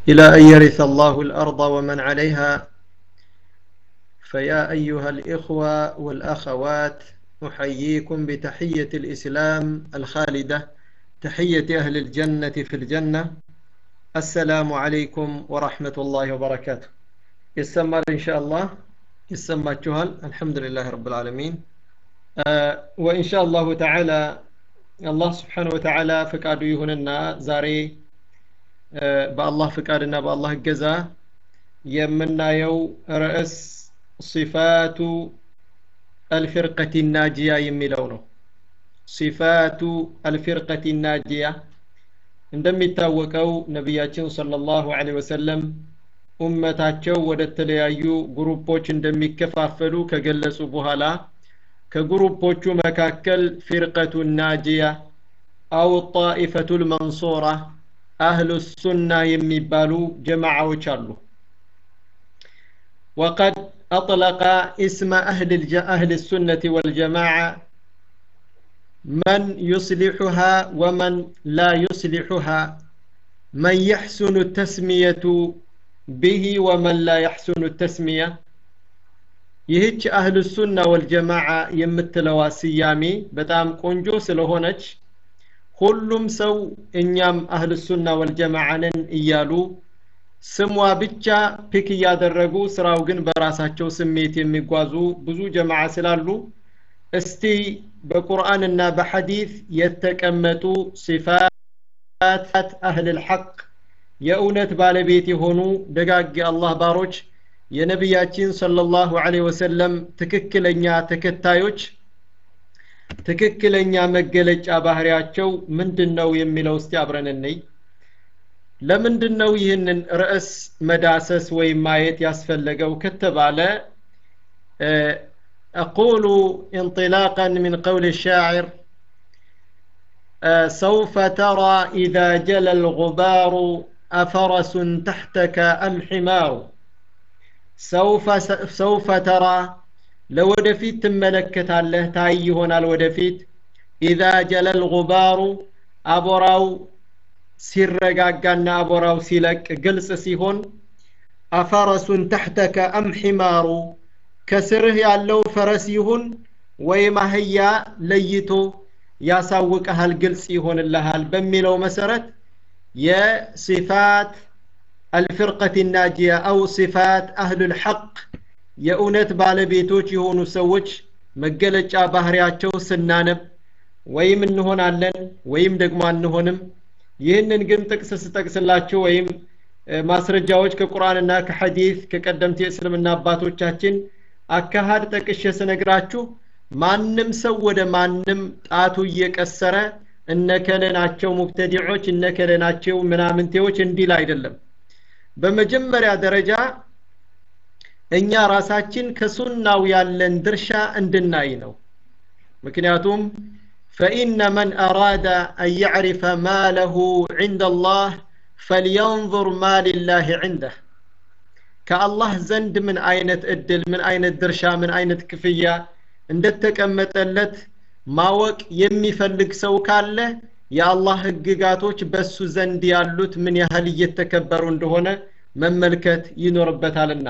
إلى أن يرث الله الأرض ومن عليها فيا أيها الإخوة والأخوات أحييكم بتحية الإسلام الخالدة تحية أهل الجنة في الجنة السلام عليكم ورحمة الله وبركاته يسمى إن شاء الله يسمى جهل الحمد لله رب العالمين آه وإن شاء الله تعالى الله سبحانه وتعالى فقاده يهوننا زاري آه بالله فقادنا بالله الجزاء يمنا يو رأس صفات الفرقة الناجية يميلونه صفات الفرقة الناجية እንደሚታወቀው ነቢያችን ሰለላሁ ዐለይሂ ወሰለም ኡመታቸው ወደ ተለያዩ ግሩፖች እንደሚከፋፈሉ ከገለጹ በኋላ ከግሩፖቹ መካከል ፊርቀቱ ናጂያ አው ጣኢፈቱ ልመንሱራ አህሉ ሱና የሚባሉ ጀማዓዎች አሉ وقد أطلق اسم أهل, الج... أهل السنة والجماعة من يصلحها ومن لا يصلحها من يحسن التسمية به ومن لا يحسن التسمية ይህች አህል ሱና ወልጀማዓ የምትለዋ ስያሜ በጣም ቆንጆ ስለሆነች ሁሉም ሰው እኛም አህል ሱና ወልጀማዓ ነን እያሉ ስሟ ብቻ ፒክ እያደረጉ ስራው ግን በራሳቸው ስሜት የሚጓዙ ብዙ ጀማዓ ስላሉ እስቲ በቁርአንና በሐዲስ የተቀመጡ ሲፋት አህል ልሐቅ የእውነት ባለቤት የሆኑ ደጋግ አላህ ባሮች የነቢያችን ሰለላሁ ዐለይሂ ወሰለም ትክክለኛ ተከታዮች ትክክለኛ መገለጫ ባህሪያቸው ምንድን ነው የሚለው እስቲ አብረን እንይ ለምንድን ነው ይህንን ርዕስ መዳሰስ ወይም ማየት ያስፈለገው ከተባለ أقول انطلاقا من قول الشاعر سوف ترى إذا جل الغبار أفرس تحتك أم حمار سوف سوف ترى لودفيت تملكت الله تاي هنا الودفيت إذا جل الغبار أبراو ሲረጋጋና አቦራው ሲለቅ ግልጽ ሲሆን አፈረሱን ተሕተከ አም ሒማሩ ከስርህ ያለው ፈረስ ይሁን ወይም አህያ ለይቶ ያሳውቀሃል ግልጽ ይሆንልሃል በሚለው መሰረት የሲፋት አልፍርቀት ናጂያ አው ሲፋት አህሉ ልሐቅ የእውነት ባለቤቶች የሆኑ ሰዎች መገለጫ ባህሪያቸው ስናነብ ወይም እንሆናለን ወይም ደግሞ አንሆንም ይህንን ግን ጥቅስ ስጠቅስላችሁ ወይም ማስረጃዎች ከቁርአንና ከሐዲስ ከቀደምት የእስልምና አባቶቻችን አካሃድ ጠቅሼ ስነግራችሁ ማንም ሰው ወደ ማንም ጣቱ እየቀሰረ እነከለ ናቸው ሙብተዲዖች እነከለ ናቸው ምናምንቴዎች እንዲል አይደለም በመጀመሪያ ደረጃ እኛ ራሳችን ከሱናው ያለን ድርሻ እንድናይ ነው ምክንያቱም فإن من أراد أن يعرف ما له عند الله فلينظر ما لله عنده كالله زند من أينة أدل من أينة درشا من أينة كفية እንደተቀመጠለት ማወቅ የሚፈልግ ሰው ካለ የአላህ ህግጋቶች በሱ ዘንድ ያሉት ምን ያህል እየተከበሩ እንደሆነ መመልከት ይኖርበታልና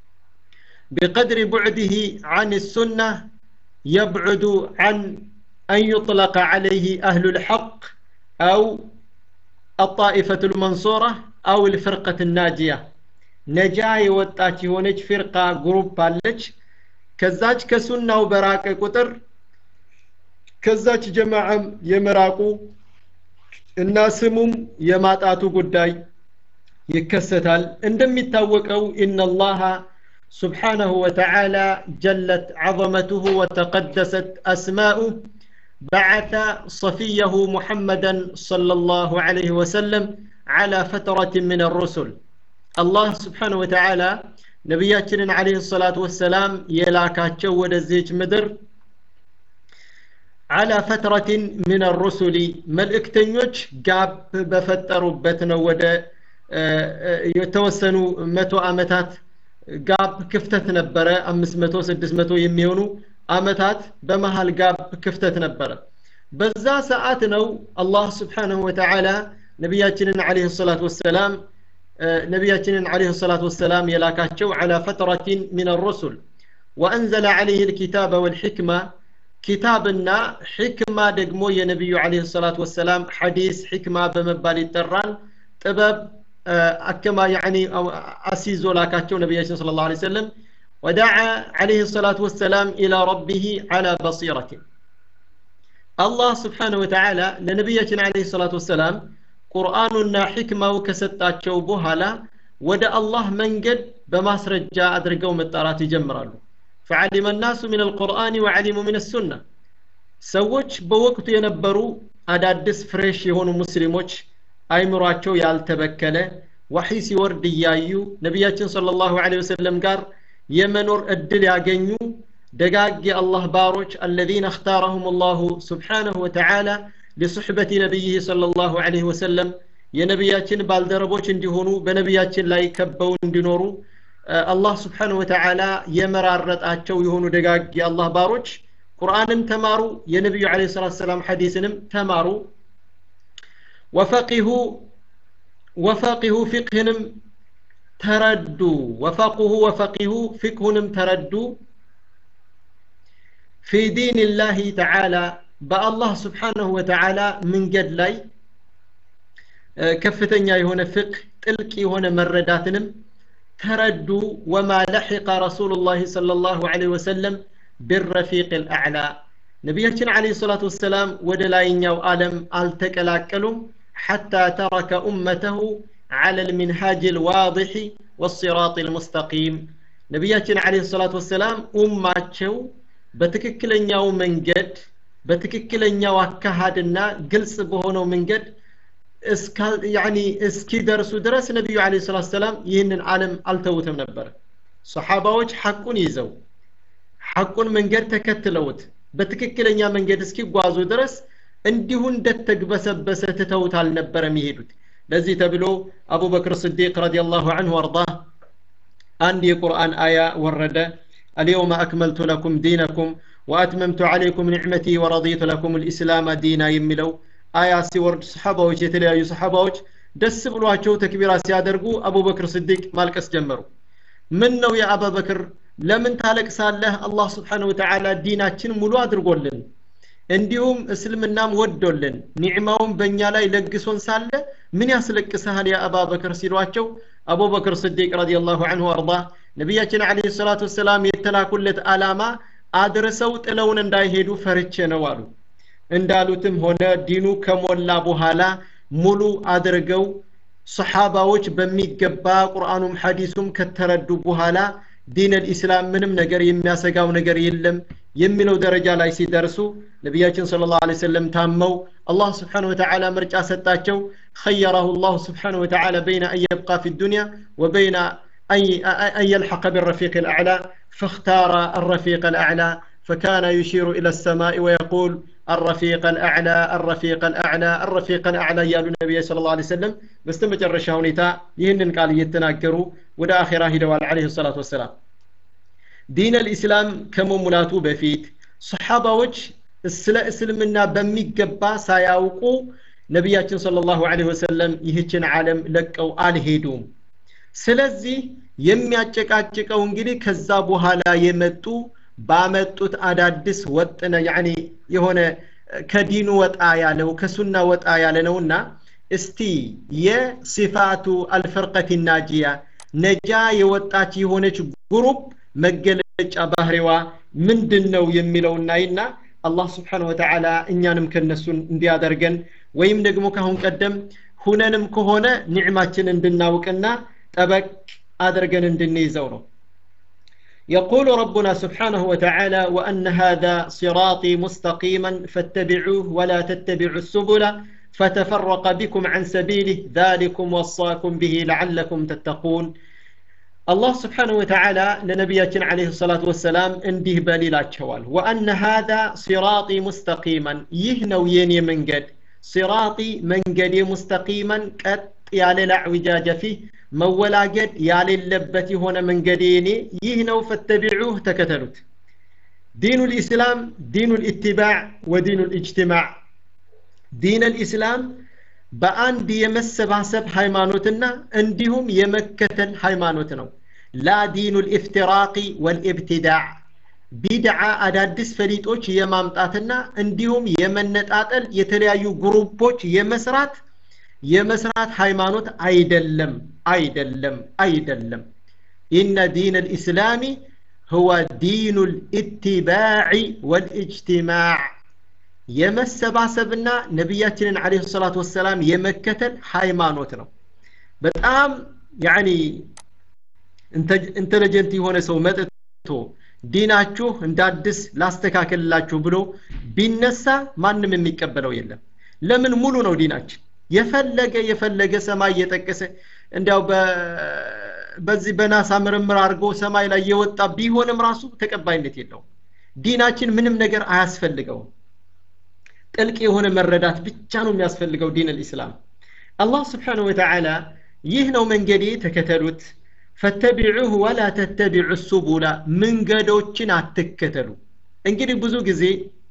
بقدر بعده عن السنة يبعد عن أن يطلق عليه أهل الحق أو الطائفة المنصورة أو الفرقة الناجية نجاي وطاتي هونج فرقة جروب بالج كزاج كسنة وبراك قطر كزاج جماعة يمراقو الناسمم يماتاتو قداي يكستال عندما يتوقعوا إن الله سبحانه وتعالى جلت عظمته وتقدست أسماؤه بعث صفيه محمدا صلى الله عليه وسلم على فترة من الرسل الله سبحانه وتعالى نبياتنا عليه الصلاة والسلام يلاكاتشو ودزيج مدر على فترة من الرسل ملئكتنيوش قاب بفتروا بتنا ود يتوسنوا متو أمتات قاب كفتت نبرة أمس متو سدس متو يميونو አመታት በመሃል ጋብ ክፍተት ነበረ በዛ ሰዓት ነው አላህ ስብሓንሁ ወተዓላ ነቢያችንን አለህ ሰላት ወሰላም ነቢያችንን عليه الصلاة والسلام የላካቸው على فترة من الرسل وأنزل عليه الكتاب والحكمة ኪታብና ሕክማ ደግሞ የነቢዩ عليه الصلاة والسلام ሐዲስ ሕክማ በመባል ይጠራል ጥበብ አከማ ያኒ አሲዞ ላካቸው ነቢያችን صلى الله عليه وسلم ودعا عليه الصلاة والسلام إلى ربه على بصيرة الله سبحانه وتعالى لنبينا عليه الصلاة والسلام ቁርአኑና ሕክማው ከሰጣቸው በኋላ ወደ አላህ መንገድ በማስረጃ አድርገው መጣራት ይጀምራሉ فعلم الناس من القرآن وعلموا من السنة ሰዎች በወቅቱ የነበሩ አዳዲስ ፍሬሽ የሆኑ ሙስሊሞች አይምሯቸው ያልተበከለ ወሒ ሲወርድ እያዩ ነቢያችን صلى الله عليه وسلم ጋር የመኖር እድል ያገኙ ደጋግ የአላህ ባሮች الذين اختارهم الله سبحانه وتعالى لصحبة نبيه صلى الله عليه وسلم የነቢያችን ባልደረቦች እንዲሆኑ በነቢያችን ላይ ከበው እንዲኖሩ አላህ ስብሓንሁ ወተዓላ የመራረጣቸው የሆኑ ደጋግ የአላህ ባሮች ቁርአንን ተማሩ የነቢዩ ለ ሰላት ሰላም ሐዲስንም ተማሩ ወፈቂሁ ወፈቂሁ ፊቅህንም ተረዱ ወፈቅሁ ወፈቂሁ ፊቅሁንም ተረዱ ፊ ዲን ላህ ተዓላ በአላህ ስብሓንሁ ወተዓላ መንገድ ላይ ከፍተኛ የሆነ ፍቅህ ጥልቅ የሆነ መረዳትንም ተረዱ ወማ ለሒቀ ረሱሉ ላህ صለ ላሁ ለ ወሰለም ብረፊቅ ልአዕላ ነቢያችን ለ ሰላት ወሰላም ወደ ላይኛው ዓለም አልተቀላቀሉም ሓታ ተረከ ኡመተሁ على المنهاج الواضح والصراط المستقيم ነቢያችን ለ ሰላት ወሰላም ኡማቸው በትክክለኛው መንገድ በትክክለኛው አካሃድና ግልጽ በሆነው መንገድ እስኪደርሱ ድረስ ነቢዩ ለ ሰላት ሰላም ይህንን ዓለም አልተውትም ነበር ሰሓባዎች ሐቁን ይዘው ሐቁን መንገድ ተከትለውት በትክክለኛ መንገድ እስኪጓዙ ድረስ እንዲሁ እንደተግበሰበሰ ትተውት አልነበረም ይሄዱት ለዚህ ተብሎ አቡበክር ስዲቅ ረዲየላሁ አንሁ ወርዳህ አንድ የቁርአን አያ ወረደ اليوم أكملت لكم دينكم وأتممت عليكم نعمتي ورضيت لكم الإسلام دينا يملو آية ሲወርድ ሰሓባዎች የተለያዩ ሰሓባዎች ደስ ብሏቸው ተክቢራ ሲያደርጉ አቡበክር ስዲቅ ማልቀስ ጀመሩ ምን ነው የአባበክር ለምን ታለቅሳለህ አላህ ስብሓን ወተዓላ ዲናችን ሙሉ አድርጎልን እንዲሁም እስልምናም ወዶልን ኒዕማውን በእኛ ላይ ለግሶን ሳለ ምን ያስለቅሰሃል ያ አባበክር ሲሏቸው አቡበክር ስዲቅ ረዲየላሁ አንሁ አርዳ ነቢያችን አለ ሰላቱ ወሰላም የተላኩለት አላማ አድርሰው ጥለውን እንዳይሄዱ ፈርቼ ነው አሉ እንዳሉትም ሆነ ዲኑ ከሞላ በኋላ ሙሉ አድርገው ሰሓባዎች በሚገባ ቁርአኑም ሐዲሱም ከተረዱ በኋላ ዲን ልኢስላም ምንም ነገር የሚያሰጋው ነገር የለም የሚለው ደረጃ ላይ ሲደርሱ ነቢያችን ስለ ላሁ ሰለም ታመው አላህ ስብሓን ወተዓላ ምርጫ ሰጣቸው خيره الله سبحانه وتعالى بين أن يبقى في الدنيا وبين أن يلحق بالرفيق الأعلى فاختار الرفيق الأعلى فكان يشير إلى السماء ويقول الرفيق الأعلى الرفيق الأعلى الرفيق الأعلى يا النبي صلى الله عليه وسلم بستمجر شاونيتا يهنن قال يتناكروا ودا آخرة هدوال عليه الصلاة والسلام دين الإسلام كم ملاتو بفيت صحابة وجه ስለ እስልምና በሚገባ ሳያውቁ ነቢያችን صلى الله عليه وسلم ይህችን ዓለም ለቀው አልሄዱም ስለዚህ የሚያጨቃጭቀው እንግዲህ ከዛ በኋላ የመጡ ባመጡት አዳዲስ ወጥነ ያኒ የሆነ ከዲኑ ወጣ ያለው ከሱና ወጣ ያለ ነውና እስቲ የሲፋቱ አልፈርቀት ናጂያ ነጃ የወጣች የሆነች ጉሩፕ መገለጫ ባህሪዋ ምንድን ነው የሚለው እናይና አላህ ስብሓን ወተዓላ እኛንም ከነሱን እንዲያደርገን ወይም ደግሞ ካሁን ቀደም ሁነንም ከሆነ ኒዕማችን እንድናውቅና ጠበቅ አድርገን እንድንይዘው ነው يقول ربنا سبحانه وتعالى وأن هذا صراطي مستقيما فاتبعوه ولا تتبعوا السبل فتفرق بكم عن سبيله ذلكم وصاكم به لعلكم تتقون الله سبحانه وتعالى لنبينا عليه الصلاة والسلام انده بليلات شوال وأن هذا صراطي مستقيما يهنو يني من قد صراطي من قد مستقيما قد يالي اعوجاج فيه መወላገድ ያሌለበት የሆነ መንገዴ እኔ ይህ ነው ፈተቢዑህ ተከተሉት ዲኑ ልኢስላም ዲኑ ልኢትባዕ ወዲኑ ልእጅትማዕ ዲን ልኢስላም በአንድ የመሰባሰብ ሃይማኖትና እንዲሁም የመከተል ሃይማኖት ነው ላ ዲኑ ልኢፍትራቂ ወልኢብትዳዕ ቢድዓ አዳዲስ ፈሊጦች የማምጣትና እንዲሁም የመነጣጠል የተለያዩ ግሩፖች የመስራት የመስራት ሃይማኖት አይደለም አይደለም አይደለም ኢነ ዲን ልእስላሚ هو دين الاتباع والاجتماع የመሰባሰብና ነቢያችንን አለ ሰላት ወሰላም የመከተል ሃይማኖት ነው በጣም ያኒ ኢንቴሊጀንት የሆነ ሰው መጥቶ ዲናችሁ እንደ አዲስ ላስተካከልላችሁ ብሎ ቢነሳ ማንም የሚቀበለው የለም ለምን ሙሉ ነው ዲናችን የፈለገ የፈለገ ሰማይ እየጠቀሰ እንዲያው በዚህ በናሳ ምርምር አድርጎ ሰማይ ላይ የወጣ ቢሆንም ራሱ ተቀባይነት የለውም ዲናችን ምንም ነገር አያስፈልገውም ጥልቅ የሆነ መረዳት ብቻ ነው የሚያስፈልገው ዲን ልእስላም አላህ ስብሓንሁ ወተዓላ ይህ ነው መንገዴ ተከተሉት ፈተቢዑህ ወላ ተተቢዑ ሱቡላ መንገዶችን አትከተሉ እንግዲህ ብዙ ጊዜ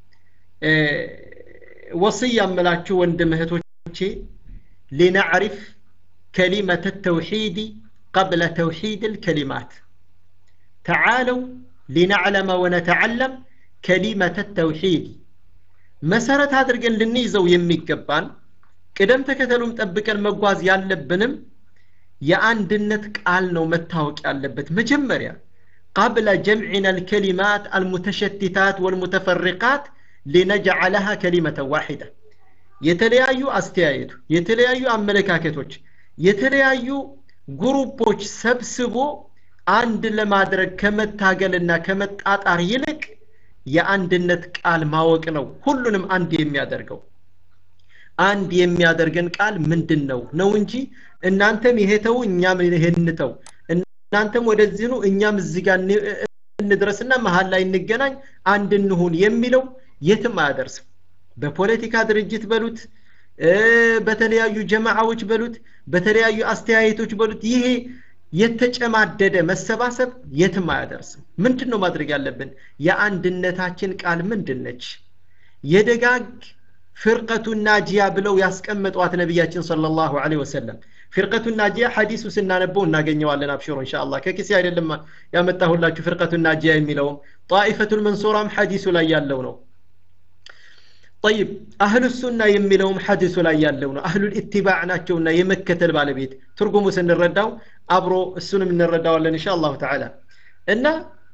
ወስያ የምላችሁ ወንድም እህቶቼ ሊነዕሪፍ كلمة التوحيد قبل توحيد الكلمات تعالوا لنعلم ونتعلم كلمة التوحيد መሰረት አድርገን ልንይዘው የሚገባን ቅደም ተከተሉም ጠብቀን መጓዝ ያለብንም የአንድነት ቃል ነው መታወቅ ያለበት መጀመሪያ قبل جمعنا الكلمات المتشتتات والمتفرقات لنجعلها كلمة واحدة የተለያዩ አስተያየቱ የተለያዩ አመለካከቶች የተለያዩ ግሩፖች ሰብስቦ አንድ ለማድረግ ከመታገልና ከመጣጣር ይልቅ የአንድነት ቃል ማወቅ ነው ሁሉንም አንድ የሚያደርገው አንድ የሚያደርገን ቃል ምንድን ነው ነው እንጂ እናንተም ይሄ ተው እኛም ይሄን ተው እናንተም ወደዚህ ነው እኛም እዚህ ጋር እንድረስና መሀል ላይ እንገናኝ አንድ እንሁን የሚለው የትም አያደርስም በፖለቲካ ድርጅት በሉት በተለያዩ ጀማዓዎች በሉት በተለያዩ አስተያየቶች በሉት ይሄ የተጨማደደ መሰባሰብ የትም አያደርስም ምንድን ነው ማድረግ ያለብን የአንድነታችን ቃል ምንድን ነች የደጋግ ፍርቀቱ ናጂያ ብለው ያስቀመጧት ነቢያችን صلى الله عليه وسلم ፍርቀቱ ናጂያ ሐዲሱ ስናነበው እናገኘዋለን አብሽሮ ኢንሻአላህ ከኪሴ አይደለም ያመጣሁላችሁ ፍርቀቱ ናጂያ የሚለውም ጣኢፈቱል መንሱራም ሐዲሱ ላይ ያለው ነው طيب አህሉ ሱና የሚለውም ሐዲሱ ላይ ያለው ነው አህሉ ኢትባዕ ናቸውና የመከተል ባለቤት ትርጉሙ ስንረዳው አብሮ እሱንም እንረዳዋለን እንሻ አላሁ ተዓላ እና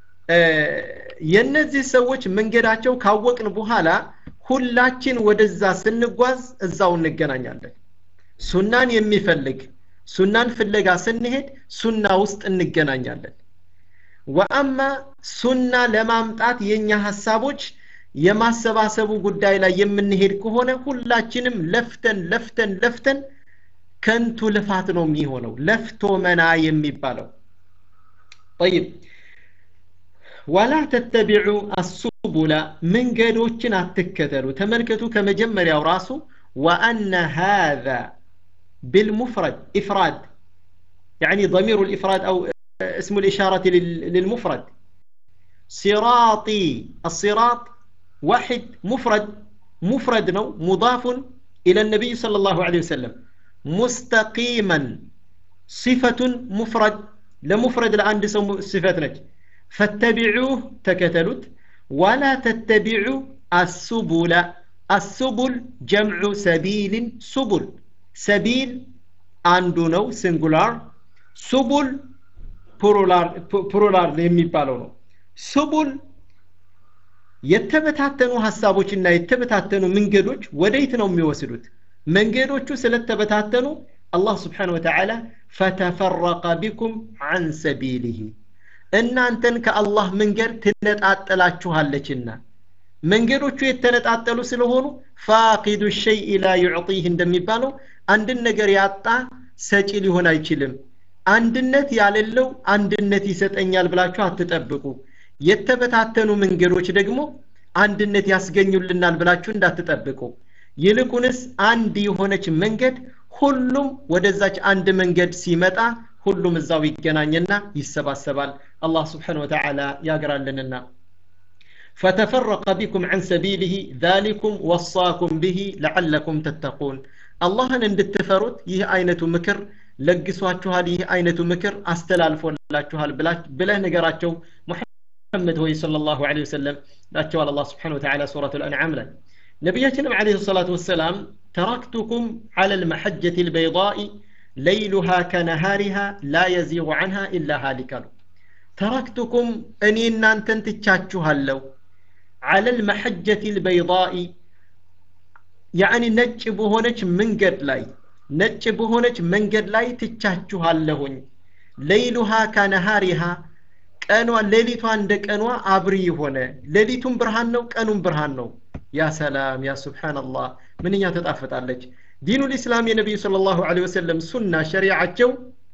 የእነዚህ ሰዎች መንገዳቸው ካወቅን በኋላ ሁላችን ወደዛ ስንጓዝ እዛው እንገናኛለን ሱናን የሚፈልግ ሱናን ፍለጋ ስንሄድ ሱና ውስጥ እንገናኛለን ወአማ ሱና ለማምጣት የኛ ሀሳቦች የማሰባሰቡ ጉዳይ ላይ የምንሄድ ከሆነ ሁላችንም ለፍተን ለፍተን ለፍተን ከንቱ ልፋት ነው የሚሆነው ለፍቶ መና የሚባለው طيب ولا تتبعوا السبل መንገዶችን አትከተሉ ተመልከቱ ከመጀመሪያው ራሱ وأن هذا بالمفرد إفراد يعني ضمير الإفراد أو اسم الإشارة للمفرد صراطي الصراط واحد مفرد مفرد نو مضاف إلى النبي صلى الله عليه وسلم مستقيما صفة مفرد لمفرد الآن دي صفة نج فاتبعوه تكتلت ولا تتبعوا السبل السبل جمع سبيل سبل سبيل አንዱ ነው ሲንጉላር ሱቡል ፕሉራል የሚባለው ነው ሱቡል የተበታተኑ ሀሳቦችና የተበታተኑ መንገዶች ወደየት ነው የሚወስዱት መንገዶቹ ስለተበታተኑ አላህ ስብሓን ወተዓላ ፈተፈረቀ ቢኩም አን ሰቢልህ እናንተን ከአላህ መንገድ ትነጣጠላችኋለችና መንገዶቹ የተነጣጠሉ ስለሆኑ ፋቂዱ ሸይእ ላ ዩዕጢህ እንደሚባለው አንድን ነገር ያጣ ሰጪ ሊሆን አይችልም አንድነት ያሌለው አንድነት ይሰጠኛል ብላችሁ አትጠብቁ የተበታተኑ መንገዶች ደግሞ አንድነት ያስገኙልናል ብላችሁ እንዳትጠብቁ ይልቁንስ አንድ የሆነች መንገድ ሁሉም ወደዛች አንድ መንገድ ሲመጣ ሁሉም እዛው ይገናኝና ይሰባሰባል አላህ ስብሓን ወተዓላ ያግራልንና فتفرق بكم عن سبيله ذلكم وصاكم به لعلكم تتقون አላህን እንድትፈሩት ይህ አይነቱ ምክር ለግሷችኋል ይህ አይነቱ ምክር አስተላልፎላችኋል ብለህ ንገራቸው ሙሐመድ ሆይ ሰለላሁ ዐለይሂ ወሰለም ላቸዋል አላህ ስብሓነሁ ወተዓላ ሱረቱል አንዓም ላይ ነቢያችንም ዐለይሂ ሰላቱ ወሰላም ተረክቱኩም ዐለ ልመሐጀት ልበይዳኢ ለይሉሃ ከነሃሪሃ ላ የዚጉ ዐንሃ ኢላ ሃሊክ አሉ ተረክቱኩም እኔ እናንተን ትቻችኋለሁ ዐለ ልመሐጀት ልበይዳኢ ያዕኒ ነጭ በሆነች መንገድ ላይ ነጭ በሆነች መንገድ ላይ ትቻችኋለሁኝ ለይሉሃ ከነሃሪሃ ቀኗ ሌሊቷ እንደ ቀኗ አብሪ የሆነ ሌሊቱም ብርሃን ነው ቀኑም ብርሃን ነው ያ ሰላም ያ ሱብሓንላህ ምንኛ ተጣፍጣለች ዲኑ ልእስላም የነቢዩ ስለ ላሁ ወሰለም ሱና ሸሪዓቸው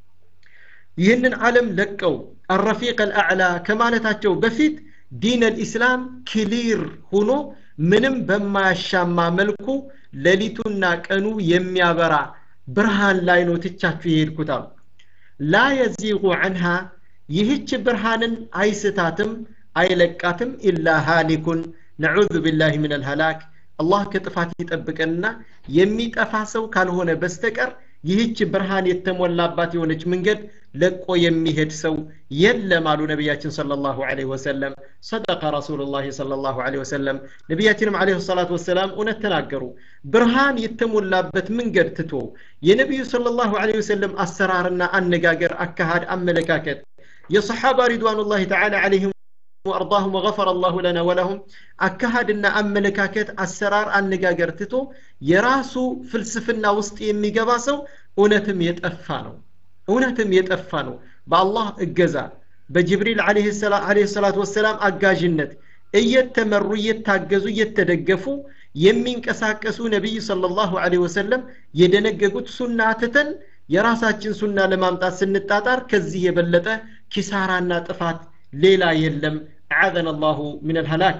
ይህንን ዓለም ለቀው አረፊቅ አልአዕላ ከማለታቸው በፊት ዲን አልኢስላም ክሊር ሆኖ ምንም በማያሻማ መልኩ ሌሊቱና ቀኑ የሚያበራ ብርሃን ላይ ነው ትቻችሁ የሄድኩት አሉ ላ የዚጉ ዐንሃ ይህች ብርሃንን አይስታትም አይለቃትም ኢላ ሃሊኩን ነዑዙ ቢላህ ምን አልሃላክ አላህ ከጥፋት ይጠብቀንና የሚጠፋ ሰው ካልሆነ በስተቀር ይህች ብርሃን የተሞላባት የሆነች መንገድ ለቆ የሚሄድ ሰው የለም አሉ ነቢያችን ሰለላሁ ዐለይሂ ወሰለም ሰደቀ ረሱሉላህ ሰለላሁ ዐለይሂ ወሰለም ነቢያችንም ዐለይሂ ሰላቱ ወሰላም እውነት ተናገሩ ብርሃን የተሞላበት መንገድ ትቶ የነቢዩ ሰለላሁ ዐለይሂ ወሰለም አሰራርና አነጋገር አካሃድ አመለካከት የሰሓባ ሪድዋኑላህ ተዓላ ዐለይሂም ወአርዳሁም ወገፈረ አላሁ ለና ወለሁም አካሃድና አመለካከት አሰራር አነጋገር ትቶ የራሱ ፍልስፍና ውስጥ የሚገባ ሰው እውነትም የጠፋ ነው እውነትም የጠፋ ነው በአላህ እገዛ በጅብሪል አለህ ሰላት ወሰላም አጋዥነት እየተመሩ እየታገዙ እየተደገፉ የሚንቀሳቀሱ ነቢይ ሰለላሁ ዐለይሂ ወሰለም የደነገጉት ሱና ትተን የራሳችን ሱና ለማምጣት ስንጣጣር ከዚህ የበለጠ ኪሳራና ጥፋት ሌላ የለም أعاذنا الله من الهلاك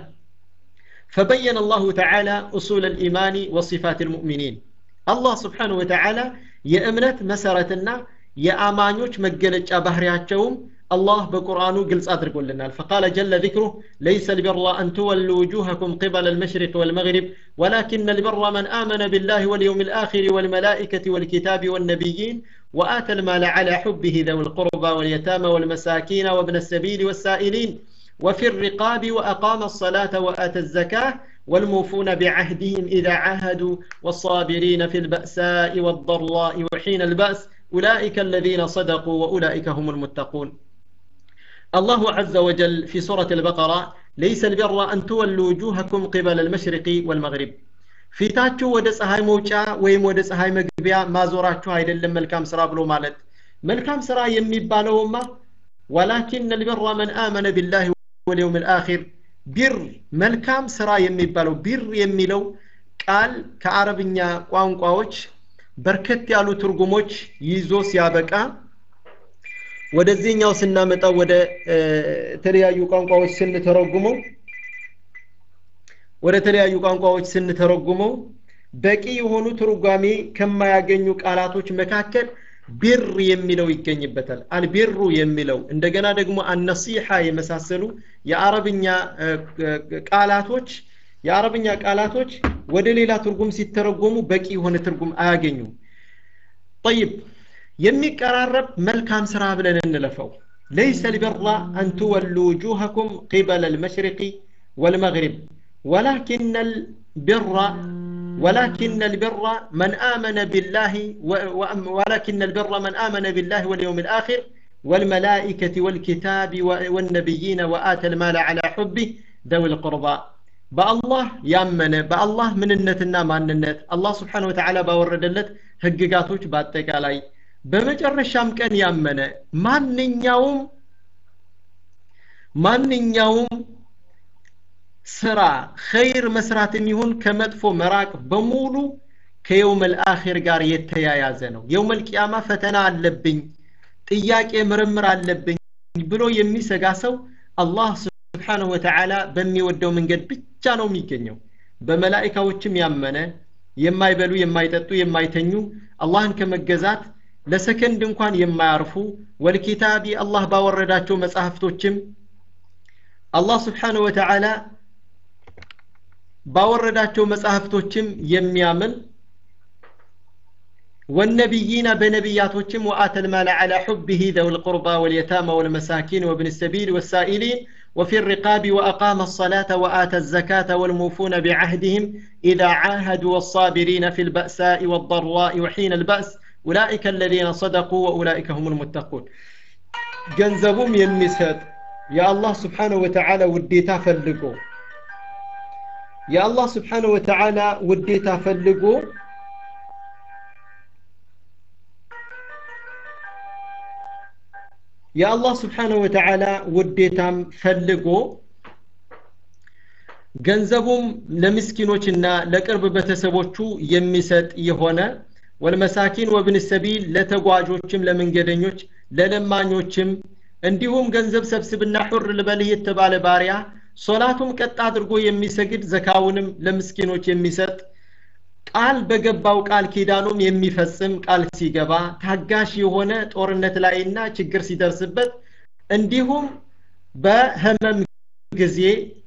فبين الله تعالى أصول الإيمان وصفات المؤمنين الله سبحانه وتعالى يأمنت مسارتنا የአማኞች መገለጫ ባህሪያቸውም አላህ በቁርአኑ ግልጽ አድርጎልናል فقال جل ذكره ليس البر أن تولوا وجوهكم قبل المشرق والمغرب ولكن البر من آمن بالله واليوم الآخر والملائكة والكتاب والنبيين وآتى المال على حبه ذوي القربى واليتامى والمساكين وابن السبيل والسائلين وفي الرقاب وأقام الصلاة وآتى الزكاة والموفون بعهدهم إذا عاهدوا والصابرين في البأساء والضراء وحين البأس أولئك الذين صدقوا وأولئك هم المتقون الله عز وجل في سورة البقرة ليس البر أن تولوا وجوهكم قبل المشرق والمغرب ፊታችሁ ወደ ፀሐይ መውጫ ወይም ወደ ፀሐይ መግቢያ ማዞራችሁ አይደለም መልካም ስራ ብሎ ማለት መልካም ስራ የሚባለውማ ወላኪን ልበራ መን አመነ ቢላህ ወልየውም ልአኪር ቢር መልካም ስራ የሚባለው ቢር የሚለው ቃል ከአረብኛ ቋንቋዎች በርከት ያሉ ትርጉሞች ይዞ ሲያበቃ ወደዚህኛው ስናመጣው ወደ ተለያዩ ቋንቋዎች ስንተረጉመው ወደ ተለያዩ ቋንቋዎች ስንተረጉመው በቂ የሆኑ ትርጓሜ ከማያገኙ ቃላቶች መካከል ቢር የሚለው ይገኝበታል አልቢሩ የሚለው እንደገና ደግሞ አነሲሐ የመሳሰሉ የአረብኛ ቃላቶች የአረብኛ ቃላቶች ወደ ሌላ ትርጉም ሲተረጎሙ በቂ የሆነ ትርጉም አያገኙም ጠይብ የሚቀራረብ መልካም ስራ ብለን እንለፈው ليس البر أن تولوا وجوهكم قبل المشرق والمغرب ولكن البر ولكن البر من آمن بالله ولكن البر من آمن بالله واليوم الآخر والملائكة والكتاب والنبيين وآتى المال على حبه ذوي القربى በአላህ ያመነ በአላህ ምንነትና ማንነት አላህ ስብሓን ወተዓላ ባወረደለት ህግጋቶች በአጠቃላይ በመጨረሻም ቀን ያመነ ማንኛውም ማንኛውም ስራ ኸይር መስራትም ይሁን ከመጥፎ መራቅ በሙሉ ከየውመል አኺር ጋር የተያያዘ ነው የውመል ቂያማ ፈተና አለብኝ ጥያቄ ምርምር አለብኝ ብሎ የሚሰጋ ሰው አላህ ስብሓንሁ ወተዓላ በሚወደው መንገድ ብቻ ነው የሚገኘው በመላይካዎችም ያመነ የማይበሉ የማይጠጡ የማይተኙ አላህን ከመገዛት ለሰከንድ እንኳን የማያርፉ ወልኪታቢ አላህ ባወረዳቸው መጽሐፍቶችም አላህ ስብሓንሁ ወተዓላ ባወረዳቸው መጽሐፍቶችም የሚያምን والنبيين بنبياتهم وآتى المال على حبه ذوي القربى واليتامى والمساكين وابن السبيل والسائلين وفي الرقاب وأقام الصلاة وآتى الزكاة والموفون بعهدهم إذا عاهدوا والصابرين في البأساء والضراء وحين البأس أولئك الذين صدقوا وأولئك هم المتقون ገንዘቡም የሚሰጥ የአላህ ስብሓንሁ ወተዓላ ውዴታ ፈልጎ የአላህ ስብሓንሁ ወተዓላ ውዴታ ፈልጎ የአላህ ስብሓንሁ ወተዓላ ውዴታም ፈልጎ ገንዘቡም ለምስኪኖችና ለቅርብ ቤተሰቦቹ የሚሰጥ የሆነ ወልመሳኪን ወብን ሰቢል ለተጓዦችም ለመንገደኞች ለለማኞችም እንዲሁም ገንዘብ ሰብስብና ሑር ልበልህ የተባለ ባሪያ ሶላቱም ቀጥ አድርጎ የሚሰግድ ዘካውንም ለምስኪኖች የሚሰጥ ቃል በገባው ቃል ኪዳኑም የሚፈጽም ቃል ሲገባ ታጋሽ የሆነ ጦርነት ላይና ችግር ሲደርስበት እንዲሁም በህመም ጊዜ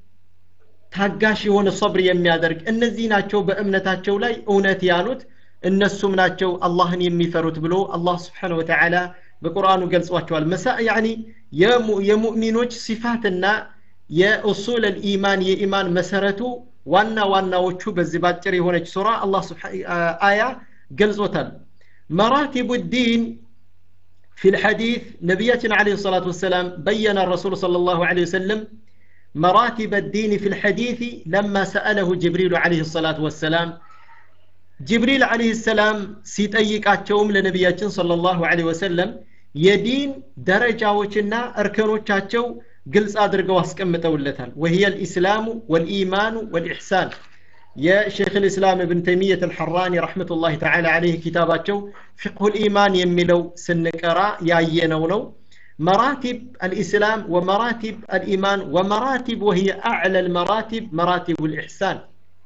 ታጋሽ የሆነ ሰብር የሚያደርግ እነዚህ ናቸው በእምነታቸው ላይ እውነት ያሉት እነሱም ናቸው አላህን የሚፈሩት ብሎ አላህ ስብሓን ወተዓላ በቁርአኑ ገልጿቸዋል መሳ ያኒ የሙእሚኖች ሲፋትና የኡሱል ልኢማን የኢማን መሰረቱ ዋና ዋናዎቹ በዚህ ባጭር የሆነች ሱራ አላህ አያ ገልጾታል መራቲቡ ዲን في الحديث نبينا عليه الصلاة والسلام بين الرسول صلى الله عليه وسلم مراتب الدين في الحديث لما سأله جبريل عليه الصلاة والسلام ጅብሪል አለህ ሰላም ሲጠይቃቸውም ለነቢያችን صلى الله عليه وسلم የዲን ደረጃዎችና እርከኖቻቸው ግልጽ አድርገው አስቀምጠውለታል وهي الإسلام والإيمان والإحسان የሼክ ልእስላም እብን ተይሚየት አልሐራኒ ረሕመቱላህ ተዓላ አለይህ ኪታባቸው ፊቅሁ ልኢማን የሚለው ስንቀራ ያየነው ነው مراتب الإسلام ومراتب الإيمان ومراتب وهي أعلى المراتب مراتب الإحسان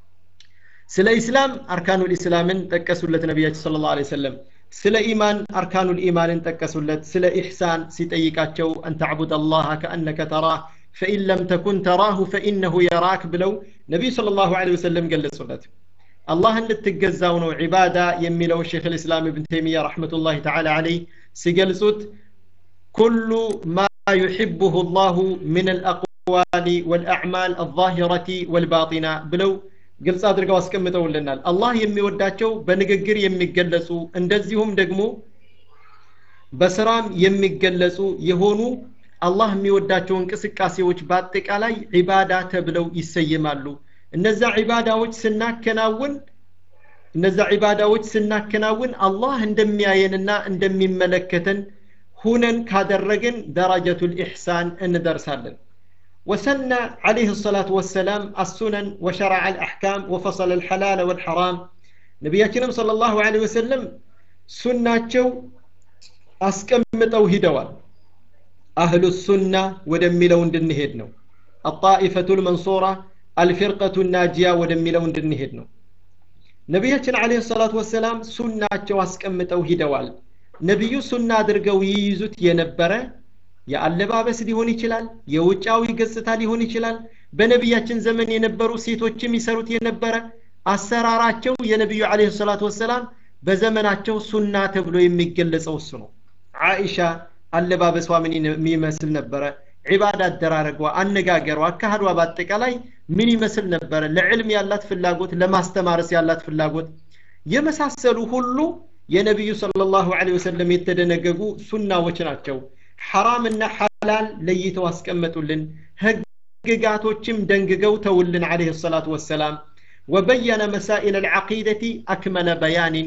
ስለ ኢስላም አርካኑል ኢስላምን ጠቀሱለት ነቢያችን ስለ ላሁ ሰለም ስለ ኢማን አርካኑል ኢማንን ጠቀሱለት ስለ ኢሕሳን ሲጠይቃቸው አን ተዕቡድ አላህ ከአነከ ተራህ ፈኢን ለም ተኩን ተራሁ ፈኢነሁ የራክ ብለው ነቢዩ ስለ ላሁ ወሰለም ገለጹለት አላህን ልትገዛው ነው ዒባዳ የሚለው ሼክ ልእስላም እብን ተይሚያ ረሕመቱላህ ተዓላ አለይ ሲገልጹት ኩሉ ማ ዩሕብሁ ላሁ ምን አልአቅዋል ወልአዕማል አዛሂረቲ ወልባጢና ብለው ግልጽ አድርገው አስቀምጠውልናል አላህ የሚወዳቸው በንግግር የሚገለጹ እንደዚሁም ደግሞ በስራም የሚገለጹ የሆኑ አላህ የሚወዳቸው እንቅስቃሴዎች በአጠቃላይ ዒባዳ ተብለው ይሰየማሉ እነዛ ዒባዳዎች ስናከናውን እነዛ ዒባዳዎች ስናከናውን አላህ እንደሚያየንና እንደሚመለከተን ሁነን ካደረግን ደረጀቱል ኢሕሳን እንደርሳለን وسن عليه الصلاة والسلام السنن وشرع الأحكام وفصل الحلال والحرام نبينا صلى الله عليه وسلم سنة أسكمتو هدوال أهل السنة ودملون دنهدنو الطائفة المنصورة الفرقة الناجية ودملون دنهدنو نبينا عليه الصلاة والسلام سنة أسكمتو هدوال نبي سنة درقو ييزت ينبره የአለባበስ ሊሆን ይችላል የውጫዊ ገጽታ ሊሆን ይችላል በነቢያችን ዘመን የነበሩ ሴቶችም ይሰሩት የነበረ አሰራራቸው የነቢዩ አለ ሰላት ወሰላም በዘመናቸው ሱና ተብሎ የሚገለጸው እሱ ነው አይሻ አለባበሷ ምን የሚመስል ነበረ ዒባዳ አደራረጓ አነጋገሯ አካሃዷ በአጠቃላይ ምን ይመስል ነበረ ለዕልም ያላት ፍላጎት ለማስተማረስ ያላት ፍላጎት የመሳሰሉ ሁሉ የነቢዩ صለ ላሁ ወሰለም የተደነገጉ ሱናዎች ናቸው ሐራምና ሐላል ለይተው አስቀመጡልን ህግጋቶችም ደንግገው ተውልን አለህ ሰላቱ ወሰላም ወበየነ መሳኢል አልዓቂደቲ አክመለ በያኒን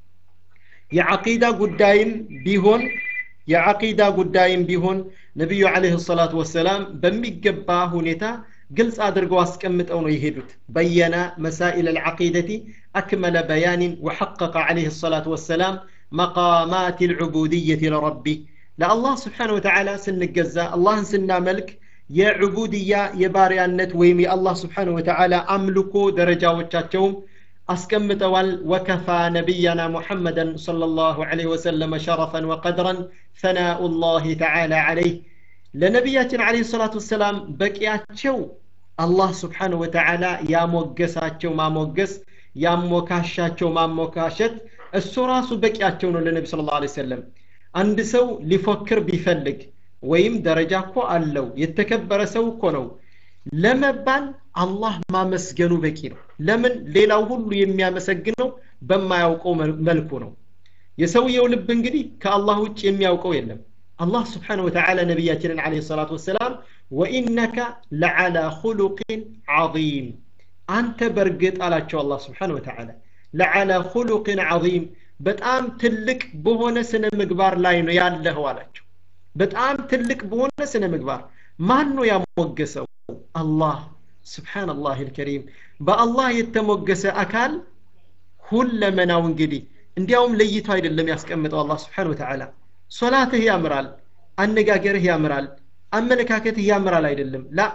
የዓቂዳ ጉዳይም ቢሆን የዓቂዳ ጉዳይም ቢሆን ነቢዩ አለህ ሰላቱ ወሰላም በሚገባ ሁኔታ ግልጽ አድርገው አስቀምጠው ነው የሄዱት በየነ መሳኢል አልዓቂደቲ አክመለ በያኒን ወሐቀቀ አለህ ሰላቱ ወሰላም መቃማት ልዑቡድየት ለረቢ ለአላህ ስብሓን ወተዓላ ስንገዛ አላህን ስናመልክ የዕቡድያ የባሪያነት ወይም የአላህ ስብሓን ወተዓላ አምልኮ ደረጃዎቻቸውም አስቀምጠዋል ወከፋ ነቢያና ሙሐመደን صلى الله عليه وسلم شرفا وقدرا ثناء الله تعالى عليه ለነቢያችን አለ ሰላቱ ወሰላም በቂያቸው አላህ ስብሓን ወተዓላ ያሞገሳቸው ማሞገስ ያሞካሻቸው ማሞካሸት እሱ ራሱ በቂያቸው ነው ለነቢ ስለ ላ ሰለም አንድ ሰው ሊፎክር ቢፈልግ ወይም ደረጃ እኮ አለው የተከበረ ሰው እኮ ነው ለመባል አላህ ማመስገኑ በቂ ነው ለምን ሌላው ሁሉ የሚያመሰግነው በማያውቀው መልኩ ነው የሰውየው ልብ እንግዲህ ከአላህ ውጭ የሚያውቀው የለም አላህ ስብሓን ወተዓላ ነቢያችንን ለ ሰላት ወሰላም ወኢነከ ለዓላ ሁሉቅን ዓظም አንተ በእርግጥ አላቸው አላህ ስብሓን ወተዓላ ለዓላ ሁሉቅን ዓظም በጣም ትልቅ በሆነ ስነ ምግባር ላይ ነው ያለኸው አላቸው በጣም ትልቅ በሆነ ስነ ምግባር ማን ነው ያሞገሰው አላህ ስብሓንላህ ልከሪም በአላህ የተሞገሰ አካል ሁለመናው እንግዲህ እንዲያውም ለይቶ አይደለም ያስቀምጠው አላህ ስብሓን ወተዓላ ሶላትህ ያምራል አነጋገርህ ያምራል አመለካከትህ ያምራል አይደለም ላ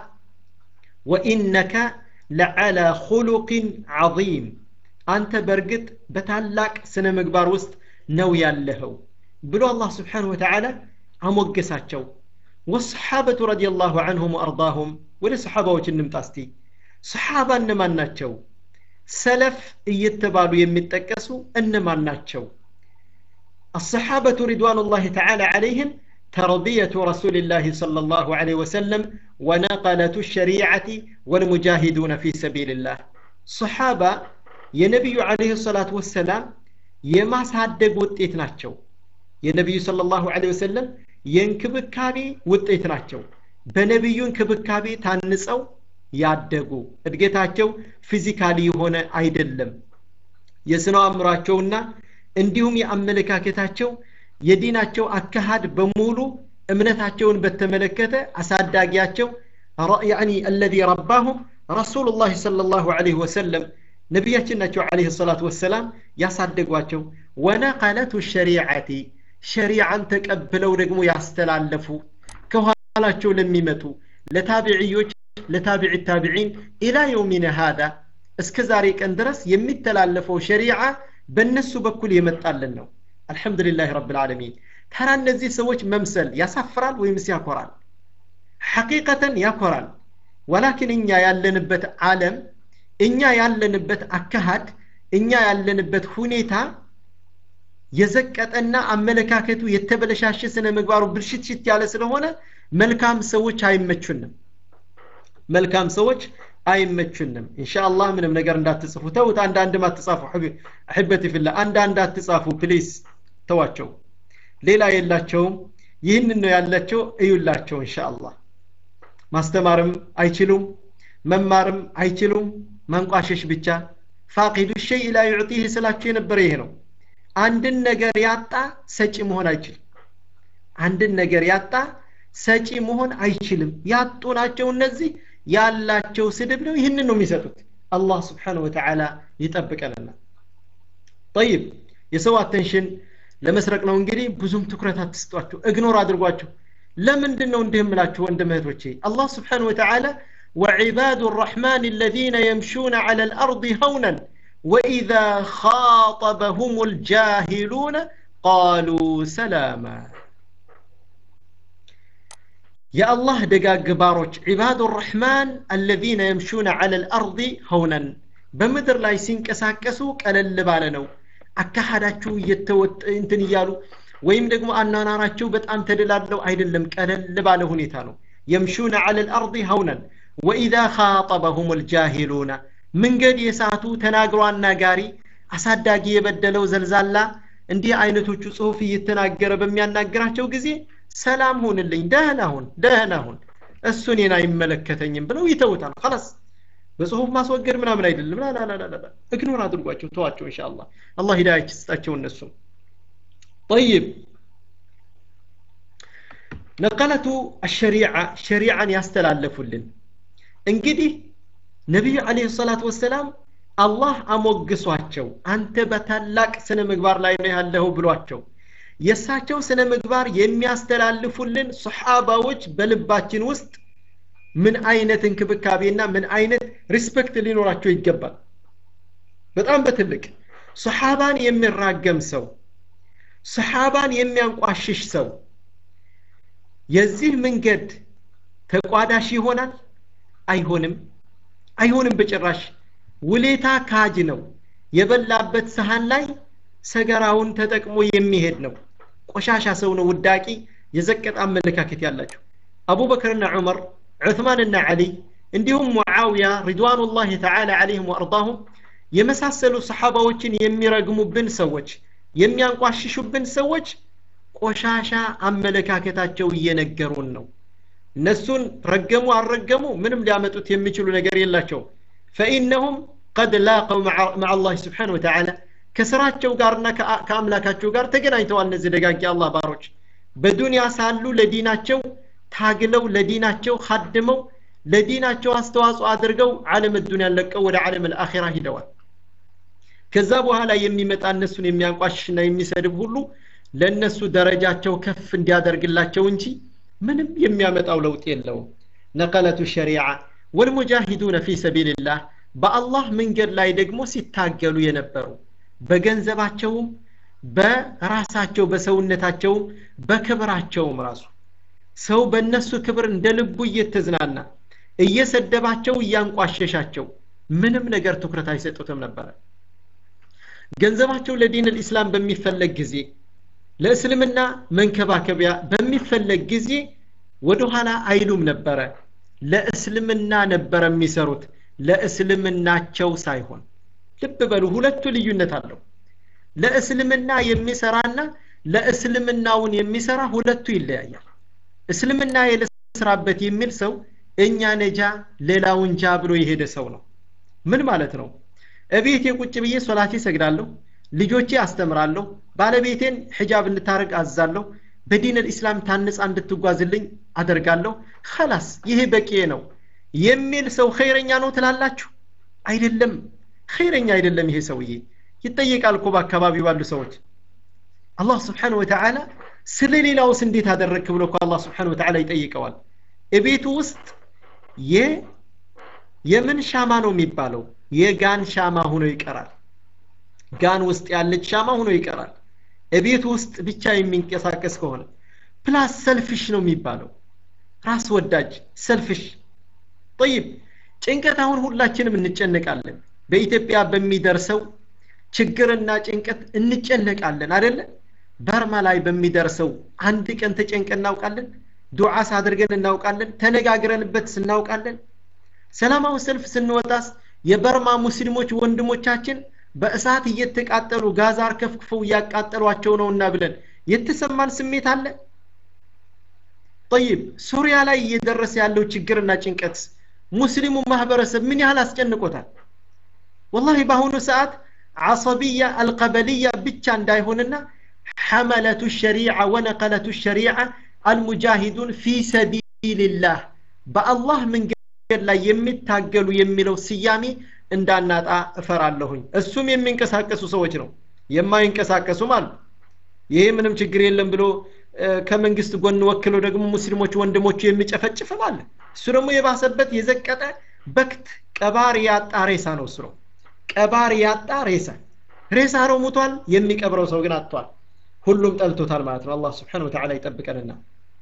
ወኢነከ ለዓላ ሁሉቅን ዓظም አንተ በእርግጥ በታላቅ ስነ ምግባር ውስጥ ነው ያለኸው ብሎ አላህ ስብሓን ወተዓላ አሞገሳቸው ወሰሓበቱ ረዲየላሁ አንሁም ወአርዳሁም ወደ ሰሓባዎች እንምጣ እስቲ ሰሓባ እነማን ናቸው ሰለፍ እየተባሉ የሚጠቀሱ እነማን ናቸው الصحابة رضوان الله تعالى عليهم تربية رسول الله صلى الله عليه وسلم ونقلة الشريعة والمجاهدون في سبيل الله صحابة የነቢዩ አለህ ሰላት ወሰላም የማሳደግ ውጤት ናቸው የነቢዩ ስለ ላሁ ወሰለም የእንክብካቤ ውጤት ናቸው በነቢዩ እንክብካቤ ታንጸው ያደጉ እድገታቸው ፊዚካሊ የሆነ አይደለም የስነው አእምሯቸውና እንዲሁም የአመለካከታቸው የዲናቸው አካሃድ በሙሉ እምነታቸውን በተመለከተ አሳዳጊያቸው ያኒ አለዚ ረባሁም ረሱሉላህ صለ ላሁ ዐለይሂ ወሰለም ነቢያችን ናቸው ዐለይሂ ሰላቱ ወሰላም ያሳደጓቸው ወነቀለቱ ሸሪዓቲ ሸሪዓን ተቀብለው ደግሞ ያስተላለፉ ከኋላቸው ለሚመጡ ለታቢዕዮች ለታቢዕ ታቢዒን ኢላ የውሚነ ሃዳ እስከ ዛሬ ቀን ድረስ የሚተላለፈው ሸሪዓ በእነሱ በኩል የመጣልን ነው አልሐምዱሊላህ ረብ ልዓለሚን ታራ እነዚህ ሰዎች መምሰል ያሳፍራል ወይምስ ያኮራል ሐቂቀተን ያኮራል ወላኪን እኛ ያለንበት ዓለም እኛ ያለንበት አካሃድ እኛ ያለንበት ሁኔታ የዘቀጠና አመለካከቱ የተበለሻሸ ስነ ምግባሩ ብልሽትሽት ያለ ስለሆነ መልካም ሰዎች አይመቹንም መልካም ሰዎች አይመቹንም ኢንሻአላህ ምንም ነገር እንዳትጽፉ ተውት አንዳንድም አትጻፉ አሕበቲ ፊላ አንዳንድ አትጻፉ ፕሊስ ተዋቸው ሌላ የላቸውም ይህንን ነው ያላቸው እዩላቸው ኢንሻአላህ ማስተማርም አይችሉም መማርም አይችሉም ማንቋሸሽ ብቻ ፋቂዱ ሸይ ላ ዩዕጢህ ስላቸው የነበረ ይሄ ነው አንድን ነገር ያጣ ሰጪ መሆን አይችልም አንድን ነገር ያጣ ሰጪ መሆን አይችልም ያጡ ናቸው እነዚህ ያላቸው ስድብ ነው ይህንን ነው የሚሰጡት አላህ ስብሓንሁ ወተዓላ ይጠብቀንና ጠይብ የሰው አቴንሽን ለመስረቅ ነው እንግዲህ ብዙም ትኩረት አትስጧቸው እግኖር አድርጓቸው ለምንድን ነው እንዲህ የምላችሁ ወንድም እህቶቼ አላህ ስብሓንሁ ወተዓላ وعباد الرحمن الذين يمشون على الأرض هونا وإذا خاطبهم الجاهلون قالوا سلاما يا الله دقاق باروች عباد الرحمن الذين يمشون على الأرض هونا በምድር ላይ ሲንቀሳቀሱ ቀለል ባለ ነው አካሃዳቸው እየተወጥ እንትን እያሉ ወይም ደግሞ አናናራቸው በጣም ተደላለው አይደለም ቀለል ባለ ሁኔታ ነው يمشون على الأرض هونا وإذا خاطبهم الجاهلون መንገድ የሳቱ ተናግሮ አናጋሪ አሳዳጊ የበደለው ዘልዛላ እንዲህ አይነቶቹ ጽሁፍ እየተናገረ በሚያናግራቸው ጊዜ ሰላም ሁንልኝ ደህና ሁን ደህና ሁን እሱ እኔን አይመለከተኝም ብለው ይተውታል خلاص በጽሁፍ ማስወገድ ምናምን አይደለም ላላላላ እግኖር አድርጓቸው ተዋቸው ኢንሻአላህ አላህ ሂዳያ ይስጣቸው እነሱ طيب ነቀለቱ አሸሪዓ ሸሪዓን ያስተላለፉልን እንግዲህ ነቢዩ አለህ ሰላት ወሰላም አላህ አሞግሷቸው አንተ በታላቅ ስነ ምግባር ላይ ነው ያለኸው ብሏቸው የእሳቸው ስነ ምግባር የሚያስተላልፉልን ሰሓባዎች በልባችን ውስጥ ምን አይነት እንክብካቤና ምን አይነት ሪስፔክት ሊኖራቸው ይገባል በጣም በትልቅ ሰሓባን የሚራገም ሰው ሰሓባን የሚያንቋሽሽ ሰው የዚህ መንገድ ተቋዳሽ ይሆናል አይሆንም አይሆንም በጭራሽ ውሌታ ካጅ ነው የበላበት ሰሃን ላይ ሰገራውን ተጠቅሞ የሚሄድ ነው ቆሻሻ ሰው ነው ውዳቂ የዘቀጠ አመለካከት ያላቸው አቡበክርና ዑመር ዑትማንና ዓሊ እንዲሁም ሙዓውያ ሪድዋኑላህ ተዓላ ዓለይህም ወአርዳሁም የመሳሰሉ ሰሓባዎችን የሚረግሙብን ሰዎች የሚያንቋሽሹብን ሰዎች ቆሻሻ አመለካከታቸው እየነገሩን ነው እነሱን ረገሙ አልረገሙ ምንም ሊያመጡት የሚችሉ ነገር የላቸውም ፈኢነሁም ቀድ ላቀው መዓ አላህ ስብሓን ወተዓላ ከስራቸው ጋርና ከአምላካቸው ጋር ተገናኝተዋል እነዚህ ደጋጊ አላህ ባሮች በዱንያ ሳሉ ለዲናቸው ታግለው ለዲናቸው ካድመው ለዲናቸው አስተዋጽኦ አድርገው ዓለም ዱንያን ለቀው ወደ ዓለም አልአኺራ ሂደዋል ከዛ በኋላ የሚመጣ እነሱን የሚያንቋሽሽና የሚሰድብ ሁሉ ለእነሱ ደረጃቸው ከፍ እንዲያደርግላቸው እንጂ ምንም የሚያመጣው ለውጥ የለውም ነቀለቱ ሸሪዓ ወልሙጃሂዱነ ፊ ሰቢልላህ በአላህ መንገድ ላይ ደግሞ ሲታገሉ የነበሩ በገንዘባቸውም በራሳቸው በሰውነታቸውም በክብራቸውም ራሱ ሰው በእነሱ ክብር እንደ ልቡ እየተዝናና እየሰደባቸው እያንቋሸሻቸው ምንም ነገር ትኩረት አይሰጡትም ነበረ ገንዘባቸው ለዲን ልእስላም በሚፈለግ ጊዜ ለእስልምና መንከባከቢያ በሚፈለግ ጊዜ ወደኋላ አይሉም ነበረ ለእስልምና ነበረ የሚሰሩት ለእስልምናቸው ሳይሆን ልብ በሉ ሁለቱ ልዩነት አለው ለእስልምና የሚሰራና ለእስልምናውን የሚሰራ ሁለቱ ይለያያል እስልምና የልስራበት የሚል ሰው እኛ ነጃ ሌላውን ጃ ብሎ የሄደ ሰው ነው ምን ማለት ነው እቤቴ ቁጭ ብዬ ሶላቴ ሰግዳለሁ ልጆቼ አስተምራለሁ ባለቤቴን ሕጃብ እንድታረግ አዛለሁ በዲን ልእስላም ታንጻ እንድትጓዝልኝ አደርጋለሁ ከላስ ይሄ በቂ ነው የሚል ሰው ኸይረኛ ነው ትላላችሁ አይደለም ኸይረኛ አይደለም ይሄ ሰውዬ ይጠየቃል እኮ በአካባቢው ባሉ ሰዎች አላህ ስብሓን ወተዓላ ስለ ሌላውስ እንዴት አደረግክ ብሎ እኮ አላህ ስብሓን ወተዓላ ይጠይቀዋል እቤቱ ውስጥ የምን ሻማ ነው የሚባለው የጋን ሻማ ሆኖ ይቀራል ጋን ውስጥ ያለች ሻማ ሆኖ ይቀራል እቤት ውስጥ ብቻ የሚንቀሳቀስ ከሆነ ፕላስ ሰልፍሽ ነው የሚባለው ራስ ወዳጅ ሰልፍሽ ጠይብ ጭንቀት አሁን ሁላችንም እንጨነቃለን በኢትዮጵያ በሚደርሰው ችግርና ጭንቀት እንጨነቃለን አደለ በርማ ላይ በሚደርሰው አንድ ቀን ተጨንቀ እናውቃለን ዱዓስ አድርገን እናውቃለን ተነጋግረንበት ስናውቃለን ሰላማዊ ሰልፍ ስንወጣስ የበርማ ሙስሊሞች ወንድሞቻችን በእሳት እየተቃጠሉ ጋዛር ከፍክፈው እያቃጠሏቸው ነውና ብለን የተሰማን ስሜት አለ ጠይብ ሱሪያ ላይ እየደረሰ ያለው ችግርና ጭንቀት ሙስሊሙ ማህበረሰብ ምን ያህል አስጨንቆታል ወላሂ በአሁኑ ሰዓት ዓሰብያ አልቀበልያ ብቻ እንዳይሆንና ሐመለቱ ሸሪዓ ወነቀለቱ ሸሪዓ አልሙጃሂዱን ፊ ሰቢልላህ በአላህ መንገድ ላይ የሚታገሉ የሚለው ስያሜ እንዳናጣ እፈራለሁኝ እሱም የሚንቀሳቀሱ ሰዎች ነው የማይንቀሳቀሱም አሉ ይሄ ምንም ችግር የለም ብሎ ከመንግስት ጎን ወክሎ ደግሞ ሙስሊሞች ወንድሞቹ የሚጨፈጭፍም አለ እሱ ደግሞ የባሰበት የዘቀጠ በክት ቀባሪ ያጣ ሬሳ ነው እሱ ነው ቀባሪ ያጣ ሬሳ ሬሳ ነው ሙቷል የሚቀብረው ሰው ግን አጥቷል ሁሉም ጠልቶታል ማለት ነው አላህ ስብሓን ወተዓላ ይጠብቀንና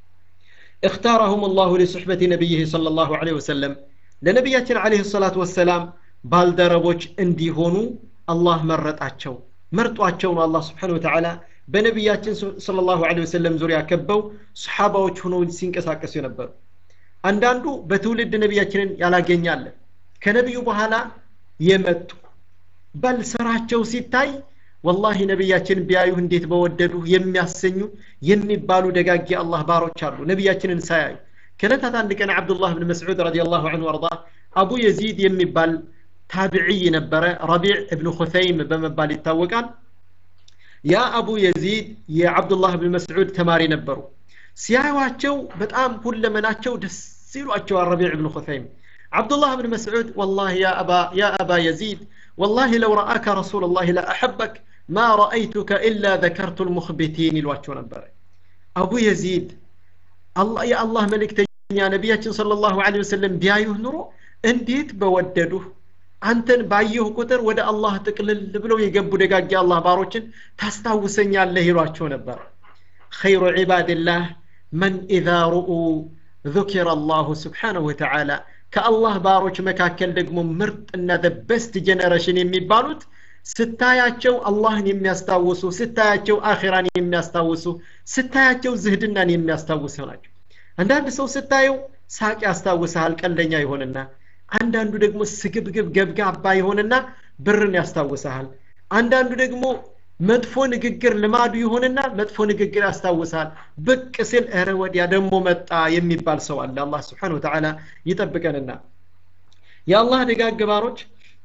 اختارهم الله لصحبة نبيه صلى الله عليه وسلم لنبياتنا عليه الصلاة والسلام ባልደረቦች እንዲሆኑ አላህ መረጣቸው መርጧቸው ነው አላህ ስብሓን ወተዓላ በነቢያችን ስለ ላሁ ወሰለም ዙሪያ ከበው ሰሓባዎች ሆነው ሲንቀሳቀሱ የነበሩ አንዳንዱ በትውልድ ነቢያችንን ያላገኛለ ከነቢዩ በኋላ የመጡ በል ስራቸው ሲታይ ወላሂ ነቢያችን ቢያዩህ እንዴት በወደዱ የሚያሰኙ የሚባሉ ደጋጊ አላህ ባሮች አሉ ነቢያችንን ሳያዩ ከለታት አንድ ቀን ዓብዱላህ ብን መስዑድ ረዲ ላሁ አንሁ አርዳ አቡ የዚድ የሚባል ታቢዕይ ነበረ ረቢዕ እብን ኹተይም በመባል ይታወቃል ያ አቡ የዚድ የዓብዱላህ ብን መስዑድ ተማሪ ነበሩ ሲያዩዋቸው በጣም ሁለመናቸው ደስ ይሏቸዋል ረቢዕ ብን ኹተይም ዓብዱላህ ብን መስዑድ ወላሂ ያ አባ የዚድ والله لو رآك رسول الله لا أحبك ما رأيتك إلا ذكرت المخبتين الواتشو نبر أبو يزيد الله يا الله ملك يا نبياتنا صلى الله عليه وسلم بيايه نرو انديت بوددوه አንተን ባየሁ ቁጥር ወደ አላህ ጥቅልል ብለው የገቡ ደጋጊ አላህ ባሮችን ታስታውሰኛለህ ይሏቸው ነበር ኸይሩ ዒባድላህ መን ኢዛ ሩኡ ذكر الله سبحانه وتعالى ከአላህ ባሮች መካከል ደግሞ ምርጥና በስት ጀነሬሽን የሚባሉት ስታያቸው አላህን የሚያስታውሱ ስታያቸው አኺራን የሚያስታውሱ ስታያቸው ዝህድናን የሚያስታውሱ ናቸው አንዳንድ ሰው ስታየው ሳቅ ያስታውስሃል ቀልደኛ ይሆንና አንዳንዱ ደግሞ ስግብግብ ገብጋባ ይሆንና ብርን ያስታውስሃል አንዳንዱ ደግሞ መጥፎ ንግግር ልማዱ ይሆንና መጥፎ ንግግር ያስታውሳል ብቅ ሲል እረ ወዲያ ደግሞ መጣ የሚባል ሰው አለ አላህ ስብሓን ወተዓላ ይጠብቀንና የአላህ ደጋግ ባሮች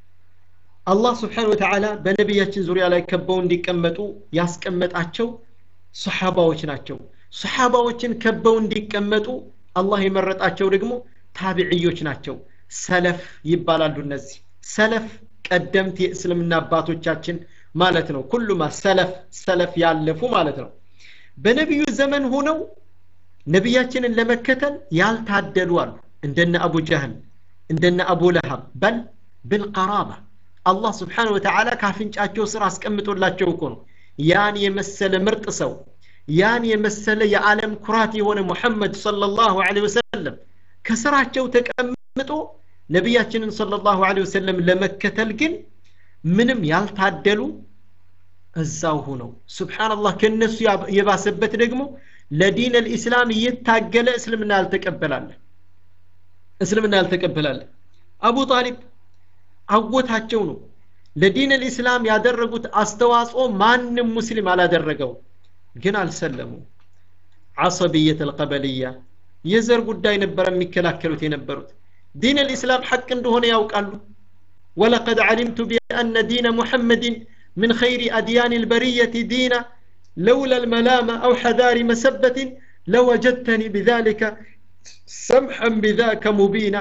አላህ ስብሓን ወተዓላ በነቢያችን ዙሪያ ላይ ከበው እንዲቀመጡ ያስቀመጣቸው ሰሓባዎች ናቸው ሰሓባዎችን ከበው እንዲቀመጡ አላህ የመረጣቸው ደግሞ ታቢዕዮች ናቸው ሰለፍ ይባላሉ እነዚህ ሰለፍ ቀደምት የእስልምና አባቶቻችን ማለት ነው ኩሉማ ሰለፍ ሰለፍ ያለፉ ማለት ነው በነቢዩ ዘመን ሆነው ነቢያችንን ለመከተል ያልታደሉ አሉ እንደነ አቡ ጀህል እንደነ አቡ ለሃብ በል ብልቀራባ አላህ ስብሓን ወተዓላ ካፍንጫቸው ስር አስቀምጦላቸው እኮ ነው ያን የመሰለ ምርጥ ሰው ያን የመሰለ የዓለም ኩራት የሆነ ሙሐመድ ሰለላሁ ዐለይሂ ወሰለም ከስራቸው ተቀምጦ ነቢያችንን ሰለላሁ ዐለይሂ ወሰለም ለመከተል ግን ምንም ያልታደሉ እዛው ሁነው ስብሓንላህ ከእነሱ የባሰበት ደግሞ ለዲን ልእስላም እየታገለ እስልምና ያልተቀበላለ እስልምና ያልተቀበላለ አቡ ጣሊብ አጎታቸው ነው ለዲን ልእስላም ያደረጉት አስተዋጽኦ ማንም ሙስሊም አላደረገው ግን አልሰለሙ ዓሰብየት አልቀበልያ የዘር ጉዳይ ነበረ የሚከላከሉት የነበሩት ዲን ልእስላም ሐቅ እንደሆነ ያውቃሉ ولقد علمت بأن دين محمد من خير أديان البرية دينا لولا الملامة أو حذار مسبة لوجدتني بذلك سمحا بذاك مبينا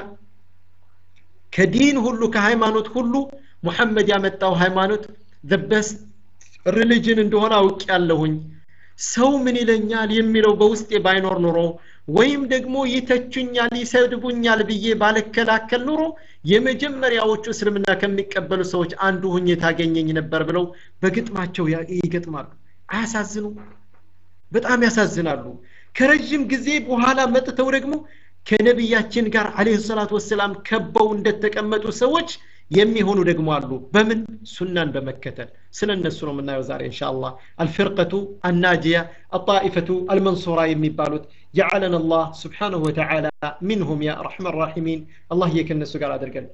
كدين هلو كهيمانوت هلو محمد يامتاو هيمانوت the best religion እንደሆነ አውቅ ያለሁኝ ሰው ምን ይለኛል የሚለው በውስጤ ባይኖር ኑሮ ወይም ደግሞ ይተቹኛል ይሰድቡኛል ብዬ ባልከላከል ኑሮ የመጀመሪያዎቹ እስልምና ከሚቀበሉ ሰዎች አንዱ ሁኜ ታገኘኝ ነበር ብለው በግጥማቸው ይገጥማሉ አያሳዝኑ በጣም ያሳዝናሉ ከረዥም ጊዜ በኋላ መጥተው ደግሞ ከነቢያችን ጋር አለህ ሰላት ወሰላም ከበው እንደተቀመጡ ሰዎች የሚሆኑ ደግሞ አሉ በምን ሱናን በመከተል ስለ እነሱ ነው የምናየው ዛሬ እንሻ አላህ አልፍርቀቱ አናጂያ አጣኢፈቱ አልመንሱራ የሚባሉት جعلنا الله سبحانه وتعالى منهم يا أرحم الراحمين الله يكن سقال أدرقن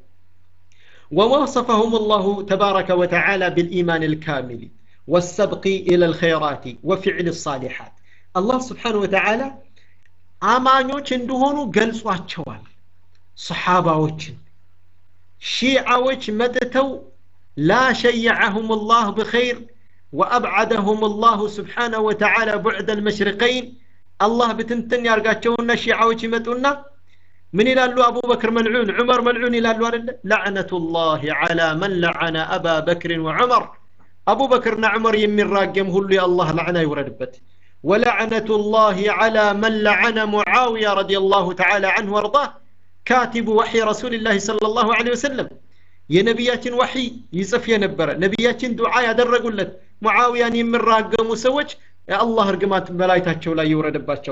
ووصفهم الله تبارك وتعالى بالإيمان الكامل والسبق إلى الخيرات وفعل الصالحات الله سبحانه وتعالى አማኞች እንደሆኑ ገልጿቸዋል ሰሓባዎችን ሺዓዎች መጥተው ላ ሸየዐሁም ላህ ብኸይር ወአብዓደሁም ላሁ ስብሓነሁ ወተዓላ ቡዕደ ልመሽሪቀይን አላህ ብትንትን ያርጋቸውና ሺዓዎች ይመጡና ምን ይላሉ አቡበክር መልዑን ዑመር መልዑን ይላሉ አደለ ላዕነቱ ላህ ዓላ መን ለዓነ አባ በክርን ወዑመር አቡበክርና ዑመር የሚራገም ሁሉ የአላህ ላዕና ይውረድበት ولعنة الله على من لعن معاوية رضي الله تعالى عنه وارضاه كاتب وحي رسول الله صلى الله عليه وسلم የነቢያችን ወሒ ይጽፍ የነበረ ነቢያችን ዱዓ ያደረጉለት ሙዓውያን የሚራገሙ ሰዎች የአላህ እርግማት በላይታቸው ላይ ይውረድባቸው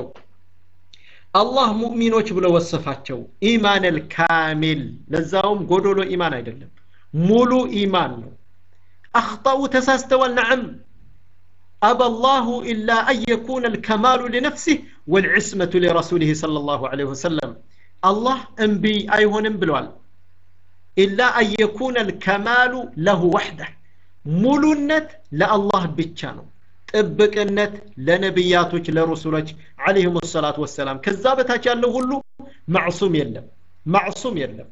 አላህ ሙእሚኖች ብሎ ወሰፋቸው ኢማን ልካሚል ለዛውም ጎዶሎ ኢማን አይደለም ሙሉ ኢማን ነው አክጣኡ ተሳስተዋል ነዓም أبى الله إلا أن يكون الكمال لنفسه والعصمة لرسوله صلى الله عليه وسلم الله أنبي أيهن بلوال إلا أن يكون الكمال له وحده ሙሉነት ለአላህ ብቻ ነው ጥብቅነት ለነቢያቶች ለረሱሎች አለይሂም ሰላት ወሰላም ከዛ በታች ያለው ሁሉ ማዕሱም የለም ማዕሱም የለም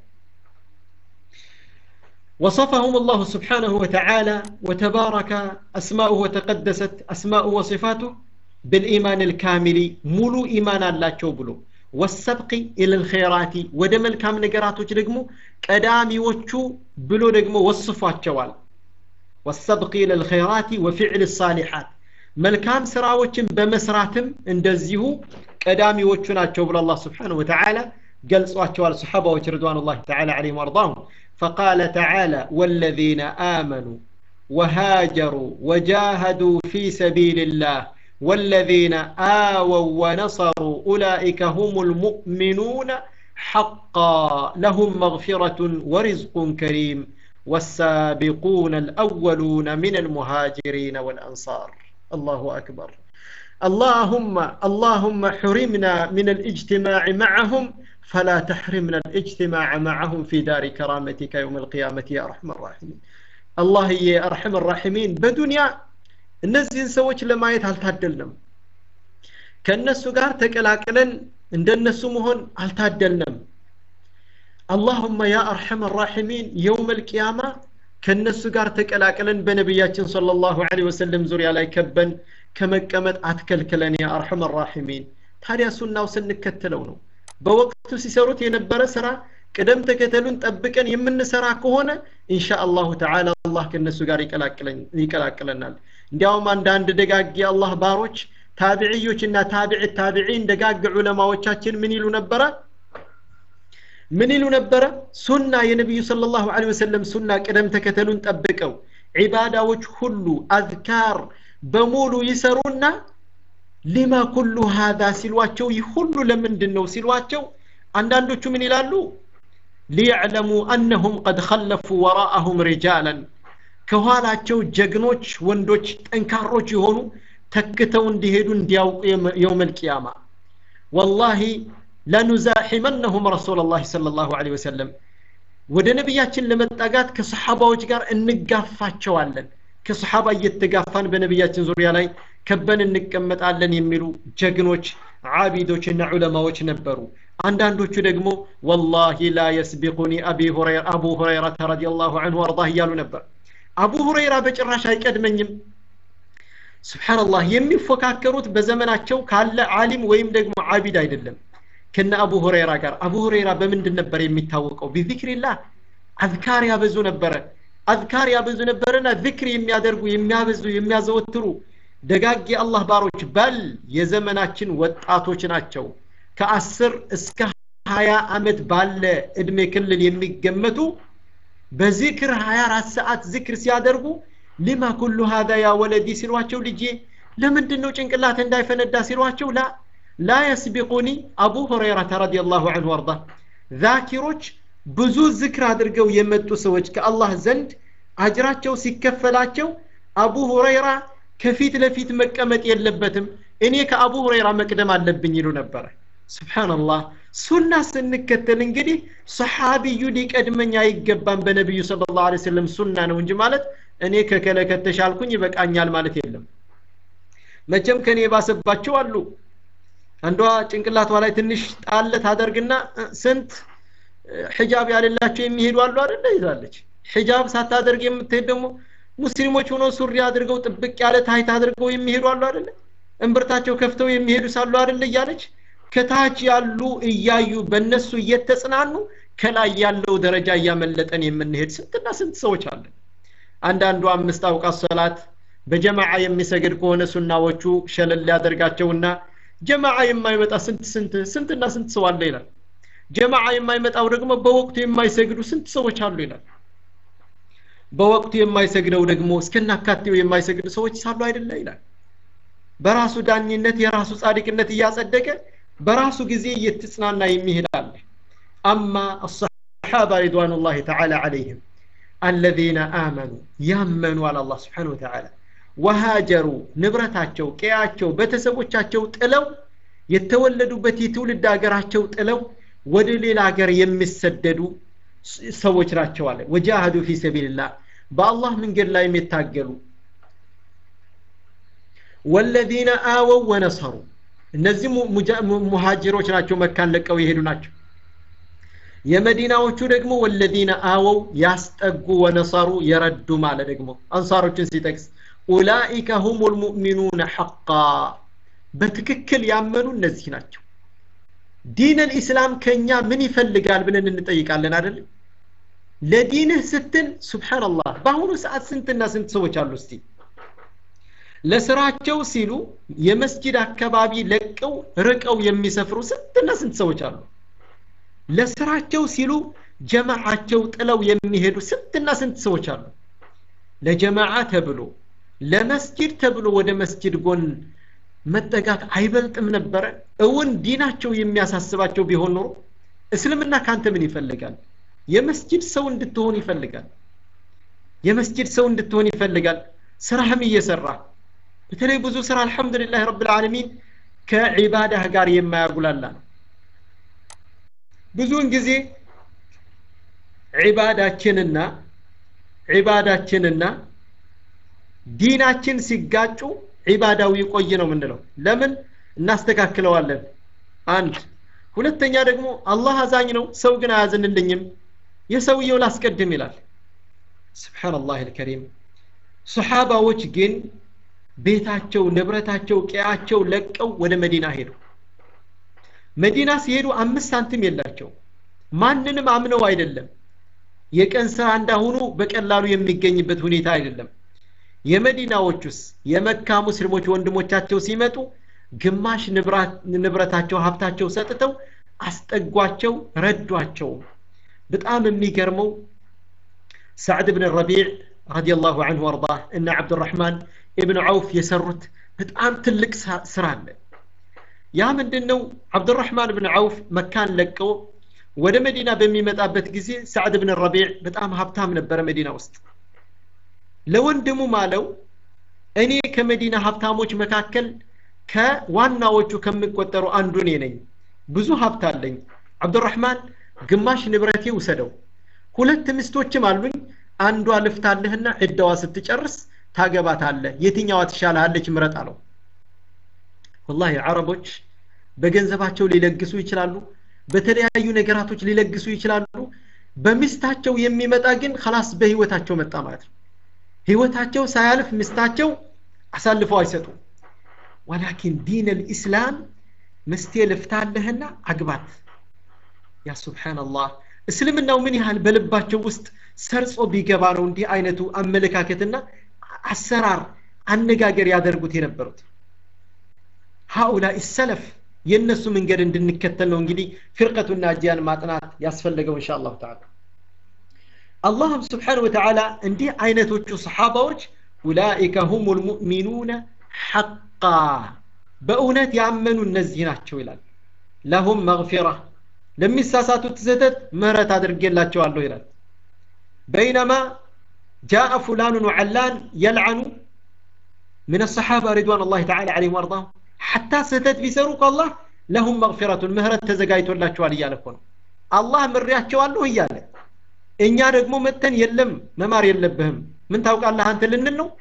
وصفهم الله سبحانه وتعالى وتبارك أسماؤه وتقدست أسماؤه وصفاته بالإيمان الكامل ملو إيمان الله بلو والسبق إلى الخيرات ودم الكام نقراتو جرقمو قدامي وچو بلو رقمو وصفات جوال والسبق إلى الخيرات وفعل الصالحات መልካም ስራዎችን በመስራትም እንደዚሁ ቀዳሚዎቹ ናቸው ብሎ አላህ ስብሓንሁ ወተዓላ ገልጿቸዋል ሰሓባዎች ርድዋኑላህ ተዓላ ዓለይሂም ወአርዳሁም فقال تعالى والذين آمنوا وهاجروا وجاهدوا في سبيل الله والذين آووا ونصروا أولئك هم المؤمنون حقا لهم مغفرة ورزق كريم والسابقون الأولون من المهاجرين والأنصار الله أكبر اللهم اللهم حرمنا من الاجتماع معهم فلا تحرمنا الاجتماع معهم في دار كرامتك يوم القيامة يا أرحم الراحمين الله يا أرحم الراحمين بدنيا እነዚህን ሰዎች ለማየት አልታደልንም ከእነሱ ጋር ተቀላቅለን እንደነሱ መሆን አልታደልንም አላሁመ ያ አርሐም ራሒሚን የውም ልቅያማ ከእነሱ ጋር ተቀላቅለን በነቢያችን صለ ላሁ ለ ወሰለም ዙሪያ ላይ ከበን ከመቀመጥ አትከልክለን ያ አርሐም ራሒሚን ታዲያ ሱናው ስንከተለው ነው በወቅቱ ሲሰሩት የነበረ ስራ ቅደም ተከተሉን ጠብቀን የምንሰራ ከሆነ ኢንሻ አላሁ ተዓላ አላህ ከእነሱ ጋር ይቀላቅለናል እንዲያውም አንዳንድ ደጋግ የአላህ ባሮች ታቢዕዮችና ታቢዕ ታቢዒን ደጋግ ዑለማዎቻችን ምን ይሉ ነበረ ምን ይሉ ነበረ ሱና የነቢዩ صለ ላሁ ለ ወሰለም ሱና ቅደም ተከተሉን ጠብቀው ዒባዳዎች ሁሉ አዝካር በሙሉ ይሰሩና ሊማ ኩሉ ሃዛ ሲሏቸው ይህ ሁሉ ለምንድን ነው ሲሏቸው አንዳንዶቹ ምን ይላሉ ሊዕለሙ አነሁም ቀድ ኸለፉ ወራአሁም ሪጃላን ከኋላቸው ጀግኖች ወንዶች ጠንካሮች የሆኑ ተክተው እንዲሄዱ እንዲያውቁ የውም ልቅያማ ወላሂ ለኑዛሒመነሁም ረሱላ ላህ صለ ላሁ ለ ወሰለም ወደ ነቢያችን ለመጠጋት ከሰሓባዎች ጋር እንጋፋቸዋለን ከሰሓባ እየተጋፋን በነቢያችን ዙሪያ ላይ ከበን እንቀመጣለን የሚሉ ጀግኖች ዓቢዶችና ዑለማዎች ነበሩ አንዳንዶቹ ደግሞ ወላሂ ላ የስቢቁኒ አቡ ሁረይረተ ረዲ ላሁ አንሁ አርዳህ እያሉ ነበር አቡ ሁረይራ በጭራሽ አይቀድመኝም ስብሓንላህ የሚፎካከሩት በዘመናቸው ካለ ዓሊም ወይም ደግሞ ዓቢድ አይደለም ከነ አቡ ሁረይራ ጋር አቡ ሁረይራ በምንድን ነበር የሚታወቀው ቢዚክሪላህ አዝካር ያበዙ ነበረ አዝካር ያበዙ ነበረና ዝክር የሚያደርጉ የሚያበዙ የሚያዘወትሩ ደጋግ የአላህ ባሮች በል የዘመናችን ወጣቶች ናቸው ከአስር እስከ ሀያ ዓመት ባለ እድሜ ክልል የሚገመቱ በዚክር 24 ሰዓት ዝክር ሲያደርጉ ሊማ ኩሉ ሀዛ ያ ወለዲ ሲሏቸው ልጄ ለምንድን ነው ጭንቅላት እንዳይፈነዳ ሲሏቸው ላ ላ የስቢቁኒ አቡ ሁረይረተ ረዲ ላሁ አንሁ አርዳ ዛኪሮች ብዙ ዝክር አድርገው የመጡ ሰዎች ከአላህ ዘንድ አጅራቸው ሲከፈላቸው አቡ ሁረይራ ከፊት ለፊት መቀመጥ የለበትም እኔ ከአቡ ሁረይራ መቅደም አለብኝ ይሉ ነበረ ስብሓንላህ ሱና ስንከተል እንግዲህ ሰሓቢዩ ሊቀድመኝ አይገባም በነቢዩ ስለ ላሁ ሰለም ሱና ነው እንጂ ማለት እኔ ከከለ ከተሻልኩኝ ይበቃኛል ማለት የለም መቼም ከኔ የባሰባቸው አሉ አንዷ ጭንቅላቷ ላይ ትንሽ ጣለ ታደርግና ስንት ሒጃብ ያሌላቸው የሚሄዱ አሉ አደለ ይዛለች ሒጃብ ሳታደርግ የምትሄድ ደግሞ ሙስሊሞች ሆነው ሱሪ አድርገው ጥብቅ ያለ ታይት አድርገው የሚሄዱ አሉ አደለ እምብርታቸው ከፍተው የሚሄዱ ሳሉ አደለ እያለች ከታች ያሉ እያዩ በእነሱ እየተጽናኑ ከላይ ያለው ደረጃ እያመለጠን የምንሄድ ስንትና ስንት ሰዎች አለን አንዳንዱ አምስት አውቃት ሰላት በጀማዓ የሚሰግድ ከሆነ ሱናዎቹ ሸለል ያደርጋቸውና ጀማዓ የማይመጣ ስንት ስንት ስንትና ስንት ሰው አለ ይላል ጀማዓ የማይመጣው ደግሞ በወቅቱ የማይሰግዱ ስንት ሰዎች አሉ ይላል በወቅቱ የማይሰግደው ደግሞ እስከናካቴው የማይሰግዱ ሰዎች ሳሉ አይደለ ይላል በራሱ ዳኝነት የራሱ ጻድቅነት እያጸደቀ በራሱ ጊዜ እየተጽናና የሚሄድ አለ አማ አሰሓባ ሪድዋኑላህ ተዓላ ዓለይህም አለዚነ አመኑ ያመኑ አለ አላህ ስብሓን ወተዓላ ወሃጀሩ ንብረታቸው ቀያቸው ቤተሰቦቻቸው ጥለው የተወለዱበት የትውልድ ሀገራቸው ጥለው ወደ ሌላ ሀገር የሚሰደዱ ሰዎች ናቸው አለ ወጃሃዱ ፊ ሰቢልላህ በአላህ መንገድ ላይ የታገሉ ወለዚነ አወው ወነሰሩ እነዚህ ሙሃጅሮች ናቸው መካን ለቀው የሄዱ ናቸው የመዲናዎቹ ደግሞ ወለዚነ አወው ያስጠጉ ወነሰሩ የረዱ ማለ ደግሞ አንሳሮችን ሲጠቅስ ኡላኢከ ሁም ልሙእሚኑነ ሐቃ በትክክል ያመኑ እነዚህ ናቸው ዲን ልኢስላም ከኛ ምን ይፈልጋል ብለን እንጠይቃለን አይደለም ለዲንህ ስትል ሱብሓንላህ በአሁኑ ሰዓት ስንትና ስንት ሰዎች አሉ እስቲ ለስራቸው ሲሉ የመስጂድ አካባቢ ለቀው ርቀው የሚሰፍሩ ስንትና ስንት ሰዎች አሉ ለስራቸው ሲሉ ጀማዓቸው ጥለው የሚሄዱ ስንትና ስንት ሰዎች አሉ ለጀማዓ ተብሎ ለመስጂድ ተብሎ ወደ መስጂድ ጎን መጠጋት አይበልጥም ነበረ እውን ዲናቸው የሚያሳስባቸው ቢሆን ኖሮ እስልምና ካንተ ምን ይፈልጋል የመስጂድ ሰው እንድትሆን ይፈልጋል የመስጅድ ሰው እንድትሆን ይፈልጋል ስራህም እየሰራ በተለይ ብዙ ስራ አልሐምዱሊላህ ረብ ልዓለሚን ከዒባዳህ ጋር የማያጉላላ ነው ብዙውን ጊዜ ዒባዳችንና ዒባዳችንና ዲናችን ሲጋጩ ዒባዳው ይቆይ ነው የምንለው ለምን እናስተካክለዋለን አንድ ሁለተኛ ደግሞ አላህ አዛኝ ነው ሰው ግን አያዝንልኝም የሰውየው ላስቀድም ይላል ስብሓንላህ ልከሪም ሰሓባዎች ግን ቤታቸው ንብረታቸው ቀያቸው ለቀው ወደ መዲና ሄዱ መዲና ሲሄዱ አምስት ሳንቲም የላቸው ማንንም አምነው አይደለም የቀን ስራ እንዳሁኑ በቀላሉ የሚገኝበት ሁኔታ አይደለም የመዲናዎቹስ የመካ ሙስሊሞች ወንድሞቻቸው ሲመጡ ግማሽ ንብረታቸው ሀብታቸው ሰጥተው አስጠጓቸው ረዷቸው በጣም የሚገርመው ሳዕድ ብን ረቢዕ ረዲየላሁ አንሁ ወርዳ እና ዓብድራሕማን ኢብን ዐውፍ የሰሩት በጣም ትልቅ ስራ አለ ያ ምንድን ነው ዓብድራሕማን ብን ዐውፍ መካን ለቀው ወደ መዲና በሚመጣበት ጊዜ ሳዕድ ብን ረቢዕ በጣም ሀብታም ነበረ መዲና ውስጥ ለወንድሙ ማለው እኔ ከመዲና ሀብታሞች መካከል ከዋናዎቹ ከሚቆጠሩ አንዱ እኔ ነኝ ብዙ ሀብት አለኝ አብዱራህማን ግማሽ ንብረቴ ውሰደው ሁለት ሚስቶችም አሉኝ አንዷ ልፍታለህና ዕዳዋ ስትጨርስ ታገባታለህ የትኛዋ ትሻልሃለች ምረጥ አለው ወላሂ አረቦች በገንዘባቸው ሊለግሱ ይችላሉ በተለያዩ ነገራቶች ሊለግሱ ይችላሉ በሚስታቸው የሚመጣ ግን ከላስ በህይወታቸው መጣ ማለት ነው ህይወታቸው ሳያልፍ ሚስታቸው አሳልፈው አይሰጡም ወላኪን ዲን ልኢስላም ምስቴ ልፍታለህና አግባት ያ ሱብሓነላህ እስልምናው ምን ያህል በልባቸው ውስጥ ሰርጾ ቢገባ ነው እንዲህ አይነቱ አመለካከትና አሰራር አነጋገር ያደርጉት የነበሩት ሃኡላ ሰለፍ የእነሱ መንገድ እንድንከተል ነው እንግዲህ ፍርቀቱና እጅያን ማጥናት ያስፈለገው እንሻ አላሁ ተዓላ አላህም ስብሓን ወተዓላ እንዲህ አይነቶቹ ሰሓባዎች ኡላኢከ ሁም ልሙእሚኑነ ሐቃ በእውነት ያመኑ እነዚህ ናቸው ይላል ለሁም መግፊራ ለሚሳሳቱት ስህተት ምህረት አድርጌላቸዋለሁ ይላል በይነማ ጃአ ፉላኑን ወዐላን የልዐኑ من الصحابة رضوان الله تعالى عليهم وارضاهم حتى ستت بيسروا الله لهم مغفرة مهرة تزقايت ولا شوال يالكون الله مريات شوال እያለ እኛ ደግሞ መተን የለም መማር የለብህም ምን ታውቃለህ አንተ ልንል ነው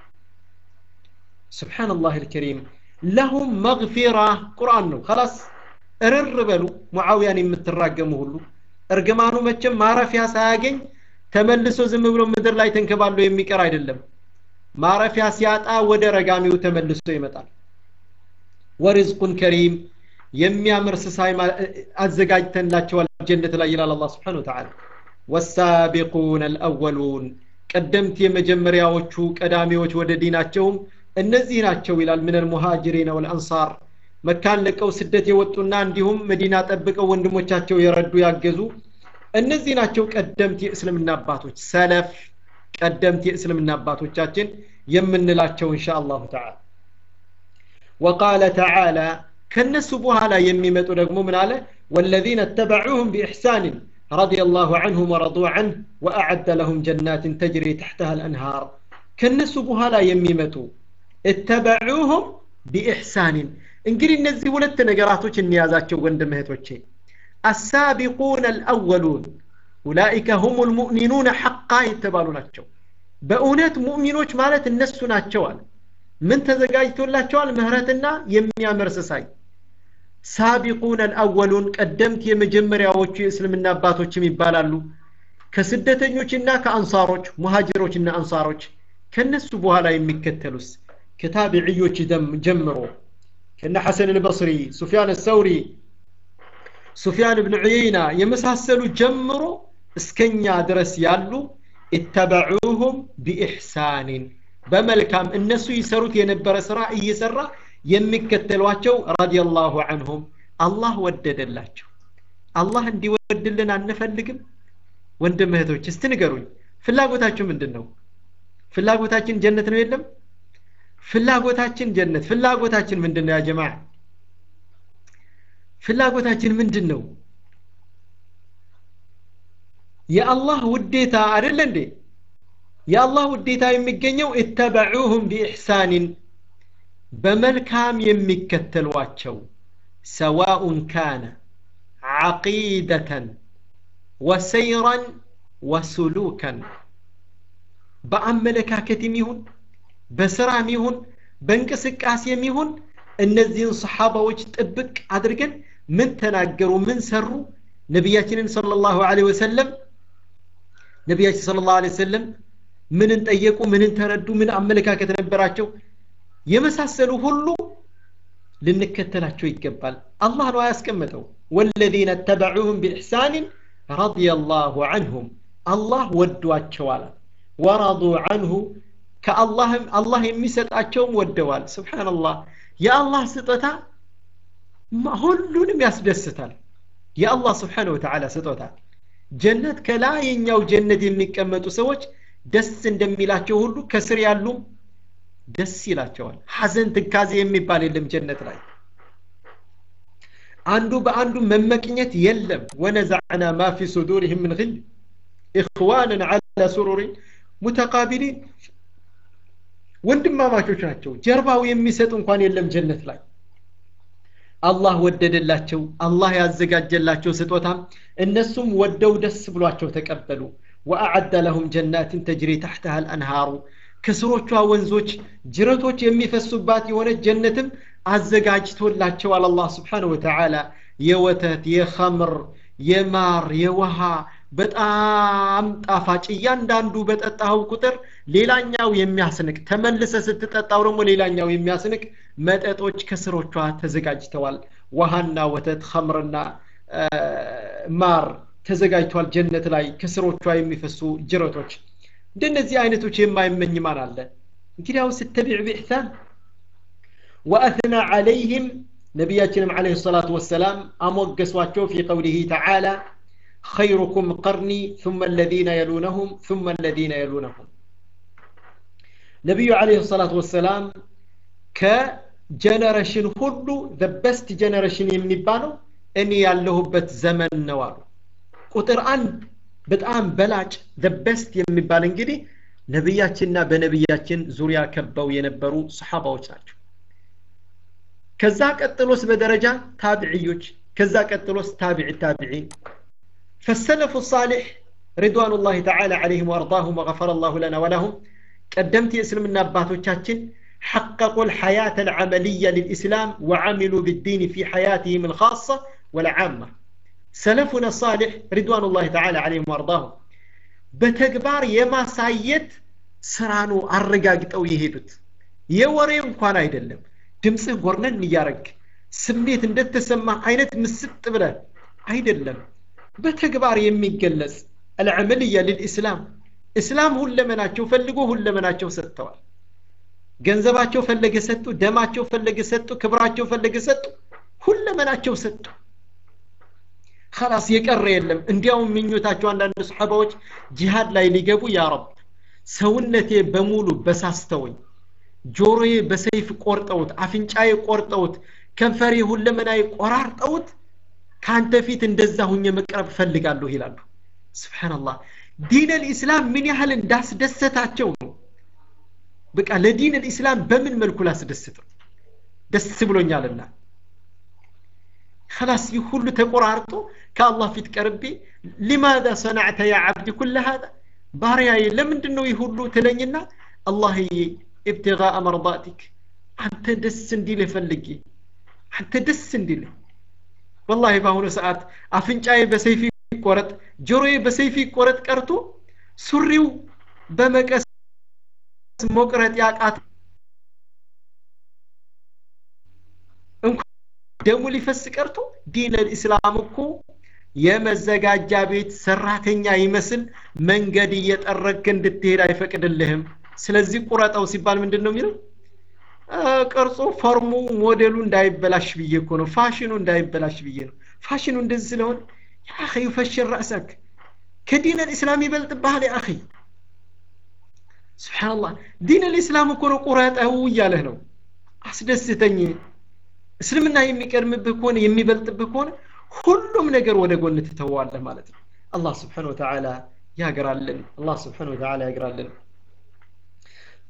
سبحان الله الكريم لهم مغفرة قرآن ነው خلاص እርር በሉ ሙዓውያን የምትራገሙ ሁሉ እርግማኑ መቼም ማረፊያ ሳያገኝ ተመልሶ ዝም ብሎ ምድር ላይ ተንከባሎ የሚቀር አይደለም ማረፊያ ሲያጣ ወደ ረጋሚው ተመልሶ ይመጣል ወሪዝቁን ከሪም የሚያምር ስሳይ አዘጋጅተንላቸዋል ጀነት ላይ ይላል አላህ ስብሓን ወተዓላ ወሳቢቁን አልአወሉን ቀደምት የመጀመሪያዎቹ ቀዳሚዎች ወደ ዲናቸውም እነዚህ ናቸው ይላል ምን አልሙሃጅሪን ወልአንሳር መካን ለቀው ስደት የወጡና እንዲሁም መዲና ጠብቀው ወንድሞቻቸው የረዱ ያገዙ እነዚህ ናቸው ቀደምት የእስልምና አባቶች ሰለፍ ቀደምት የእስልምና አባቶቻችን የምንላቸው እንሻ አላሁ ተዓላ ወቃለ ተዓላ ከነሱ በኋላ የሚመጡ ደግሞ ምን አለ ወለዚነ اتبعوهم بإحسان رضي الله عنهم ورضوا عنه وأعد لهم جنات تجري تحتها الأنهار كنسو بهالا يميمتو اتبعوهم بإحسان እንግዲህ እነዚህ ሁለት ነገራቶች እንያዛቸው ወንድም እህቶቼ አሳቢቁን አልአወሉን ኡላኢከ ሁም ልሙእሚኑነ ሐቃ የተባሉ ናቸው በእውነት ሙእሚኖች ማለት እነሱ ናቸዋል ምን ተዘጋጅቶላቸዋል ምህረትና የሚያምር ስሳይ ሳቢቁን አልአወሉን ቀደምት የመጀመሪያዎቹ የእስልምና አባቶችም ይባላሉ ከስደተኞችና ከአንሳሮች ሙሃጅሮችና አንሳሮች ከነሱ በኋላ የሚከተሉስ ከታቢዕዮች ጀምሮ ከነ ሐሰን አልበስሪ ሱፊያን አሰውሪ ሱፊያን ብን ዑየይና የመሳሰሉ ጀምሮ እስከኛ ድረስ ያሉ ኢተበዑሁም ቢኢሕሳኒን በመልካም እነሱ ይሰሩት የነበረ ስራ እየሰራ የሚከተሏቸው ረዲየላሁ አንሁም አላህ ወደደላቸው አላህ እንዲወድልን አንፈልግም ወንድም እህቶች እስቲ ንገሩኝ ፍላጎታችሁ ምንድን ነው ፍላጎታችን ጀነት ነው የለም ፍላጎታችን ጀነት ፍላጎታችን ምንድን ነው ያ ጀማ ፍላጎታችን ምንድን ነው የአላህ ውዴታ አይደለ እንዴ የአላህ ውዴታ የሚገኘው እተበዑሁም ቢኢሕሳንን በመልካም የሚከተሏቸው ሰዋኡን ካነ ዓቂደተን ወሰይረን ወሱሉከን በአመለካከትም ይሁን በስራም ይሁን በእንቅስቃሴም ይሁን እነዚህን ሰሓባዎች ጥብቅ አድርገን ምን ተናገሩ ምን ሰሩ ነቢያችንን ሰለላሁ ዐለይሂ ወሰለም ነቢያችን ሰለላሁ ዐለይሂ ወሰለም ምንን ጠየቁ ምንን ተረዱ ምን አመለካከት ነበራቸው የመሳሰሉ ሁሉ ልንከተላቸው ይገባል አላህ ነው ያስቀመጠው ወለዚነ ተበዑሁም ቢኢሕሳንን ረዲየላሁ ዐንሁም አላህ ወዷቸዋል ወረዱ ዐንሁ ከአላህም አላህ የሚሰጣቸውም ወደዋል ስብሓንላህ የአላህ ስጦታ ሁሉንም ያስደስታል የአላህ ስብሓን ወተዓላ ስጦታ ጀነት ከላይኛው ጀነት የሚቀመጡ ሰዎች ደስ እንደሚላቸው ሁሉ ከስር ያሉም ደስ ይላቸዋል ሐዘን ትካዜ የሚባል የለም ጀነት ላይ አንዱ በአንዱ መመቅኘት የለም ወነዛዕና ማ ፊ ሱዱሪህም ምን ግል ኢኽዋንን ዐላ ሱሩሪን ሙተቃቢሊን ወንድማማቾች ናቸው ጀርባው የሚሰጥ እንኳን የለም ጀነት ላይ አላህ ወደደላቸው አላህ ያዘጋጀላቸው ስጦታም እነሱም ወደው ደስ ብሏቸው ተቀበሉ ወአዓደ ለሁም ጀናትን ተጅሪ ታሕተሃ አልአንሃሩ ከስሮቿ ወንዞች ጅረቶች የሚፈሱባት የሆነ ጀነትም አዘጋጅቶላቸዋል አላህ ስብሓን ወተዓላ የወተት የኸምር የማር የውሃ በጣም ጣፋጭ እያንዳንዱ በጠጣኸው ቁጥር ሌላኛው የሚያስንቅ ተመልሰ ስትጠጣው ደግሞ ሌላኛው የሚያስንቅ መጠጦች ከስሮቿ ተዘጋጅተዋል ውሃና ወተት ኸምርና ማር ተዘጋጅቷል ጀነት ላይ ከስሮቿ የሚፈሱ ጅረቶች እንደነዚህ አይነቶች የማይመኝ ማን አለ እንግዲያው ስተቢዕ ብኢሕሳን ወአትና ዓለይህም ነቢያችንም ዓለይሂ ሰላቱ ወሰላም አሞገሷቸው ፊ ቀውሊህ ተዓላ خيركم قرني ثم الذين يلونهم ثم الذين يلونهم ነቢዩ ዓለይሂ ሰላቱ ወሰላም ከጀነሬሽን ሁሉ ዘ በስት ጀነሬሽን የሚባለው እኔ ያለሁበት ዘመን ነው አሉ ቁጥር አንድ በጣም በላጭ ዘ በስት የሚባል እንግዲህ ነቢያችንና በነቢያችን ዙሪያ ከበው የነበሩ ሰሓባዎች ናቸው ከዛ ቀጥሎስ በደረጃ ታቢዕዮች ከዛ ቀጥሎስ ታቢዕ ታቢዒን فالسلف الصالح رضوان الله تعالى عليهم وارضاهم وغفر الله لنا ولهم قدمت اسلمنا باتوچاچن حققوا الحياة العملية للإسلام وعملوا بالدين في حياتهم الخاصة والعامة سلفنا الصالح رضوان الله تعالى عليهم وارضاهم በተግባር የማሳየት ስራ ነው አረጋግጠው የሄዱት የወሬ እንኳን አይደለም ድምፅህ ጎርነን እያረግ ስሜት እንደተሰማ አይነት ምስጥ ብለ አይደለም በተግባር የሚገለጽ አልዕመልያ ልልእስላም እስላም ሁለመናቸው ፈልጎ ሁለመናቸው ሰጥተዋል ገንዘባቸው ፈለገ ሰጡ ደማቸው ፈለገ ሰጡ ክብራቸው ፈለገ ሰጡ ሁለመናቸው ሰጡ خلاص የቀረ የለም እንዲያውም ምኞታቸው አንዳንድ ሰሓባዎች ጂሃድ ላይ ሊገቡ ያ ረብ ሰውነቴ በሙሉ በሳስተውኝ ጆሮዬ በሰይፍ ቆርጠውት አፍንጫዬ ቆርጠውት ከንፈሬ ሁለመናዬ ቆራርጠውት ከአንተ ፊት እንደዛ ሁኜ መቅረብ እፈልጋለሁ ይላሉ ስብሓንላህ ዲን ልእስላም ምን ያህል እንዳስደሰታቸው ነው በቃ ለዲን ልእስላም በምን መልኩ ላስደስተው ደስ ብሎኛልና خلاص ሁሉ ተቆራርጦ ከአላህ ፊት ቀርቤ ሊማذا ሰናዕተ ያ ዓብዲ ኩለ هذا ባሪያዬ ለምንድን ነው ይህ ሁሉ ትለኝና አላህዬ ኢብትጋء መርዳቲክ አንተ ደስ እንዲልህ ፈልጌ አንተ ደስ እንዲልህ ወላሂ በአሁኑ ሰዓት አፍንጫዬ በሰይፍ ይቆረጥ ጆሮዬ በሰይፍ ይቆረጥ ቀርቶ ሱሪው በመቀስ መቁረጥ ያቃት እንኳን ደሙ ሊፈስ ቀርቶ ዲን ልእስላም እኮ የመዘጋጃ ቤት ሰራተኛ ይመስል መንገድ እየጠረግክ እንድትሄድ አይፈቅድልህም ስለዚህ ቁረጠው ሲባል ምንድን ነው የሚለው ቅርጹ ፎርሙ ሞዴሉ እንዳይበላሽ ብዬ እኮ ነው ፋሽኑ እንዳይበላሽ ብዬ ነው ፋሽኑ እንደዚህ ስለሆነ ያ ዩፈሽር ረእሰክ ከዲን ልእስላም ይበልጥብሃል ያ ስብሓንላህ ዲን ልእስላም እኮ ነው ቁረጠው እያለህ ነው አስደስተኝ እስልምና የሚቀድምብህ ከሆነ የሚበልጥብህ ከሆነ ሁሉም ነገር ወደ ጎን ትተዋለህ ማለት ነው አላህ ስብሓን ወተዓላ ያግራልን አላህ ስብሓን ወተዓላ ያግራልን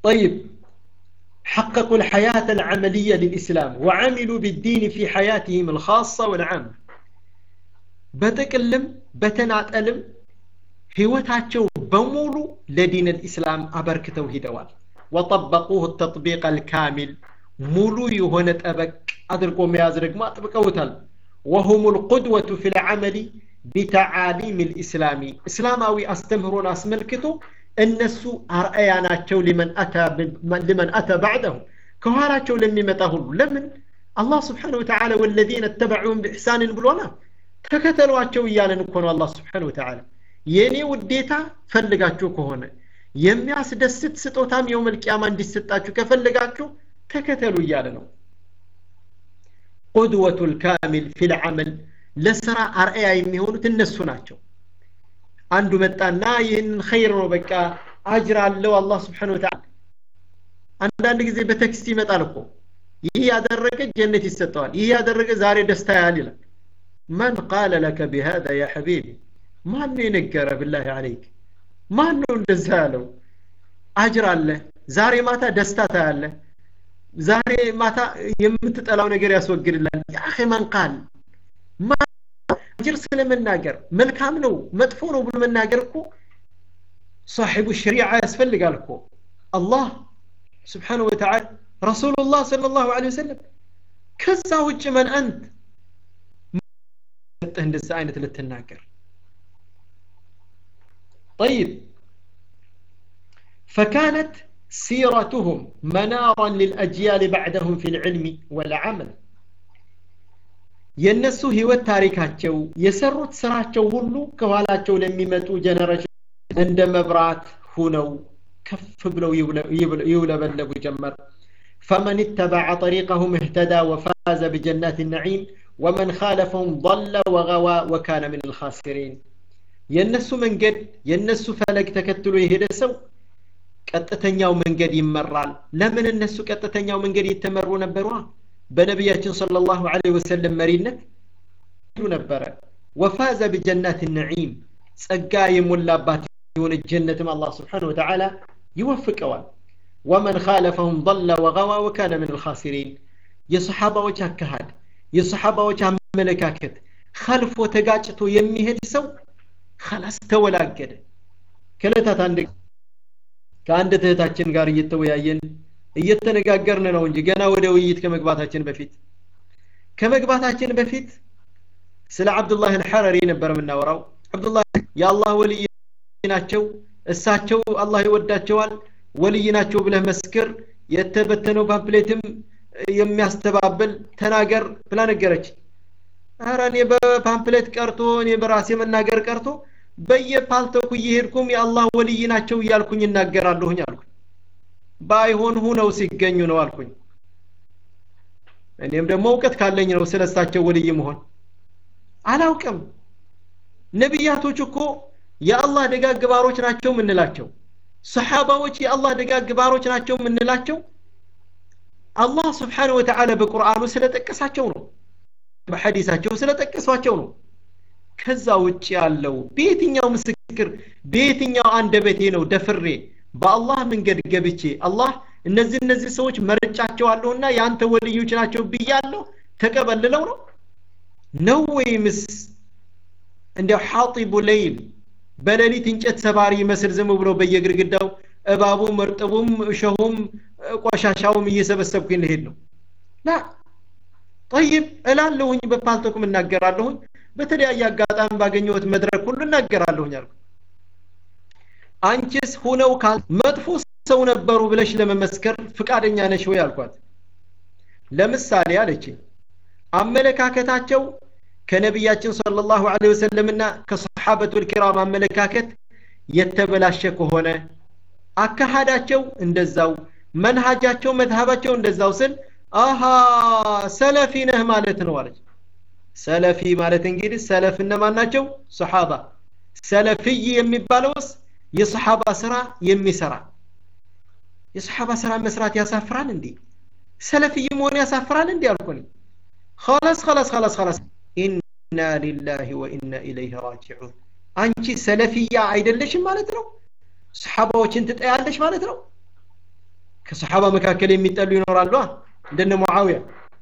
طيب حققوا الحياة العملية للإسلام وعملوا بالدين في حياتهم الخاصة والعامة بتكلم بتنعتلم ህይወታቸው በሙሉ ለዲን الإسلام አበርክተው ሂደዋል وطبقوه التطبيق الكامل ሙሉ የሆነ ጠበቅ አድርጎ መያዝ ደግሞ አጥብቀውታል وهم القدوة في العمل بتعاليم الإسلام إسلاماوي أستمرون أسملكتو እነሱ አርአያ ናቸው ሊመን አተ ባዕደሁ ከኋላቸው ለሚመጣ ሁሉ ለምን አላህ ስብሓን ወተዓላ ወለዚነ ተበዑን ብኢሕሳንን ብሎና ተከተሏቸው እያለን እኮ ነው አላህ ስብሓን ወተዓላ የእኔ ውዴታ ፈልጋችሁ ከሆነ የሚያስደስት ስጦታም የውመል ቂያማ እንዲሰጣችሁ ከፈልጋችሁ ተከተሉ እያለ ነው ቁድወቱ ልካሚል ፊልዓመል ለስራ አርአያ የሚሆኑት እነሱ ናቸው አንዱ መጣና ይህንን ኸይር ነው በቃ አጅር አለው አላህ ስብሓን ወተዓላ አንዳንድ ጊዜ በቴክስት ይመጣል እኮ ይህ ያደረገ ጀነት ይሰጠዋል ይህ ያደረገ ዛሬ ደስታ ያህል ይላል መን ቃለ ለከ ቢሃذا ያ ሐቢቢ ማን ነው የነገረ ብላህ አለይክ ማን ነው እንደዛ ያለው አጅር አለ ዛሬ ማታ ደስታ ታያለ ዛሬ ማታ የምትጠላው ነገር ያስወግድላል ያኺ መን ቃል አጅር ስለመናገር መልካም ነው መጥፎ ነው ብሎ መናገር እኮ صاحب الشريعة ያስፈልጋል እኮ አላህ سبحانه وتعالى رسول الله صلى الله عليه وسلم ከዛ ውጭ መን አንት እንደዛ አይነት ልትናገር طيب فكانت سيرتهم منارا للأجيال بعدهم في العلم والعمل የእነሱ ህይወት ታሪካቸው የሰሩት ስራቸው ሁሉ ከኋላቸው ለሚመጡ ጀነሬሽን እንደ መብራት ሁነው ከፍ ብለው ይውለበለቡ ጀመር فمن اتبع طريقهم اهتدى وفاز بجنات النعيم ومن خالفهم ضل وغوى وكان من الخاسرين የነሱ መንገድ የነሱ ፈለግ ተከትሎ የሄደ ሰው ቀጥተኛው መንገድ ይመራል ለምን እነሱ ቀጥተኛው መንገድ የተመሩ ነበሯ በነቢያችን صلى الله عليه وسلم መሪነት ነበረ ወፋዘ بجنات النعيم ጸጋ የሞላባት የሆነ ጀነትም አላህ ስብሓን ወተዓላ ይወፍቀዋል ወመን ካለፈሁም ضل وغوى وكان من الخاسرين የሰሓባዎች አካሃድ የሰሓባዎች አመለካከት ከልፎ ተጋጭቶ የሚሄድ ሰው خلاص ተወላገደ ከለታት አንድ ከአንድ እህታችን ጋር እየተወያየን እየተነጋገርን ነው እንጂ ገና ወደ ውይይት ከመግባታችን በፊት ከመግባታችን በፊት ስለ አብዱላህ አልሐረሪ ነበር የምናወራው አብዱላህ የአላህ ወልይ ናቸው እሳቸው አላህ ይወዳቸዋል ወልይ ናቸው ብለህ መስክር የተበተነው ፓምፕሌትም የሚያስተባብል ተናገር ብላ ነገረች አረ እኔ በፓምፕሌት ቀርቶ እኔ በራሴ መናገር ቀርቶ በየፓልተኩ እየሄድኩም የአላህ ወልይ ናቸው እያልኩኝ እናገራለሁኝ አልኩኝ ባይሆን ሁነው ሲገኙ ነው አልኩኝ እኔም ደግሞ እውቀት ካለኝ ነው ስለ እሳቸው ወልይ መሆን አላውቅም ነቢያቶች እኮ የአላህ ደጋግ ባሮች ናቸው ምንላቸው ሰሓባዎች የአላህ ደጋግ ባሮች ናቸው ምንላቸው አላህ ስብሓን ወተዓላ በቁርአኑ ስለጠቀሳቸው ነው በሐዲሳቸው ስለጠቀሷቸው ነው ከዛ ውጭ ያለው በየትኛው ምስክር በየትኛው አንደበቴ ነው ደፍሬ በአላህ መንገድ ገብቼ አላህ እነዚህ እነዚህ ሰዎች መርጫቸዋለሁና የአንተ ወልዮች ናቸው ብያለሁ ተቀበልለው ነው ነው ወይምስ እንዲያው ሐጢቡ ለይል በሌሊት እንጨት ሰባሪ ይመስል ዝም ብሎ በየግድግዳው እባቡም እርጥቡም እሸሁም ቆሻሻውም እየሰበሰብኩኝ ልሄድ ነው ላ ጠይብ እላለሁኝ በፓልቶኩም እናገራለሁኝ በተለያየ አጋጣሚ ባገኘሁት መድረክ ሁሉ እናገራለሁኝ አልኩ አንቺስ ሁነው ካል መጥፎ ሰው ነበሩ ብለሽ ለመመስከር ፍቃደኛ ነሽ ወይ አልኳት ለምሳሌ አለችኝ አመለካከታቸው ከነቢያችን ሰለላሁ ዐለይሂ ወሰለምና ከሰሓበቱል ኪራም አመለካከት የተበላሸ ከሆነ አካሃዳቸው እንደዛው መንሃጃቸው መዝሀባቸው እንደዛው ስል አሃ ሰለፊ ነህ ማለት ነው አለች ሰለፊ ማለት እንግዲህ ሰለፍ እነማን ናቸው ሰሓባ ሰለፊይ የሚባለውስ የሰሓባ ስራ የሚሰራ የሰሓባ ስራ መስራት ያሳፍራል እንዴ ሰለፊይ መሆን ያሳፍራል እንዴ አልኩኝ خلاص خلاص خلاص خلاص ኢና ሊላሂ ወኢና ኢለይህ ራጅዑን አንቺ ሰለፊያ አይደለሽም ማለት ነው ሰሓባዎችን ትጠያለሽ ማለት ነው ከሰሓባ መካከል የሚጠሉ ይኖራሉ እንደነ ሙዓውያ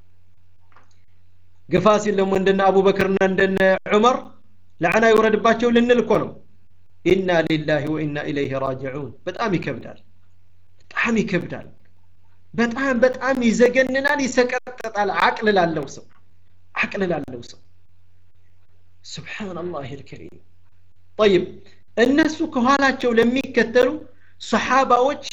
ግፋ ሲል ደግሞ እንደነ አቡበክርና እንደነ ዑመር ለዓና ይውረድባቸው ልንል እኮ ነው ኢና ሊላሂ ወኢና ኢለይህ ራጅዑን በጣም ይከብዳል በጣም ይከብዳል በጣም በጣም ይዘገንናል ይሰቀጠጣል አቅል ላለው ሰው አቅል ላለው ሰው ስብሓንላህ ልከሪም ጠይብ እነሱ ከኋላቸው ለሚከተሉ ሰሓባዎች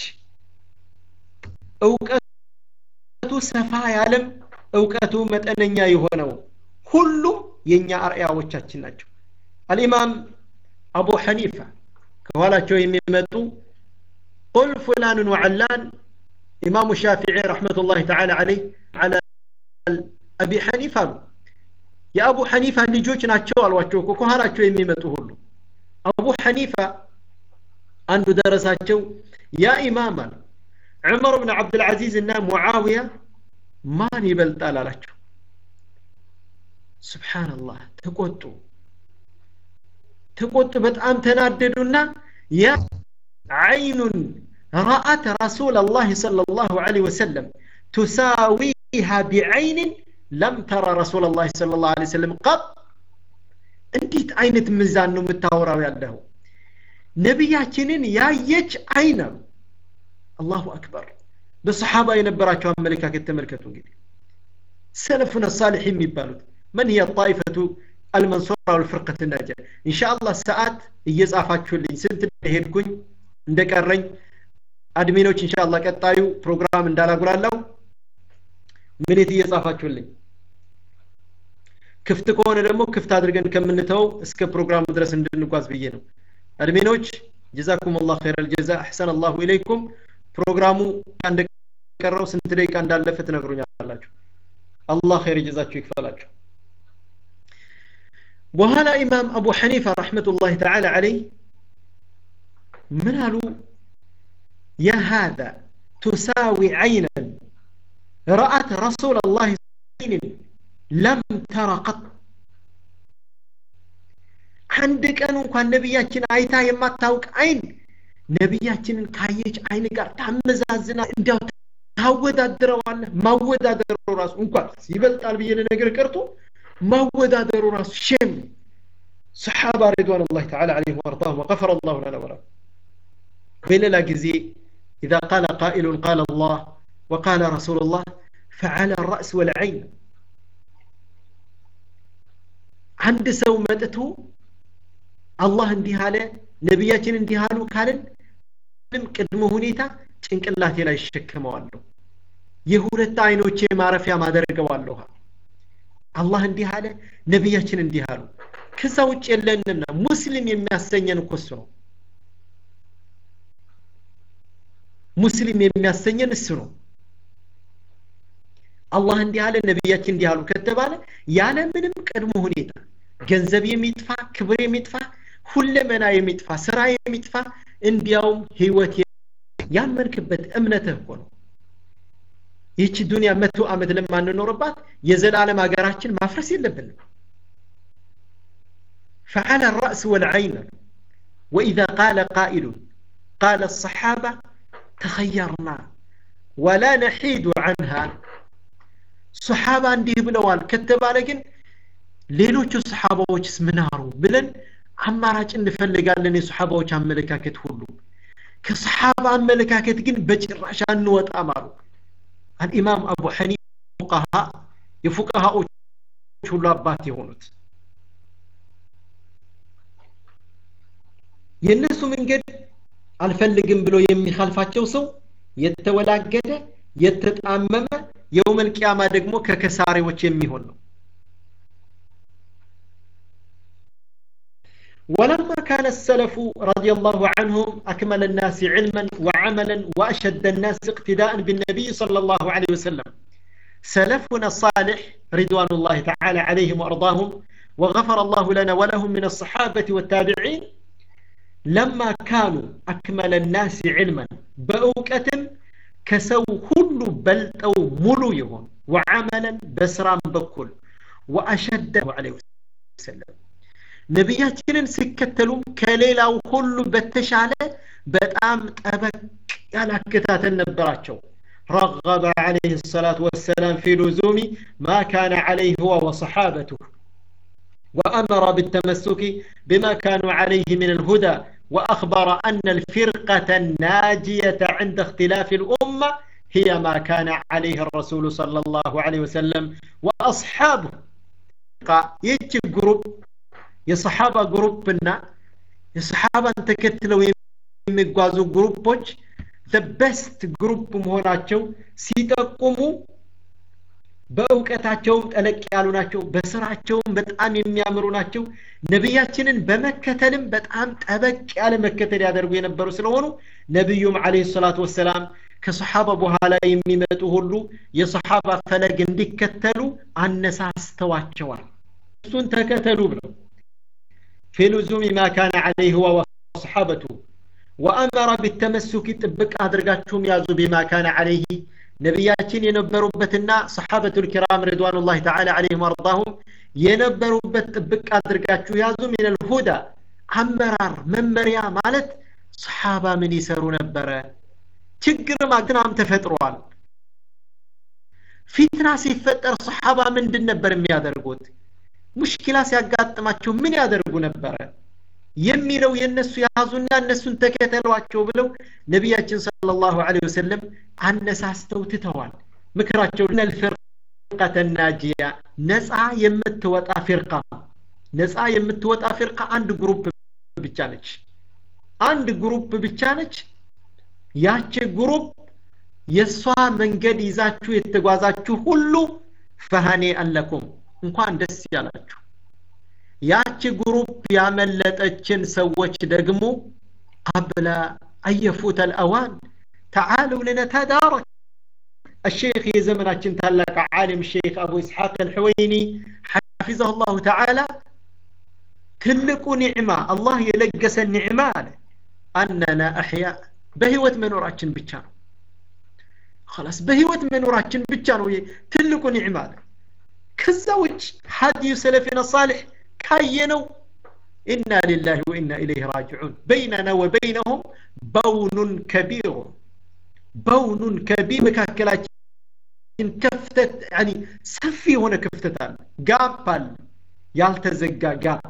እውቀቱ ሰፋ ያለም እውቀቱ መጠነኛ የሆነው ሁሉም የእኛ አርአያዎቻችን ናቸው አልኢማም አቡ ሐኒፋ ከኋላቸው የሚመጡ ቁል ፉላንን ወዐላን ኢማሙ ሻፊዒ ረሕመቱላህ ተዓላ ዓለይህ ዓላ አቢ ሐኒፋ አሉ የአቡ ሐኒፋ ልጆች ናቸው አሏቸው እኮ ከኋላቸው የሚመጡ ሁሉ አቡ ሐኒፋ አንዱ ደረሳቸው ያ ኢማም አሉ ዑመር ብን ዓብድልዓዚዝ እና ሙዓውያ ማን ይበልጣል አላቸው ስብሓንላህ ተቆጡ ተቆጡ በጣም ተናደዱና ያ ዓይኑን ረአት ረሱል ላህ صለ ላሁ ለ ወሰለም ቱሳዊሃ ቢዐይንን ለም ተራ ረሱል ላ صለ ላሁ ለ ወሰለም ቀጥ እንዴት አይነት ምዛን ነው የምታወራው ያለው ነቢያችንን ያየች አይን አሉ አላሁ አክበር በሰሓባ የነበራቸው አመለካከት ተመልከቱ እንግዲህ ሰለፉን ሳሊሕ የሚባሉት መን هي الطائفة المنصورة والفرقة الناجية إن شاء الله ሰዓት እየጻፋችሁልኝ ስንት እንደሄድኩኝ እንደቀረኝ አድሚኖች ኢንሻ አላህ ቀጣዩ ፕሮግራም እንዳላጉላላው ምኔት እየጻፋችሁልኝ ክፍት ከሆነ ደግሞ ክፍት አድርገን ከምንተው እስከ ፕሮግራሙ ድረስ እንድንጓዝ ብዬ ነው አድሚኖች ጀዛኩም ላህ ኸይረ ልጀዛ አሕሰን አላሁ ኢለይኩም ፕሮግራሙ እንደቀረው ስንት ደቂቃ እንዳለፈ ትነግሩኛላችሁ አላህ ኸይር ጀዛችሁ ይክፈላችሁ በኋላ ኢማም አቡ ሐኒፋ ረሕመቱላህ ተዓላ ዓለይ ምን አሉ ያ ሃذا تساوي عينا رأت رسول الله عين لم تر قط አንድ ቀን እንኳን ነቢያችን አይታ የማታውቅ አይን ነቢያችንን ካየች አይን ጋር ታመዛዝና እንዲያው ታወዳድረዋለህ ማወዳደሩ ራሱ እንኳን ይበልጣል ብዬ ነገር ቀርቶ ማወዳደሩ ራሱ ሼም ሰሓባ ሪድዋን ላ ተዓላ ዓለይህም ወአርዳሁም ወገፈረ ላሁ ለና ወላ በሌላ ጊዜ إذا قال قائل قال الله وقال رسول الله فعلى الرأس والعين عند سو متتو الله እንዲህ አለ ነቢያችን እንዲህ አሉ ካልን ምንም ቅድመ ሁኔታ ጭንቅላቴ ላይ ይሸከመዋለሁ የሁለት አይኖቼ ማረፊያ ማደርገዋለሁ አላህ እንዲህ አለ ነቢያችን እንዲህ አሉ ከዛ ውጭ የለንምና ሙስሊም የሚያሰኘን እኮ እሱ ነው ሙስሊም የሚያሰኘን እሱ ነው አላህ እንዲህ አለ ነቢያችን እንዲህ አሉ ከተባለ ያለ ምንም ቅድመ ሁኔታ ገንዘብ የሚጥፋ ክብር የሚጥፋ ሁለመና የሚጥፋ ስራ የሚጥፋ እንዲያውም ህይወት ያመንክበት እምነትህ እኮ ነው ይህች ዱንያ መቶ ዓመት ለማንኖርባት የዘላለም ሀገራችን ማፍረስ የለብንም فعلى الرأس والعين وإذا قال قائل قال الصحابة تخيرنا ولا نحيد عنها صحابة عندي بلوال كتب لكن ሌሎቹ ሰሓባዎችስ ምን አሩ ብለን አማራጭ እንፈልጋለን የሰሓባዎች አመለካከት ሁሉ ከሰሓባ አመለካከት ግን በጭራሽ አንወጣም አሉ አልኢማም አቡ ሐኒፋ ፉቃሃ የፉቃሃዎች ሁሉ አባት የሆኑት የእነሱ መንገድ አልፈልግም ብሎ የሚካልፋቸው ሰው የተወላገደ የተጣመመ የውመልቅያማ ደግሞ ከከሳሪዎች የሚሆን ነው ولما كان السلف رضي الله عنهم أكمل الناس علما وعملا وأشد الناس اقتداء بالنبي صلى الله عليه وسلم سلفنا الصالح رضوان الله تعالى عليهم وأرضاهم وغفر الله لنا ولهم من الصحابة والتابعين لما كانوا أكمل الناس علما بأوكة كسو كل بل أو ملو يهون وعملا بسرام بكل وأشد عليه وسلم ነቢያችንን ሲከተሉም ከሌላው ሁሉ በተሻለ በጣም ጠበቅ ያለ አከታተል ነበራቸው رغب عليه الصلاة والسلام في لزوم ما كان عليه هو وصحابته وأمر بالتمسك بما كانوا عليه من الهدى وأخبر أن الفرقة الناجية عند اختلاف الأمة هي ما كان عليه الرسول صلى الله عليه وسلم وأصحابه يجي جروب የሰሓባ ግሩፕና የሰሓባን ተከትለው የሚጓዙ ግሩፖች በስት ግሩፕ መሆናቸው ሲጠቁሙ በእውቀታቸውም ጠለቅ ያሉ ናቸው በስራቸውም በጣም የሚያምሩ ናቸው ነቢያችንን በመከተልም በጣም ጠበቅ ያለ መከተል ያደርጉ የነበሩ ስለሆኑ ነቢዩም አለ ሰላቱ ወሰላም ከሰሓባ በኋላ የሚመጡ ሁሉ የሰሓባ ፈለግ እንዲከተሉ አነሳስተዋቸዋል እሱን ተከተሉ ብለው في لزوم ما كان عليه هو وصحابته وأمر بالتمسك ጥብቅ አድርጋችሁም ያዙ بما كان عليه ነቢያችን የነበሩበትና ሰሓበቱ ልኪራም ሪድዋኑላህ ተዓላ ዓለይሂም ወርዳሁም የነበሩበት ጥብቅ አድርጋችሁ ያዙ ሚን ልሁዳ አመራር መመሪያ ማለት ሰሓባ ምን ይሰሩ ነበረ ችግር ማግናም ተፈጥሯል ፊትና ሲፈጠር ሰሓባ ምንድን ነበር የሚያደርጉት ሙሽኪላ ሲያጋጥማቸው ምን ያደርጉ ነበረ የሚለው የእነሱ ያዙና እነሱን ተከተሏቸው ብለው ነቢያችን صلى الله عليه وسلم አነሳስተው ትተዋል ምክራቸው ልፍርቀተ ናጂያ ነፃ የምትወጣ ፊርቃ ነፃ የምትወጣ ፊርቃ አንድ ግሩፕ ብቻ ነች አንድ ግሩፕ ብቻ ነች ያቺ ግሩፕ የእሷ መንገድ ይዛችሁ የተጓዛችሁ ሁሉ ፈሃኔ አለኩም እንኳን ደስ ያላችሁ ያቺ ግሩፕ ያመለጠችን ሰዎች ደግሞ ቀብለ አየፉት አልአዋን ተዓሉ ልነተዳረክ الشيخ يزمناتشن تلاك عالم الشيخ أبو إسحاق الحويني حفظه الله تعالى تلقوا نعمة الله يلقس النعمة أننا أحياء بهوة منوراتشن بتشانو خلاص بهوة منوراتشن بتشانو تلقوا نعمة كزوج حدي سلفنا الصالح كاينو إنا لله وإنا إليه راجعون بيننا وبينهم بون كبير بون كبير مكاكلات كفتت يعني سفي هنا كفتتان قابل يالتزقى قاب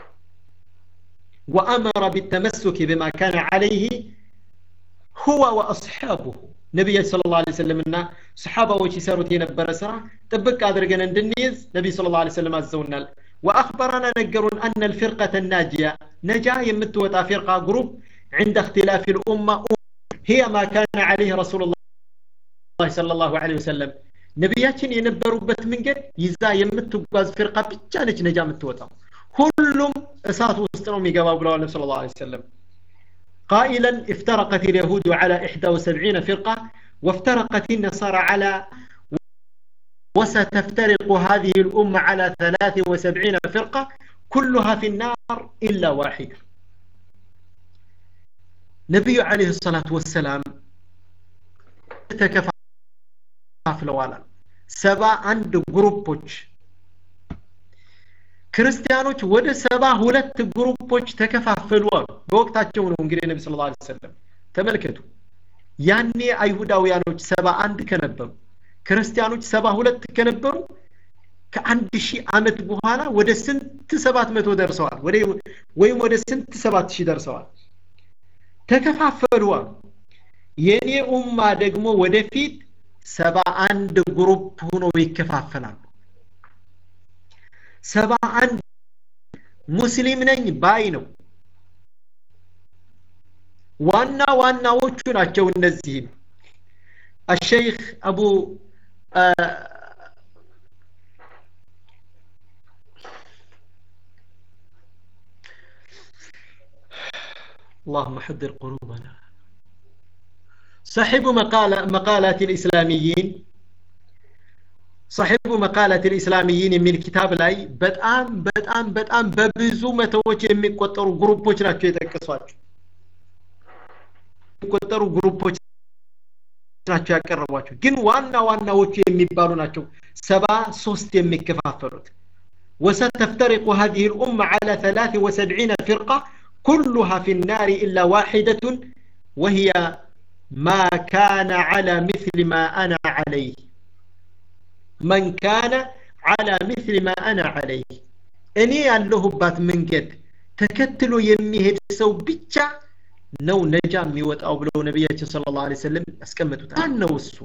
وأمر بالتمسك بما كان عليه هو وأصحابه نبي صلى الله عليه وسلم إن صحابة وشي ساروت ينبر سرا تبك أدرقنا ندنيز نبي صلى الله عليه وسلم عزونا وأخبرنا نقرون أن الفرقة الناجية نجا يمتوتا فرقة جروب عند اختلاف الأمة هي ما كان عليه رسول الله صلى الله عليه وسلم ነቢያችን የነበሩበት መንገድ ይዛ የምትጓዝ ፊርቃ ብቻ ነች ነጃ የምትወጣው ሁሉም እሳት ውስጥ ነው የሚገባው ብለዋል ነብ ስለ ላ ሰለም قائلا افترقت اليهود على 71 فرقة وافترقت النصارى على وستفترق هذه الأمة على 73 فرقة كلها في النار إلا واحدة نبي عليه الصلاة والسلام ተከፋፍለዋል ሰባ አንድ ግሩፖች ክርስቲያኖች ወደ ሰባ ሁለት ግሩፖች ተከፋፈሉ አሉ በወቅታቸው ነው እንግዲህ ነቢ ስለ ላ ሰለም ተመልከቱ ያኔ አይሁዳውያኖች ሰባ አንድ ከነበሩ ክርስቲያኖች ሰባ ሁለት ከነበሩ ከአንድ ሺህ ዓመት በኋላ ወደ ስንት ሰባት መቶ ደርሰዋል ወይም ወደ ስንት ሰባት ሺህ ደርሰዋል ተከፋፈሉ አሉ የኔ ኡማ ደግሞ ወደፊት ሰባ አንድ ግሩፕ ሆኖ ይከፋፈላሉ ሰባ አንድ ሙስሊም ነኝ ባይ ነው ዋና ዋናዎቹ ናቸው እነዚህም الشيخ أبو آه اللهم حذر قلوبنا صاحب مقالة مقالات الإسلاميين صاحب مقالة الإسلاميين من كتاب لاي በጣም በጣም በጣም በብዙ መቶዎች የሚቆጠሩ ግሩፖች ናቸው የጠቀሷቸው የሚቆጠሩ ግሩፖች ናቸው ያቀረቧቸው ግን ዋና ዋናዎቹ የሚባሉ ናቸው ሰባ ሶስት የሚከፋፈሉት وستفترق هذه الأمة على ثلاث وسبعين فرقة كلها في النار إلا واحدة وهي ما كان على مثل ما أنا عليه من كان على مثل ما أنا عليه እኔ ያለሁባት መንገድ ተከትሎ የሚሄድ ሰው ብቻ ነው ነጃ የሚወጣው ብለው ነቢያችን ስለ ላ ሰለም ያስቀምጡታል ማን ነው እሱ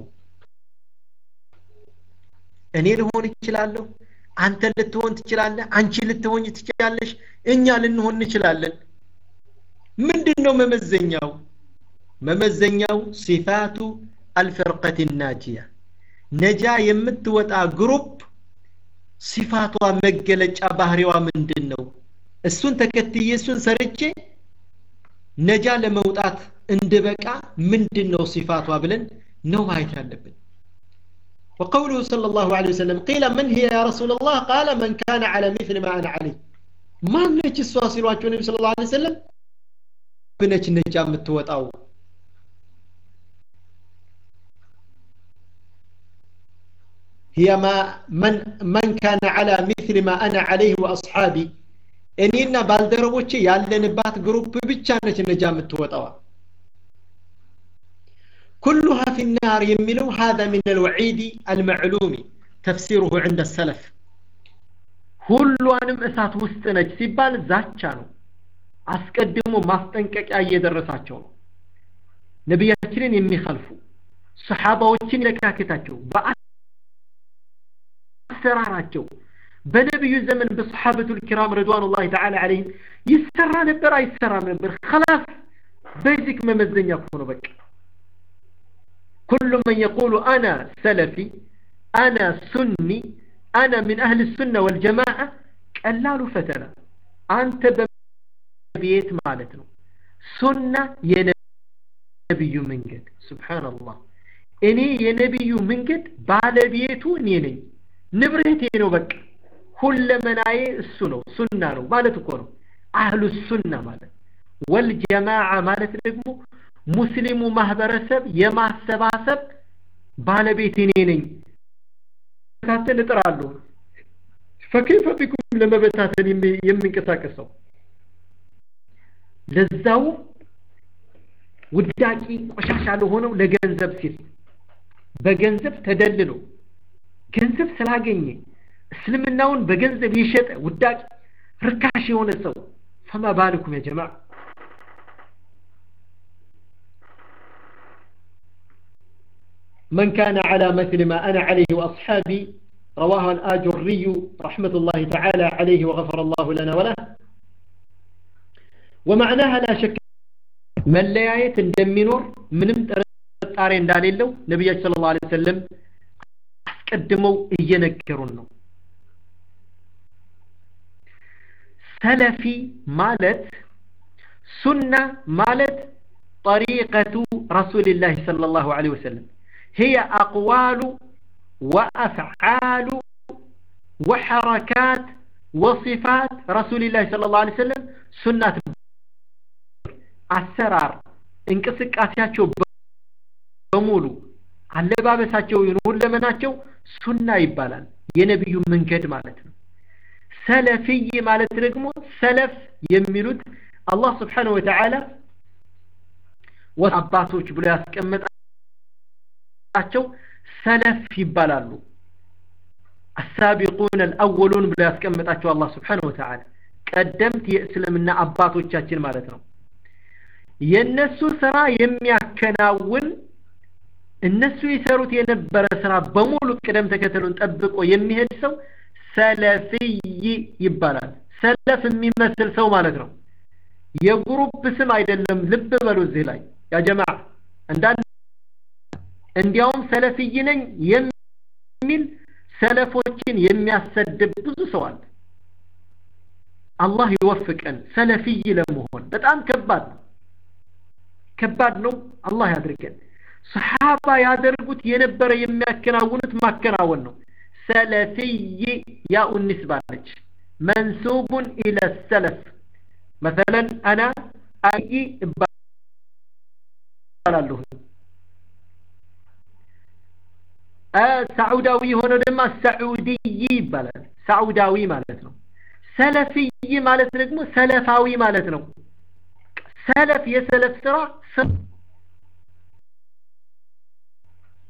እኔ ልሆን እችላለሁ አንተ ልትሆን ትችላለህ አንቺ ልትሆኝ ትችላለሽ እኛ ልንሆን እንችላለን ምንድን ነው መመዘኛው መመዘኛው ሲፋቱ አልፈርቀት ናጂያ ነጃ የምትወጣ ግሩፕ ሲፋቷ መገለጫ ባህሪዋ ምንድን ነው እሱን ተከትዬ እሱን ሰርቼ ነጃ ለመውጣት እንድበቃ ምንድን ነው ሲፋቷ ብለን ነው ማየት ያለብን وقوله صلى الله عليه وسلم قيل من هي يا رسول الله قال من كان على مثل ما أنا عليه ما نجي السواسي النبي صلى الله عليه وسلم بنج نجا متوتاو هي ما من من كان على مثل ما أنا عليه وأصحابي እኔና ባልደረቦቼ ያለንባት ግሩፕ ብቻ ነች ነጃ የምትወጣዋ كلها في النار يملو هذا من الوعيد المعلوم تفسيره عند السلف ሁሏንም እሳት ውስጥ ነች ሲባል ዛቻ ነው አስቀድሞ ማስጠንቀቂያ እየደረሳቸው ነው ነቢያችንን የሚኸልፉ ሰሓባዎችን ይለካከታቸው በአሰራራቸው በነቢዩ ዘመን በሰሓበቱ ልኪራም ረድዋኑላህ ተዓላ ዓለይህም ይሰራ ነበር አይሰራም ነበር ከላስ ቤዚክ መመዘኛ ከሆነ በቃ كل من يقول أنا سلفي أنا سني أنا من أهل السنة والجماعة قلال فتنة أنت ببيت مالتنا سنة ينبي من قد سبحان الله إني ينبي من قد بعد بيتو نيني نبرهتي نبك كل مناي السنة سنة مالت كونو أهل السنة مالت والجماعة مالت نقمو ሙስሊሙ ማህበረሰብ የማሰባሰብ ባለቤት እኔ ነኝ ታተን እጥራለሁ ፈከይፈ ቢኩም ለመበታተን የምንቀሳቀሰው ለዛው ውዳቂ ቆሻሻ ለሆነው ለገንዘብ ሲል በገንዘብ ተደልሎ ገንዘብ ስላገኘ እስልምናውን በገንዘብ የሸጠ ውዳቂ ርካሽ የሆነ ሰው ፈማ ባልኩም ያ ጀማዓ من كان على مثل ما أنا عليه وأصحابي رواه الآجري رحمة الله تعالى عليه وغفر الله لنا وله ومعناها لا شك من لا يايت እንደሚኖር ምንም ጥርጣሬ እንዳሌለው ነቢያችን ስለ ላ ሰለም አስቀድመው እየነገሩን ነው ሰለፊ ማለት ሱና ማለት ጠሪቀቱ ረሱልላህ صلى الله عليه وسلم هي أقوال وأفعال وحركات وصفات رسول الله صلى الله عليه وسلم سنة አሰራር እንቅስቃሴያቸው በሙሉ አለባበሳቸው ይሁን ለመናቸው ሱና ይባላል የነቢዩ መንገድ ማለት ነው ሰለፊይ ማለት ደግሞ ሰለፍ የሚሉት አላህ ስብሓንሁ ወተዓላ አባቶች ብሎ ያስቀመጠ ቸው ሰለፍ ይባላሉ አሳቢቁን አልአወሉን ብሎ ያስቀመጣቸው አላህ ስብሓን ወተዓላ ቀደምት የእስልምና አባቶቻችን ማለት ነው የእነሱ ስራ የሚያከናውን እነሱ የሰሩት የነበረ ስራ በሙሉ ቅደም ተከተሉን ጠብቆ የሚሄድ ሰው ሰለፊይ ይባላል ሰለፍ የሚመስል ሰው ማለት ነው የግሩፕ ስም አይደለም ልብ በሉ እዚህ ላይ ያ ጀማ አንዳንድ እንዲያውም ሰለፍይ ነኝ የሚል ሰለፎችን የሚያሰድብ ብዙ ሰው አለ አላህ ይወፍቀን ሰለፍይ ለመሆን በጣም ከባድ ነው ከባድ ነው አላህ ያድርገን ሰሓባ ያደርጉት የነበረ የሚያከናውኑት ማከናወን ነው ሰለፍይ ያኡ ንስባ ነች መንሱቡን ኢለ ሰለፍ مثلا انا አይ እባላለሁ ሳዑዳዊ የሆነው ደግሞ ሳዑዲይ ይባላል ሳዑዳዊ ማለት ነው ሰለፊይ ማለት ደግሞ ሰለፋዊ ማለት ነው ሰለፍ የሰለፍ ስራ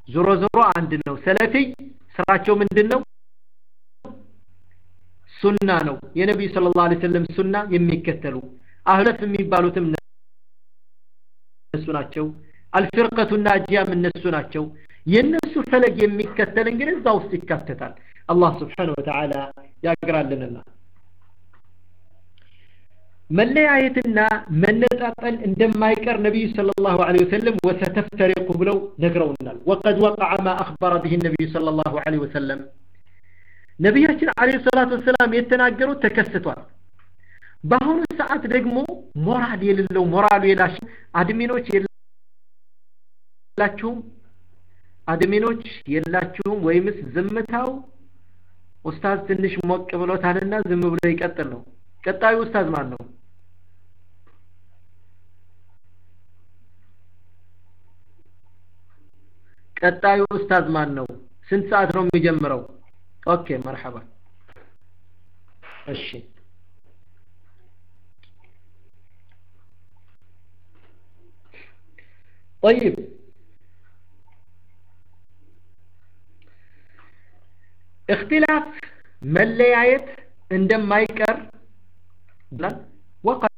ዞሮ ዞሮ አንድ ነው ሰለፊይ ስራቸው ምንድን ነው ሱና ነው የነቢዩ ስለ ላሁ ሰለም ሱና የሚከተሉ አህለፍ የሚባሉትም እነሱ ናቸው አልፍርቀቱ ናጂያም እነሱ ናቸው የእነሱ ፈለግ የሚከተል እንግዲህ እዛ ውስጥ ይካተታል አላህ ስብሓን ወተዓላ ያግራልንና መለያየትና መነጣጠል እንደማይቀር ነቢዩ صلى الله عليه وسلم وستفترق ብለው ነግረውናል وقد وقع ما أخبر به النبي صلى الله عليه وسلم ነቢያችን አለይሂ ሰላቱ ወሰላም የተናገሩት ተከስቷል በአሁኑ ሰዓት ደግሞ ሞራል የሌለው ሞራሉ የላሽ አድሚኖች የላችሁም አድሚኖች የላችሁም ወይምስ ዝምታው ኡስታዝ ትንሽ ሞቅ ብሎታልና ዝም ብሎ ይቀጥል ነው ቀጣዩ ኡስታዝ ማን ነው ቀጣዩ ኡስታዝ ማን ነው ስንት ሰዓት ነው የሚጀምረው ኦኬ መርሐባ እሺ طيب اختلاف መለያየት እንደማይቀር ወቀድ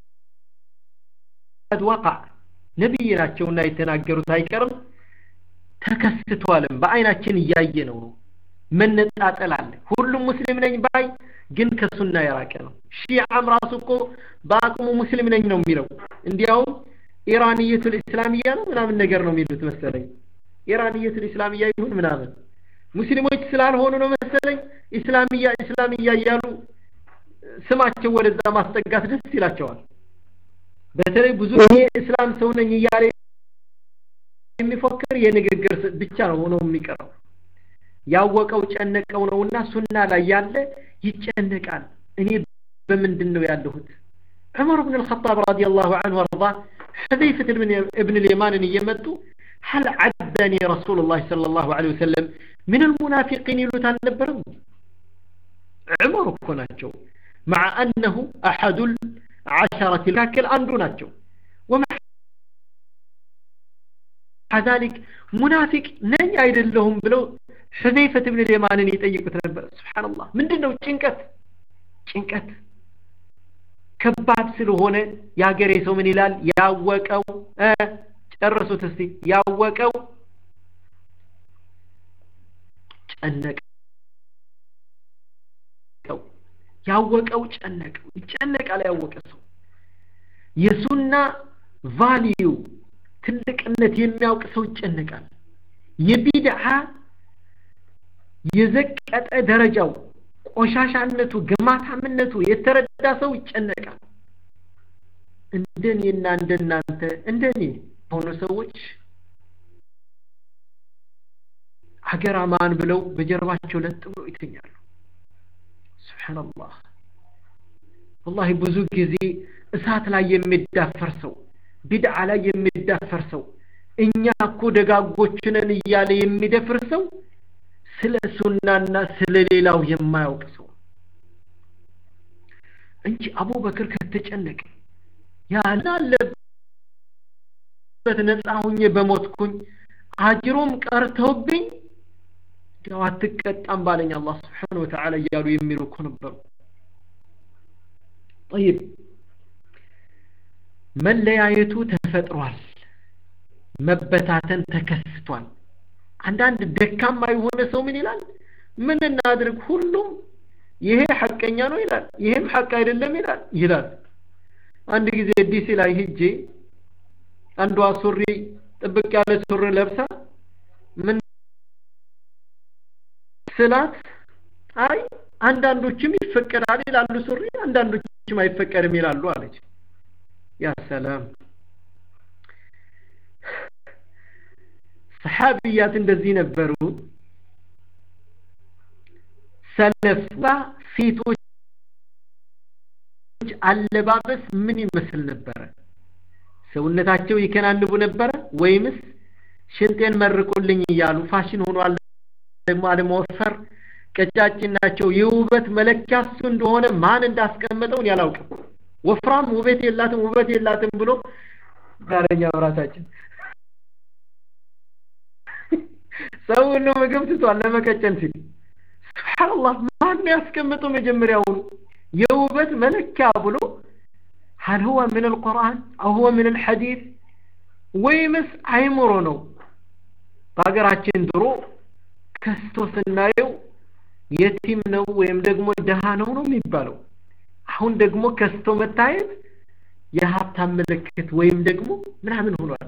ወቃ ነቢይ ናቸውና የተናገሩት አይቀርም ተከስቷልም በአይናችን እያየ ነው ነው መነጣጠል አለ ሁሉም ሙስሊም ነኝ ባይ ግን ከሱና የራቀ ነው ሺዓም ራሱ እኮ በአቅሙ ሙስሊም ነኝ ነው የሚለው እንዲያውም ኢራንየቱል ኢስላሚያ ነው ምናምን ነገር ነው የሚሉት መሰለኝ ኢራንየቱል ኢስላሚያ ይሁን ምናምን ሙስሊሞች ስላልሆኑ ነው መሰለኝ ኢስላሚያ ኢስላሚያ እያሉ ስማቸው ወደዛ ማስጠጋት ደስ ይላቸዋል በተለይ ብዙ እኔ እስላም ሰው ነኝ እያለ የሚፎክር የንግግር ብቻ ነው ሆኖ የሚቀረው ያወቀው ጨነቀው ነውና ሱና ላይ ያለ ይጨነቃል እኔ በምንድን ነው ያለሁት ዑመር ብን الخطاب رضي الله عنه وارضاه حذيفة ابن اليمان እየመጡ هل عدني رسول الله صلى الله عليه وسلم من المنافقين ይሉት አልነበረም ዑመር እኮ ናቸው مع أنه أحد العشرة الكاكل አንዱ ናቸው ومع ذلك منافق ነኝ አይደለሁም ብለው حذيفة بن اليمان يጠይቁት ነበር سبحان الله ምንድነው ጭንቀት ጭንቀት ከባድ ስለሆነ የሀገሬ ሰው ምን ይላል ያወቀው ጨርሱት እስቲ ያወቀው ጨነቀው ያወቀው ጨነቀው ይጨነቃል ያወቀ ሰው የሱና ቫሊዩ ትልቅነት የሚያውቅ ሰው ይጨነቃል የቢድዓ የዘቀጠ ደረጃው ቆሻሻነቱ ግማታምነቱ የተረዳ ሰው ይጨነቃል እንደኔና እንደናንተ እንደኔ ሆኑ ሰዎች ሀገር አማን ብለው በጀርባቸው ለጥ ብለው ይተኛሉ ስብሓንላህ ወላሂ ብዙ ጊዜ እሳት ላይ የሚዳፈር ሰው ቢድዓ ላይ የሚዳፈር ሰው እኛ እኮ ደጋጎችነን እያለ የሚደፍር ሰው ስለ ሱናና ስለ ሌላው የማያውቅ ሰው እንጂ አቡበክር ከተጨነቀ ያን አለበት ነፃ ሁኜ በሞትኩኝ አጅሮም ቀርተውብኝ ያው አትቀጣም ባለኝ አላህ ስብሓን ወተዓላ እያሉ የሚሉ እኮ ነበሩ ጠይብ መለያየቱ ተፈጥሯል መበታተን ተከስቷል አንዳንድ ደካማ የሆነ ሰው ምን ይላል ምን እናድርግ ሁሉም ይሄ ሐቀኛ ነው ይላል ይሄም ሐቅ አይደለም ይላል ይላል አንድ ጊዜ ዲሲ ላይ ሂጄ አንዷ ሱሪ ጥብቅ ያለ ሱሪ ለብሳ ምን ስላት አይ አንዳንዶችም ይፈቀዳል ይላሉ ሱሪ አንዳንዶችም አይፈቀድም ይላሉ አለች ያ ሰላም ሰሓብያት እንደዚህ ነበሩ ሰለፍ ሴቶች አለባበስ ምን ይመስል ነበረ ሰውነታቸው ይከናንቡ ነበረ ወይምስ ሽንጤን መርቁልኝ እያሉ ፋሽን ሆኗል ደግሞ አለመወፈር ቀጫጭን ናቸው የውበት መለኪያ እሱ እንደሆነ ማን እንዳስቀመጠውን ያላውቅም ወፍራም ውበት የላትም ውበት የላትም ብሎ ዛሬኛ ምራታችን ሰው ሁሉ ምግብ ትቷል ለመቀጨን ሲል ስብሓንላህ ማን ያስቀምጠው መጀመሪያውኑ የውበት መለኪያ ብሎ هل هو من القرآن أو هو من الحديث ወይምስ አይምሮ ነው በሀገራችን ድሮ ከስቶ ስናየው የቲም ነው ወይም ደግሞ ደሃ ነው ነው የሚባለው አሁን ደግሞ ከስቶ መታየት የሀብታም ምልክት ወይም ደግሞ ምናምን ሆኗል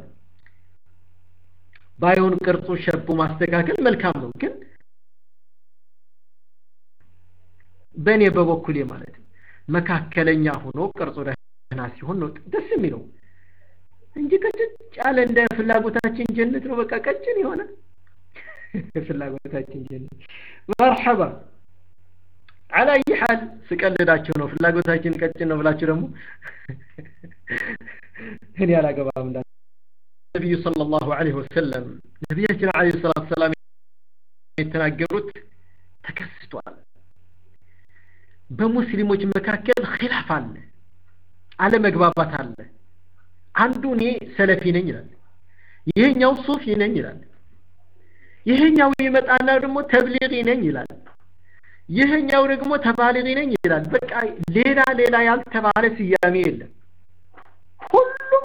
ባይሆን ቅርጹ ሸቡ ማስተካከል መልካም ነው ግን በእኔ በበኩሌ ማለት ነው መካከለኛ ሆኖ ቅርጹ ደህና ሲሆን ነው ደስ የሚለው እንጂ ቀጭን ያለ እንደ ፍላጎታችን ጀነት ነው በቃ ቀጭን የሆነ ፍላጎታችን ጀነት መርሐባ አላ አይ ሐል ስቀልዳቸው ነው ፍላጎታችን ቀጭን ነው ብላችሁ ደግሞ እኔ አላገባም እንዳ ነቢዩ ሰለላሁ ዐለይሂ ወሰለም ነቢያችን ዐለይሂ ሰላቱ ሰላም የተናገሩት ተከስቷል በሙስሊሞች መካከል ኺላፍ አለ አለመግባባት አለ አንዱ እኔ ሰለፊ ነኝ ይላል ይሄኛው ሱፊ ነኝ ይላል ይሄኛው ይመጣና ደግሞ ተብሊጊ ነኝ ይላል ይሄኛው ደግሞ ተባሊጊ ነኝ ይላል በቃ ሌላ ሌላ ያልተባለ ስያሜ የለም ሁሉም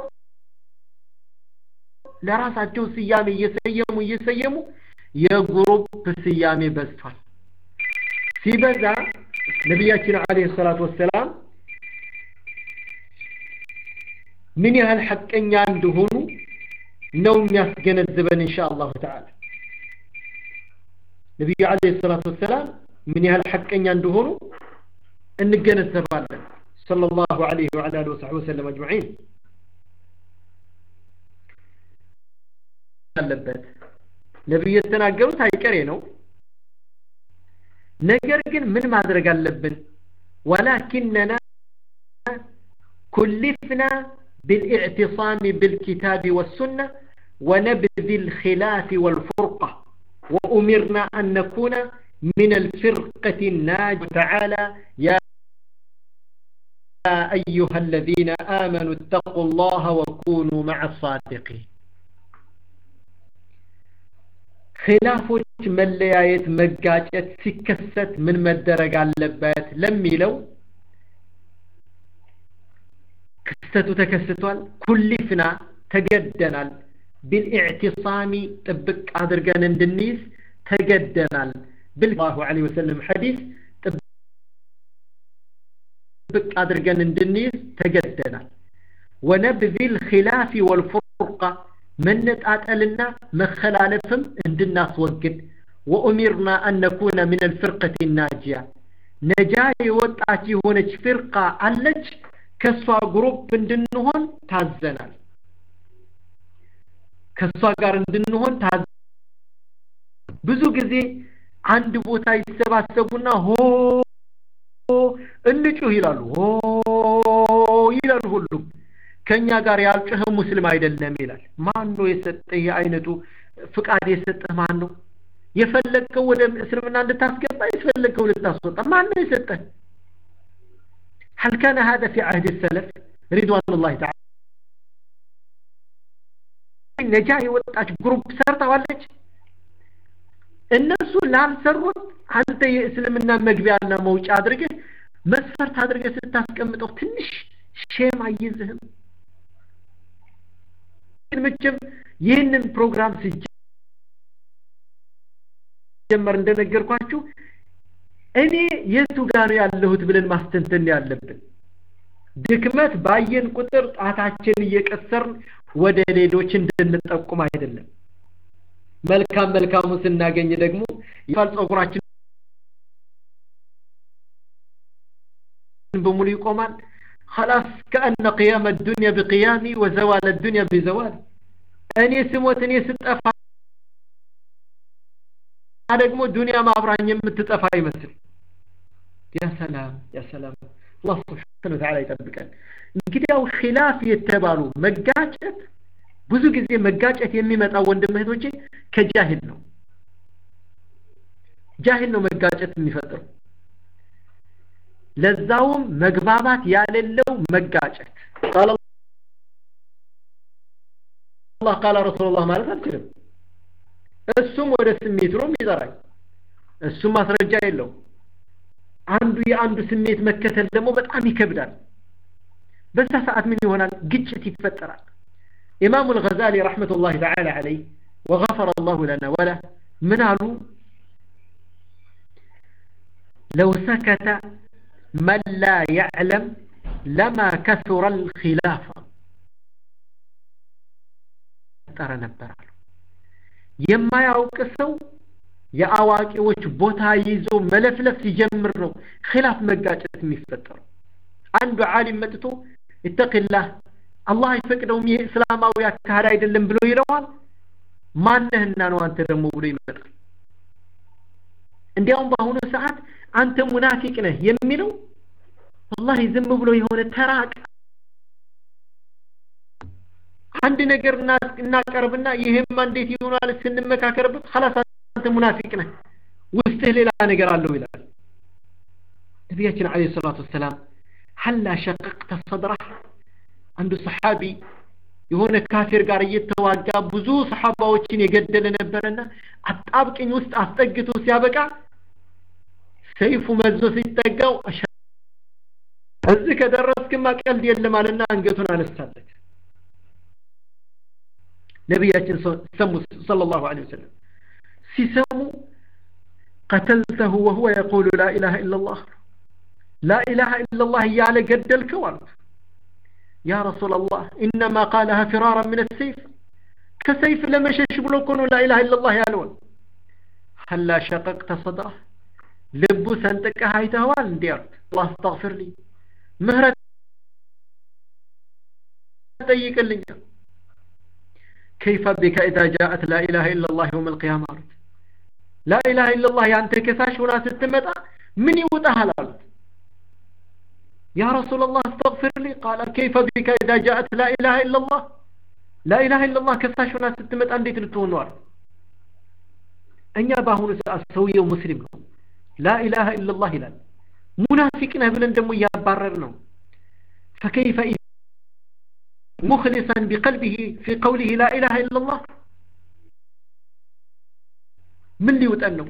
ለራሳቸው ስያሜ እየሰየሙ እየሰየሙ የግሩፕ ስያሜ በዝቷል ሲበዛ ነቢያችን አለይሂ ሰላቱ ወሰላም ምን ያህል ሐቀኛ እንደሆኑ ነው የሚያስገነዝበን ኢንሻአላሁ ተዓላ ነቢዩ አለይሂ ሰላቱ ወሰላም ምን ያህል ሐቀኛ እንደሆኑ እንገነዘባለን ሰለላሁ ዐለይሂ ወዐላ አሊሂ ወሰሕቢሂ ወሰለም አጅመዒን አለበት ነቢዩ የተናገሩት አይቀሬ ነው ነገር ግን ምን ማድረግ አለብን ወላኪንና ኩልፍና بالاعتصام بالكتاب والسنة ونبذ الخلاف والفرقة وأمرنا أن نكون من الفرقة الناجية تعالى يا أيها الذين آمنوا اتقوا الله وكونوا مع الصادقين خلافዎች መለያየት መጋጨት ሲከሰት ምን መደረግ አለበት ለሚለው ክስተቱ ተከስቷል ኩሊፍና ተገደናል ቢልኢዕቲሳሚ ጥብቅ አድርገን እንድንይዝ ተገደናል ብላሁ ዐለይሂ ወሰለም ሐዲስ ጥብቅ አድርገን እንድንይዝ ተገደናል ወነብዚል ኺላፊ ወልፉርቃ መነጣጠልና መከላለፍም እንድናስወግድ ወኡሚርና አን ነኩነ ምን አልፍርቀት ናጂያ ነጃ የወጣች የሆነች ፍርቃ አለች ከሷ ግሩፕ እንድንሆን ታዘናል ከሷ ጋር እንድንሆን ታዘ ብዙ ጊዜ አንድ ቦታ ይሰባሰቡና ሆ እንጩህ ይላሉ ሆ ይላሉ ሁሉም ከኛ ጋር ያልጮኸ ሙስሊም አይደለም ይላል ማን ነው የሰጠህ የአይነቱ ፍቃድ የሰጠህ ማን ነው የፈለግከው ወደ እስልምና እንድታስገባ የፈለግከው ልታስወጣ ማን ነው የሰጠህ هل كان هذا في عهد السلف رضوان الله تعالى ነጃ የወጣች ግሩፕ ሰርተዋለች እነሱ ላልሰሩት አንተ የእስልምና መግቢያና መውጫ አድርገህ መስፈርት አድርገህ ስታስቀምጠው ትንሽ ሼም አይዝህም ግን መቼም ይህንን ፕሮግራም ሲጀመር እንደነገርኳችሁ እኔ የቱ ጋር ያለሁት ብለን ማስተንተን ያለብን ድክመት ባየን ቁጥር ጣታችን እየቀሰርን ወደ ሌሎች እንድንጠቁም አይደለም መልካም መልካሙ ስናገኝ ደግሞ ይፋል ጸጉራችን በሙሉ ይቆማል خلاص كأن قيام الدنيا بقيامي وزوال الدنيا بزوالي እኔ ስሞት እኔ ስጠፋ ደግሞ ዱንያ ማብራኝ የምትጠፋ ይመስል ያ ሰላም ያ ሰላም አላህ ስብሓን ወተዓላ ይጠብቀን እንግዲያው ኺላፍ የተባሉ መጋጨት ብዙ ጊዜ መጋጨት የሚመጣው ወንድም እህቶቼ ከጃሂል ነው ጃሂል ነው መጋጨት የሚፈጥረው ለዛውም መግባባት ያሌለው መጋጨት ቃል አላህ ቃል ረሱሉላህ ማለት አልችልም እሱም ወደ ስሜት ነው የሚጠራኝ እሱም ማስረጃ የለው አንዱ የአንዱ ስሜት መከተል ደግሞ በጣም ይከብዳል በዛ ሰዓት ምን ይሆናል ግጭት ይፈጠራል ኢማሙ አልገዛሊ ረሕመቱላሂ ተዓላ ዐለይህ ወገፈረ አላሁ ለና ወለ ምን አሉ ለው ሰከተ መን ላ ያዕለም ለማ ከሱረ ልኪላፋ ጠረ ነበር አሉ የማያውቅ ሰው የአዋቂዎች ቦታ ይዞ መለፍለፍ ሲጀምር ነው ኺላፍ መጋጨት የሚፈጠረው አንዱ ዓሊም መጥቶ ይተቅላህ አላህ አይፈቅደውም ይሄ እስላማዊ አካሄድ አይደለም ብሎ ይለዋል ማነህና ነው አንተ ደግሞ ብሎ ይመጣል እንዲያውም በአሁኑ ሰዓት አንተ ሙናፊቅ ነህ የሚለው ወላሂ ዝም ብሎ የሆነ ተራቅ አንድ ነገር እናቀርብና ይሄማ እንዴት ይሆናል ስንመካከርበት ኸላስ አንተ ሙናፊቅ ነህ ውስጥህ ሌላ ነገር አለው ይላል ነቢያችን አለይሂ ሰላቱ ወሰላም ሀላ ሸቀቅተ ሰድረህ አንዱ ሰሓቢ የሆነ ካፊር ጋር እየተዋጋ ብዙ ሰሓባዎችን የገደለ ነበረና አጣብቅኝ ውስጥ አስጠግቶ ሲያበቃ ሰይፉ መዞ ሲጠጋው እዚህ ከደረስክማ ቀልድ የለም አለና አንገቱን አነሳለት ነቢያችን ሰሙ ሰለላሁ ዐለይሂ ወሰለም ሲሰሙ ቀተልተሁ ወሁወ የቁሉ ላ ኢላሃ ኢላላህ ላ ኢላሃ ኢላላህ እያለ ገደልከው አሉት ያ ረሱላላህ ኢነማ ቃለሃ ፊራራ ምን ሰይፍ ከሰይፍ ለመሸሽ ብሎ እኮ ነው ላ ኢላሃ ኢላላህ ያለውን ሀላ ሸቀቅተ ሰድረህ ልቡ ሰንጥቀህ አይተኸዋል እንዲህ አሉት አላህ አስተግፊርልኝ ምህረት ጠይቅልኛል كيف بك إذا جاءت لا إله إلا الله يوم القيامة قالت لا إله إلا الله يعني كساش ولا ستمتع من يوتها قالت يا رسول الله استغفر لي قال كيف بك إذا جاءت لا إله إلا الله لا إله إلا الله كساش ولا ستمتع أنديت لتونوار أن يباهون السوية ومسلم لا إله إلا الله لا منافقنا بلن دمو يبررنا فكيف إذا مخلصا بقلبه في قوله لا إله إلا الله من اللي وتأنه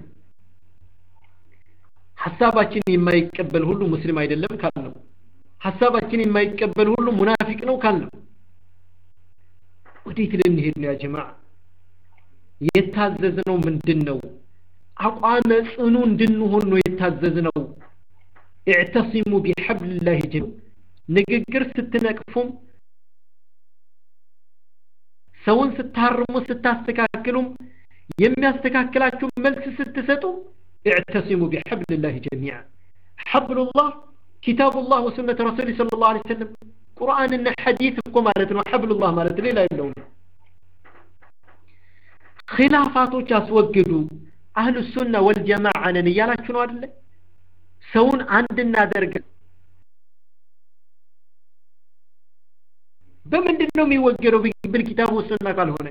ሐሳባችን የማይቀበል ሁሉ ሙስሊም አይደለም ካልነው ሐሳባችን የማይቀበል ሁሉ ሙናፊቅ ነው ካልነው ወዴት ልንሄድ ነው ያ ጀማዓ የታዘዝነው ምንድን ነው አቋመ ጽኑ እንድንሆን ነው የታዘዝነው ኢዕተሲሙ ቢሐብልላህ ጀም ንግግር ስትነቅፉም ሰውን ስታርሙ ስታስተካክሉም የሚያስተካክላችሁ መልስ ስትሰጡ اعتصموا بحبل الله جميعا حبل الله كتاب الله وسنة رسوله صلى الله عليه وسلم قرآن إن حديثكم مالتنا حبل الله مالتنا لا يلون خلافاتك أسوقدوا أهل السنة والجماعة نيالا شنو هذا سون عندنا درجة بمن دنهم يوقروا بالكتاب والسنة قال هنا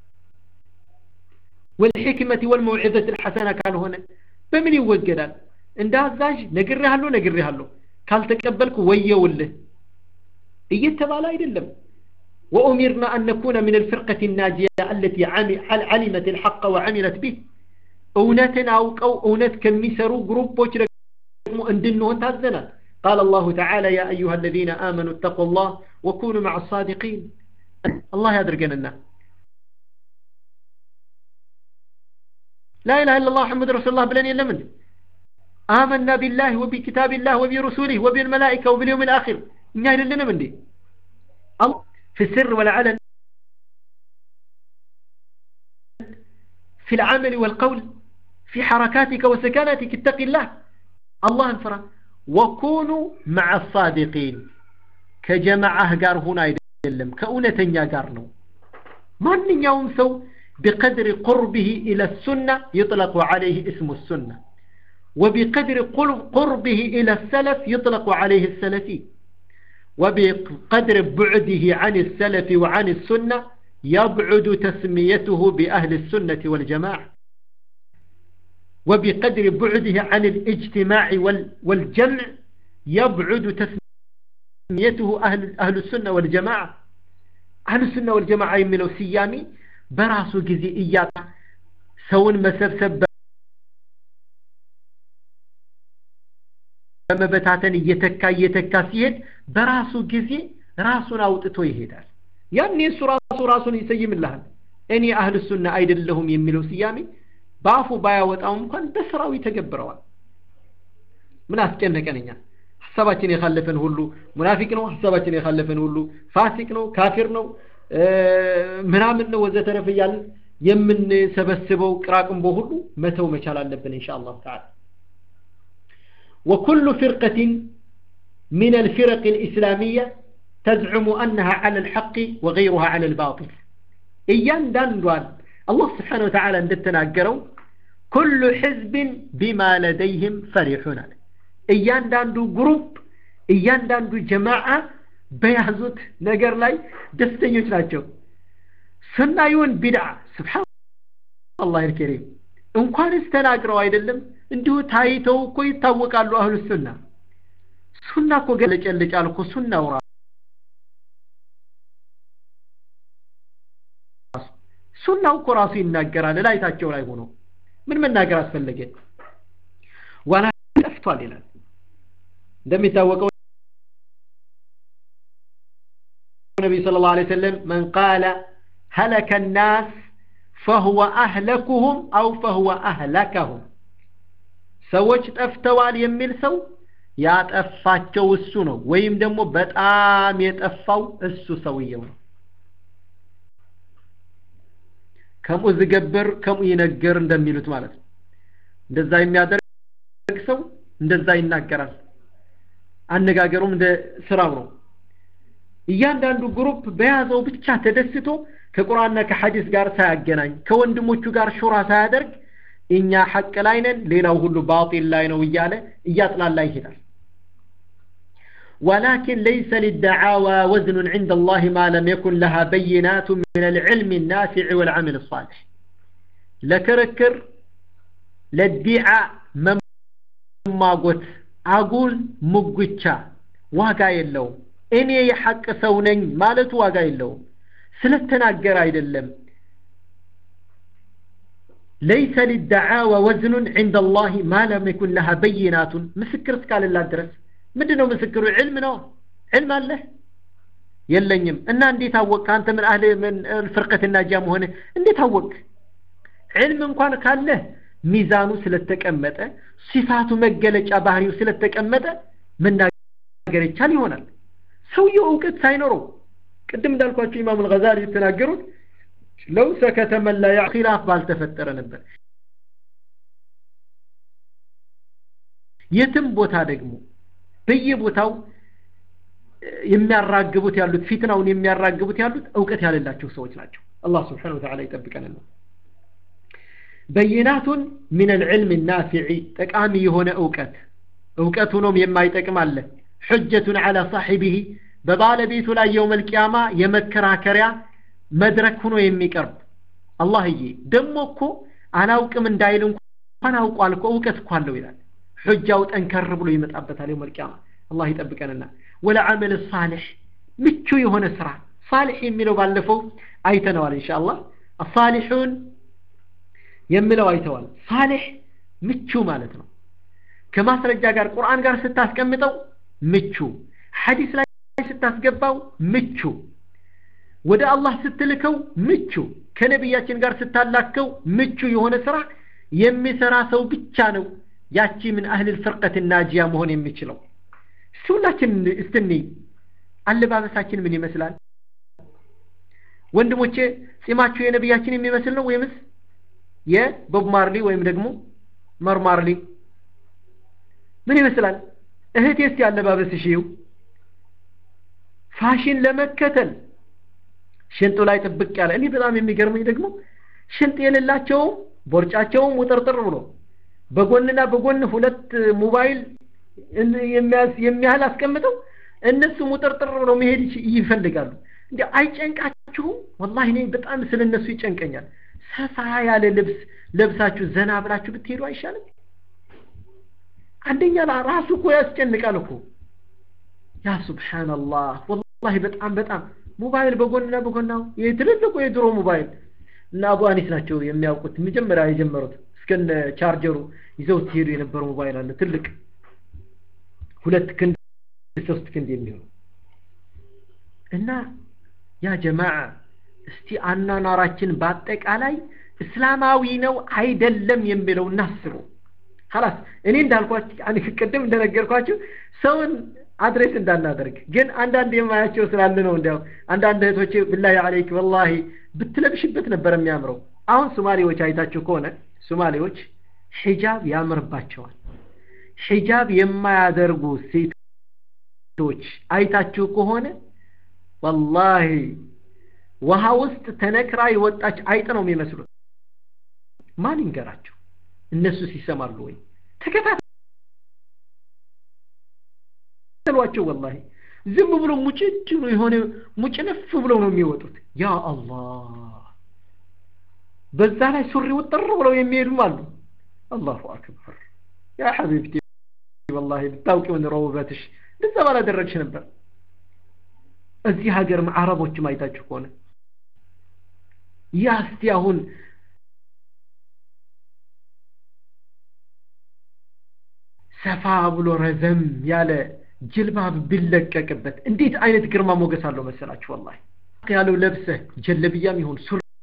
والحكمة والموعظة الحسنة قال هنا በምን ይወገዳል እንደ አዛዥ ነግሬሃለሁ ነግሬሃለሁ ካልተቀበልኩ ወየውልህ እየተባለ አይደለም وأمرنا أن نكون من الفرقة الناجية التي علمت الحق وعملت به أونتنا أو أو أونت كم يسروا جروبوች ደግሞ እንድንሆን ታዘናል قال الله تعالى يا أيها الذين آمنوا اتقوا الله وكونوا مع الصادقين الله يدرجنا لا إله إلا الله محمد رسول الله بلن يلمن آمنا بالله وبكتاب الله وبرسوله وبالملائكة وباليوم الآخر نهي لنا من دي الله في السر والعلن في العمل والقول في حركاتك وسكناتك اتق الله الله انفرا وكونوا مع الصادقين كجماعة قار هنا يدلم كأونة قارنو من يوم سو بقدر قربه إلى السنة يطلق عليه اسم السنة وبقدر قربه إلى السلف يطلق عليه السلفي وبقدر بعده عن السلف وعن السنة يبعد تسميته بأهل السنة والجماعة وبقدر بعده عن الاجتماع والجمع يبعد تسميته أهل, أهل السنة والجماعة أهل السنة والجماعة يمنوا سيامي በራሱ ጊዜ እያጣ ሰውን መሰብሰብ በመበታተን እየተካ እየተካ ሲሄድ በራሱ ጊዜ ራሱን አውጥቶ ይሄዳል ያኔ እሱ ራሱ ራሱን ይሰይምልሃል እኔ አህል ሱና አይደለሁም የሚለው ስያሜ በአፉ ባያወጣው እንኳን በስራው ይተገብረዋል ምን አስጨነቀንኛ ሀሳባችን የካለፈን ሁሉ ሙናፊቅ ነው ሀሳባችን የካለፈን ሁሉ ፋሲቅ ነው ካፊር ነው ምናምን ነው ወዘተረፈ እያልን የምንሰበስበው ቅራቅንቦ ሁሉ መተው መቻል አለብን እንሻ አላሁ ተዓላ وكل فرقة من الفرق الإسلامية تزعم أنها على الحق وغيرها على الباطل إيان داندوان الله سبحانه وتعالى اندتنا كل حزب بما لديهم فرحون إيان داندو جروب إيان داندو جماعة بيازوت نجر لاي دستنيوش ناتشو سنايون بدع سبحان الله الكريم እንኳንስ ተናግረው አይደለም እንዲሁ ታይተው እኮ ይታወቃሉ አህሉ ሱና ሱና እኮ ገለጨልጫል እኮ ሱናው ራሱ ሱናው እኮ ራሱ ይናገራል ላይታቸው ላይ ሆኖ ምን መናገር አስፈለገ ዋላ ጠፍቷል ይላል እንደሚታወቀው ነቢ ስለ ላ ሰለም መን ቃለ هلك الناس فهو أهلكهم أو فهو أهلكهم ሰዎች ጠፍተዋል የሚል ሰው ያጠፋቸው እሱ ነው ወይም ደግሞ በጣም የጠፋው እሱ ሰውየው ነው ከሙ ዝገብር ከሙ ይነገር እንደሚሉት ማለት ነው እንደዛ የሚያደርግ ሰው እንደዛ ይናገራል አነጋገሩም እንደ ስራው ነው እያንዳንዱ ግሩፕ በያዘው ብቻ ተደስቶ ከቁርአንና ከሐዲስ ጋር ሳያገናኝ ከወንድሞቹ ጋር ሹራ ሳያደርግ እኛ ሐቅ ላይ ነን ሌላው ሁሉ ባጢል ላይ ነው እያለ እያጥላላ ይሄዳል ولكن ليس للدعاوى وزن عند الله ما لم يكن لها بينات من العلم النافع والعمل الصالح لكركر للدعاء مماغوت أقول مقوتشا واقع يلوم እኔ የሐቅ ሰው ነኝ ማለቱ ዋጋ የለውም ስለተናገረ አይደለም ليس للدعاوى وزن عند الله ما لم يكن لها بينات مسكر اسكال الله درس ምንድነው ምስክሩ ዕልም ነው ዕልም አለ የለኝም እና እንዴት አወቅ አንተ ምን አህል ምን ፍርቀት ናጃ መሆነ እንዴት አወቅ ዕልም እንኳን ካለ ሚዛኑ ስለተቀመጠ ሲፋቱ መገለጫ ባህሪው ስለተቀመጠ መናገር ይቻል ይሆናል ሰውየው እውቀት ሳይኖረው ቅድም እንዳልኳቸው ኢማም አልገዛሊ የተናገሩት ለው ሰከተ መላ ያ ኺላፍ ባልተፈጠረ ነበር የትም ቦታ ደግሞ በየቦታው የሚያራግቡት ያሉት ፊትናውን የሚያራግቡት ያሉት እውቀት ያለላቸው ሰዎች ናቸው አላህ ስብሓን ወተዓላ ይጠብቀንና በይናቱን ምን ልዕልም ናፊዒ ጠቃሚ የሆነ እውቀት እውቀት ሆኖም የማይጠቅም አለ ሑጀቱን ዓላ ሳሒቢህ በባለቤቱ ላይ የውመል ቂያማ የመከራከሪያ መድረክ ሆኖ የሚቀርብ አላህዬ ደግሞ እኮ አላውቅም እንዳይል እንኳን አውቋል እኮ እውቀት እኮ አለው ይላል ሑጃው ጠንከር ብሎ ይመጣበታል የውመል ቂያማ አላህ ይጠብቀንና ወለዓመል ሳሊሕ ምቹ የሆነ ስራ ሳሊሕ የሚለው ባለፈው አይተነዋል ኢንሻአላህ አሳሊሑን የሚለው አይተዋል ሳሊሕ ምቹ ማለት ነው ከማስረጃ ጋር ቁርአን ጋር ስታስቀምጠው ምቹ ሐዲስ ላይ ስታስገባው ምቹ ወደ አላህ ስትልከው ምቹ ከነቢያችን ጋር ስታላከው ምቹ የሆነ ስራ የሚሰራ ሰው ብቻ ነው ያቺ ምን አህል ፍርቀት ናጂያ መሆን የሚችለው እስቲ ሁላችን እስትኒ አለባበሳችን ምን ይመስላል ወንድሞቼ ጺማችሁ የነቢያችን የሚመስል ነው ወይምስ የቦብ ማርሊ ወይም ደግሞ መርማርሊ ምን ይመስላል እህቴ እስቲ አለባበስሽ ይው ፋሽን ለመከተል ሽንጡ ላይ ጥብቅ ያለ እኔ በጣም የሚገርመኝ ደግሞ ሽንጥ የሌላቸውም ቦርጫቸውም ውጥርጥር ብሎ በጎንና በጎን ሁለት ሞባይል የሚያህል አስቀምጠው እነሱም ውጥርጥር ብለው መሄድ ይፈልጋሉ እንዲ አይጨንቃችሁም ወላሂ እኔ በጣም ስለ እነሱ ይጨንቀኛል ሰፋ ያለ ልብስ ለብሳችሁ ዘና ብላችሁ ብትሄዱ አይሻልም አንደኛ ራሱ እኮ ያስጨንቃል እኮ ያ ሱብሓንላህ ወላሂ በጣም በጣም ሞባይል በጎንና በጎናው የትልልቁ የድሮ ሞባይል እና አቡ አኒስ ናቸው የሚያውቁት መጀመሪያ የጀመሩት እስከነ ቻርጀሩ ይዘው ሲሄዱ የነበረው ሞባይል አለ ትልቅ ሁለት ክንድ ሶስት ክንድ የሚሆኑ እና ያ ጀማዓ እስቲ አኗኗራችን በአጠቃላይ እስላማዊ ነው አይደለም የሚለው እናስበው ሀላስ እኔ እንዳልኳችሁ ቅድም እንደነገርኳችሁ ሰውን አድሬስ እንዳናደርግ ግን አንዳንድ የማያቸው ስላለ ነው እንዲያው አንዳንድ እህቶቼ ብላሂ አለይክ ወላሂ ብትለብሽበት ነበር የሚያምረው አሁን ሶማሌዎች አይታችሁ ከሆነ ሶማሌዎች ሒጃብ ያምርባቸዋል ሒጃብ የማያደርጉ ሴቶች አይታችሁ ከሆነ ወላሂ ውሃ ውስጥ ተነክራ የወጣች አይጥ ነው የሚመስሉት ማን ይንገራቸው እነሱ ሲሰማሉ ወይ ተከታተሏቸው ወላሂ ዝም ብሎ ሙጭጭ ነው የሆነ ሙጭነፍ ብለው ነው የሚወጡት ያ አላህ በዛ ላይ ሱሪ ውጥር ብለው የሚሄዱም አሉ አላሁ አክበር ያ ሐቢብቲ ወላሂ ብታውቂው ኑሮ ውበትሽ እንደዛ ባላደረግሽ ነበር እዚህ ሀገር አረቦችም አይታችሁ ከሆነ ያ እስቲ አሁን ሰፋ ብሎ ረዘም ያለ ጅልባብ ቢለቀቅበት እንዴት አይነት ግርማ ሞገስ አለው መሰላችሁ ወላሂ ያለው ለብሰህ ጀለብያም ይሁን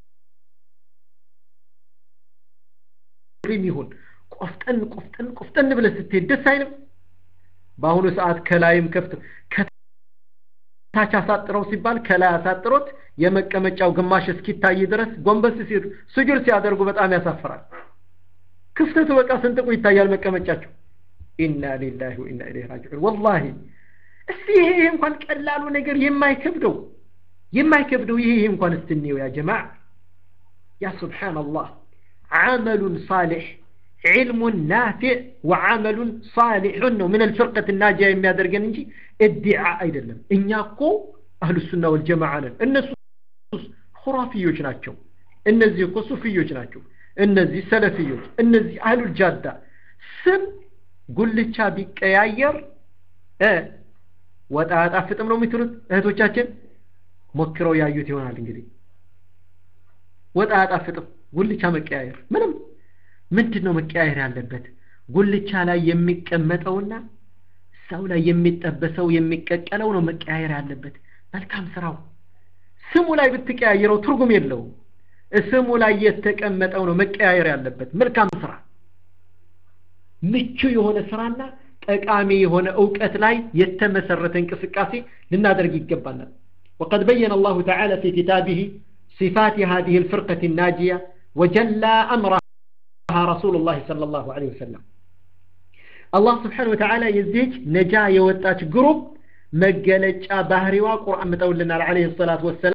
ሱሪም ይሁን ቆፍጠን ቆፍጠን ቆፍጠን ብለህ ስትሄድ ደስ አይልም በአሁኑ ሰዓት ከላይም ከፍት ከታች አሳጥረው ሲባል ከላይ አሳጥሮት የመቀመጫው ግማሽ እስኪታይ ድረስ ጎንበስ ሲሉ ስጁድ ሲያደርጉ በጣም ያሳፍራል ክፍተቱ በቃ ስንጥቁ ይታያል መቀመጫቸው ኢና ሊላሂ ወኢና ኢለይሂ ራጂዑን ወላሂ እስቲ ይሄ እንኳን ቀላሉ ነገር የማይከብደው የማይከብደው ይሄ እንኳን እስትንየው ያ ጀማዓ ያ ሱብሓነላህ ዓመሉን ሳሊሕ ዒልሙን ናፊዕ ወዓመሉን ሳሊሑን ነው ምን አልፍርቀት ናጃ የሚያደርገን እንጂ እዲዓ አይደለም እኛ እኮ አህሉ ሱና ወልጀማዓ ነን እነሱ ሁራፊዮች ናቸው እነዚህ እኮ ሱፊዮች ናቸው እነዚህ ሰለፊዮች እነዚህ አህሉል ጃዳ ስም ጉልቻ ቢቀያየር ወጣ አጣፍጥም ነው የሚትሉት እህቶቻችን ሞክረው ያዩት ይሆናል እንግዲህ ወጣ አጣፍጥም ጉልቻ መቀያየር ምንም ምንድን ነው መቀያየር ያለበት ጉልቻ ላይ የሚቀመጠውና ሰው ላይ የሚጠበሰው የሚቀቀለው ነው መቀያየር ያለበት መልካም ስራው ስሙ ላይ ብትቀያየረው ትርጉም የለውም ስሙ ላይ የተቀመጠው ነው መቀያየር ያለበት መልካም ስራ ምቹ የሆነ ስራና ጠቃሚ የሆነ እውቀት ላይ የተመሰረተ እንቅስቃሴ ልናደርግ ይገባናል وقد بين الله تعالى في كتابه صفات هذه الفرقة الناجية وجلى أمرها رسول الله صلى الله عليه وسلم الله سبحانه وتعالى يزيج نجا يوتاج جروب مجلج باهري وقرآن متولنا عليه الصلاة والسلام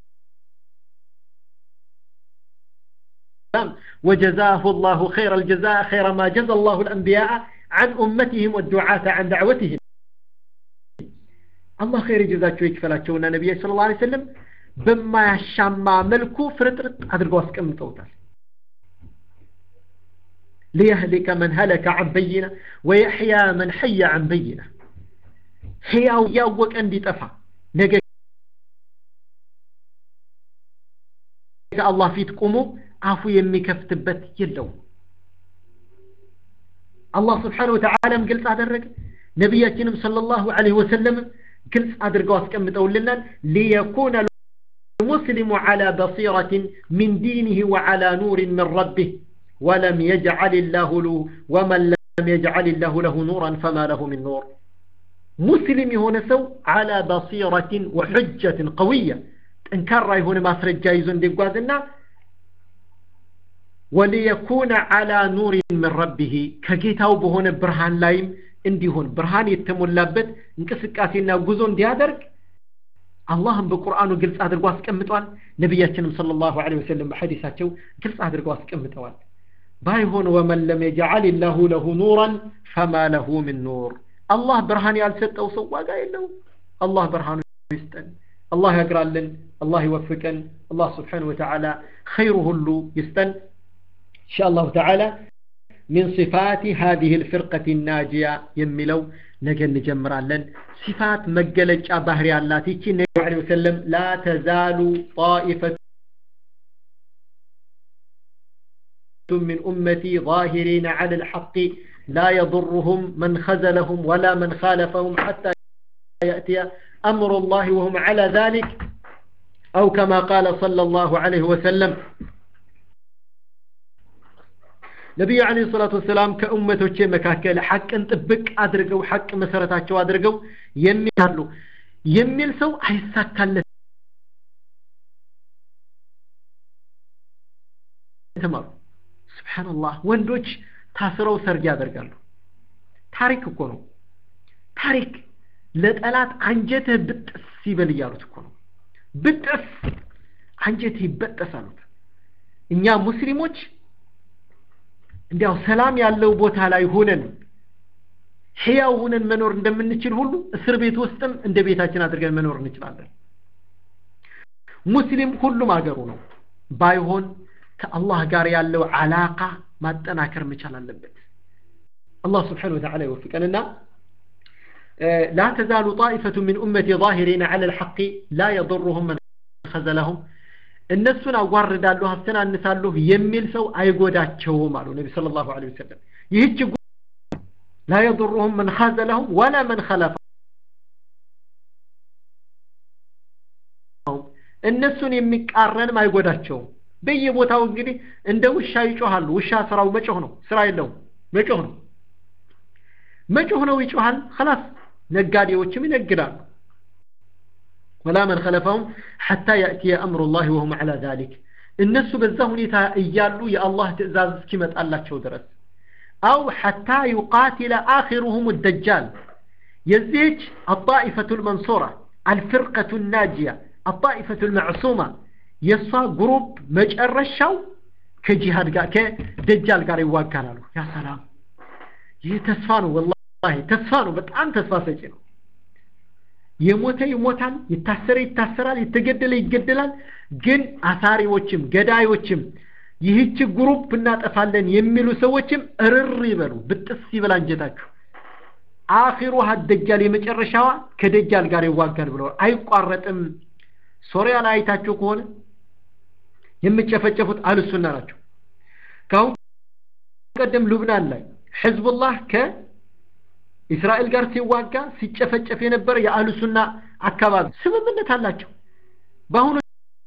وجزاه الله خير الجزاء خير ما جزى الله الأنبياء عن أمتهم والدعاة عن دعوتهم الله خير جزاك يكفلاቸውና ነብይ ሰለላሁ ዐለይሂ ወሰለም በማያሻማ መልኩ ፍርጥርጥ አድርገው አስቀምጠውታል ليهلك من هلك عن بينة ويحيى من حي عن بينة ሕያው ያወቀ እንዲጠፋ ነገ ከአላህ ፊት ቆሞ አፉ የሚከፍትበት የለውም አላህ ስብሓን ወተዓላም ግልጽ አደረገ ነቢያችንም ሰለላሁ ዐለይሂ ወሰለም ግልጽ አድርገው አስቀምጠውልናል ሊየኩነ المسلم على بصيرة من دينه وعلى نور من ربه ولم يجعل الله له ومن لم يجعل الله له نورا فما له من نور مسلم هنا سو على بصيرة وحجة قوية انكر هنا ما سرجا يزن دي وليكون على نور من ربه كجيتاو بهون برهان لايم እንዲሆን ብርሃን የተሞላበት እንቅስቃሴና ጉዞ እንዲያደርግ አላህም በቁርአኑ ግልጽ አድርጎ አስቀምጧል ነቢያችንም ሰለላሁ ዐለይሂ ወሰለም በሐዲሳቸው ግልጽ አድርገው አስቀምጠዋል ባይሆን ወመን ለም የጀዓል ላሁ ለሁ ኑራን ፈማ ለሁ ምን ኑር አላህ ብርሃን ያልሰጠው ሰው ዋጋ የለውም አላህ ብርሃኑ ይስጠን አላህ ያግራልን አላህ ይወፍቀን አላህ ስብሓን ወተዓላ ኸይሩ ሁሉ ይስጠን إن شاء الله تعالى من صفات هذه الفرقة الناجية يملو نجن نجمر لن صفات مجلج بهري الله تيجي النبي عليه وسلم لا تزال طائفة من أمتي ظاهرين على الحق لا يضرهم من خذلهم ولا من خالفهم حتى يأتي أمر الله وهم على ذلك أو كما قال صلى الله عليه وسلم ነቢዩ አለ ሰላቱ ወሰላም ከእመቶቼ መካከል ሐቅን ጥብቅ አድርገው ሐቅ መሰረታቸው አድርገው የሚያሉ የሚል ሰው አይሳካለት ተማሩ ስብሓንላህ ወንዶች ታስረው ሰርግ ያደርጋሉ ታሪክ እኮ ነው ታሪክ ለጠላት አንጀትህ ብጥስ ይበል እያሉት እኮ ነው ብጥስ አንጀትህ ይበጠስ አሉት እኛ ሙስሊሞች እንዲያው ሰላም ያለው ቦታ ላይ ሆነን ሕያው ሆነን መኖር እንደምንችል ሁሉ እስር ቤት ውስጥም እንደ ቤታችን አድርገን መኖር እንችላለን ሙስሊም ሁሉም አገሩ ነው ባይሆን ከአላህ ጋር ያለው አላቃ ማጠናከር መቻል አለበት አላህ ስብሓን ወተዓላ ይወፍቀንና لا تزال طائفة من أمتي ظاهرين على الحق لا يضرهم من خذلهم እነሱን አዋርዳለሁ አስተናንሳለሁ የሚል ሰው አይጎዳቸውም አሉ ነቢ ስለ ላሁ ለ ወሰለም ይህች ላ የضሩሁም መን ኻዘለሁም ወላ መን ኸለፈ እነሱን የሚቃረንም አይጎዳቸውም በየቦታው እንግዲህ እንደ ውሻ ይጮሃሉ ውሻ ስራው መጮህ ነው ስራ የለውም መጮህ ነው መጮህ ነው ይጮሃል خلاص ነጋዴዎችም ይነግዳሉ ولا من خلفهم حتى يأتي أمر الله وهم على ذلك الناس بزه نتا إيالو يا الله تأزاز كما الله شو درس أو حتى يقاتل آخرهم الدجال يزيج الطائفة المنصورة الفرقة الناجية الطائفة المعصومة يصا جروب مجأر الشو كجهاد كدجال قال يواقع له يا سلام يتسفانوا والله تسفانوا بتعن تسفاسجنوا የሞተ ይሞታል የታሰረ ይታሰራል የተገደለ ይገደላል ግን አሳሪዎችም ገዳዮችም ይህች ግሩፕ እናጠፋለን የሚሉ ሰዎችም እርር ይበሉ ብጥስ ይበል አንጀታችሁ አኺሩ ደጃል የመጨረሻዋ ከደጃል ጋር ይዋጋል ብለዋል አይቋረጥም ሶሪያ ላይ አይታችሁ ከሆነ የሚጨፈጨፉት አልሱና ናቸው ካሁን ቀደም ሉብናን ላይ ሕዝቡላህ ከ እስራኤል ጋር ሲዋጋ ሲጨፈጨፍ የነበረ የአህሉ ሱና አካባቢ ስምምነት አላቸው በአሁኑ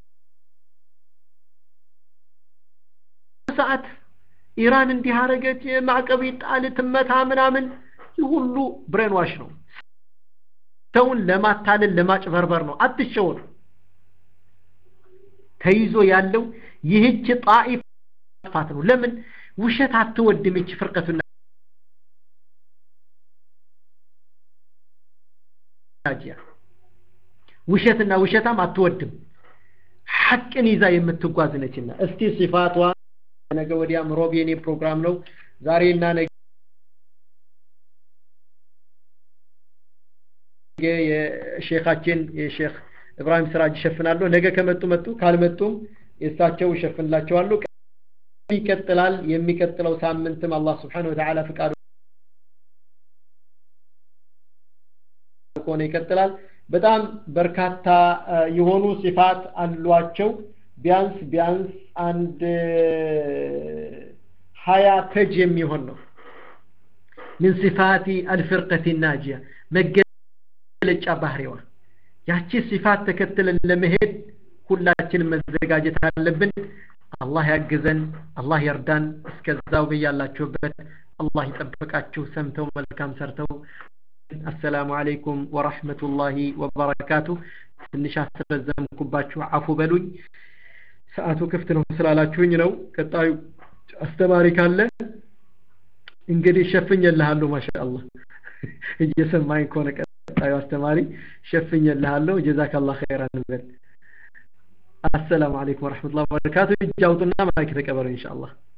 ሰዓት ኢራን እንዲህ አረገች ማዕቀብ ይጣል ትመታ ምናምን ይህ ሁሉ ብሬን ዋሽ ነው ሰውን ለማታለል ለማጭበርበር ነው አትሸወዱ ተይዞ ያለው ይህች ጣኢፍ ፋት ነው ለምን ውሸት አትወድም ይች ፍርቀቱና ናጂያ ውሸትና ውሸታም አትወድም ሐቅን ይዛ የምትጓዝ ነችና እስቲ ሲፋቷ ነገ ወዲያም ሮብ የኔ ፕሮግራም ነው ዛሬና ነገ የሼኻችን የሼክ እብራሂም ስራጅ ይሸፍናለሁ ነገ ከመጡ መጡ ካልመጡም የእሳቸው ይሸፍንላቸዋሉ ይቀጥላል የሚቀጥለው ሳምንትም አላህ ስብሓን ወተዓላ ፍቃዱ ከሆነ ይቀጥላል በጣም በርካታ የሆኑ ሲፋት አሏቸው ቢያንስ ቢያንስ አንድ ሀያ ፔጅ የሚሆን ነው ምን ሲፋቲ አልፍርቀት ናጂያ መገለጫ ባህሪዋ ያቺ ሲፋት ተከትለን ለመሄድ ሁላችን መዘጋጀት አለብን አላህ ያግዘን አላህ ይርዳን እስከዛው በያላችሁበት አላህ ይጠብቃችሁ ሰምተው መልካም ሰርተው አሰላሙ አለይኩም ወራህመቱላሂ ወበረካቱ ትንሽ አስረዘምኩባችሁ አፉ በሉኝ ሰዓቱ ክፍት ነው ስላላችሁኝ ነው ቀጣዩ አስተማሪ ካለ እንግዲህ ሸፍኝልሃለሁ ማሻአላህ እየሰማኝ ከሆነ ቀጣዩ አስተማሪ ሸፍኝልሃለሁ ጀዛከላህ ኸይራን በል አሰላሙ አለይኩም ወራህመቱላሂ ወበረካቱ እጅ አውጡና ማይክ ተቀበሉ ኢንሻአላህ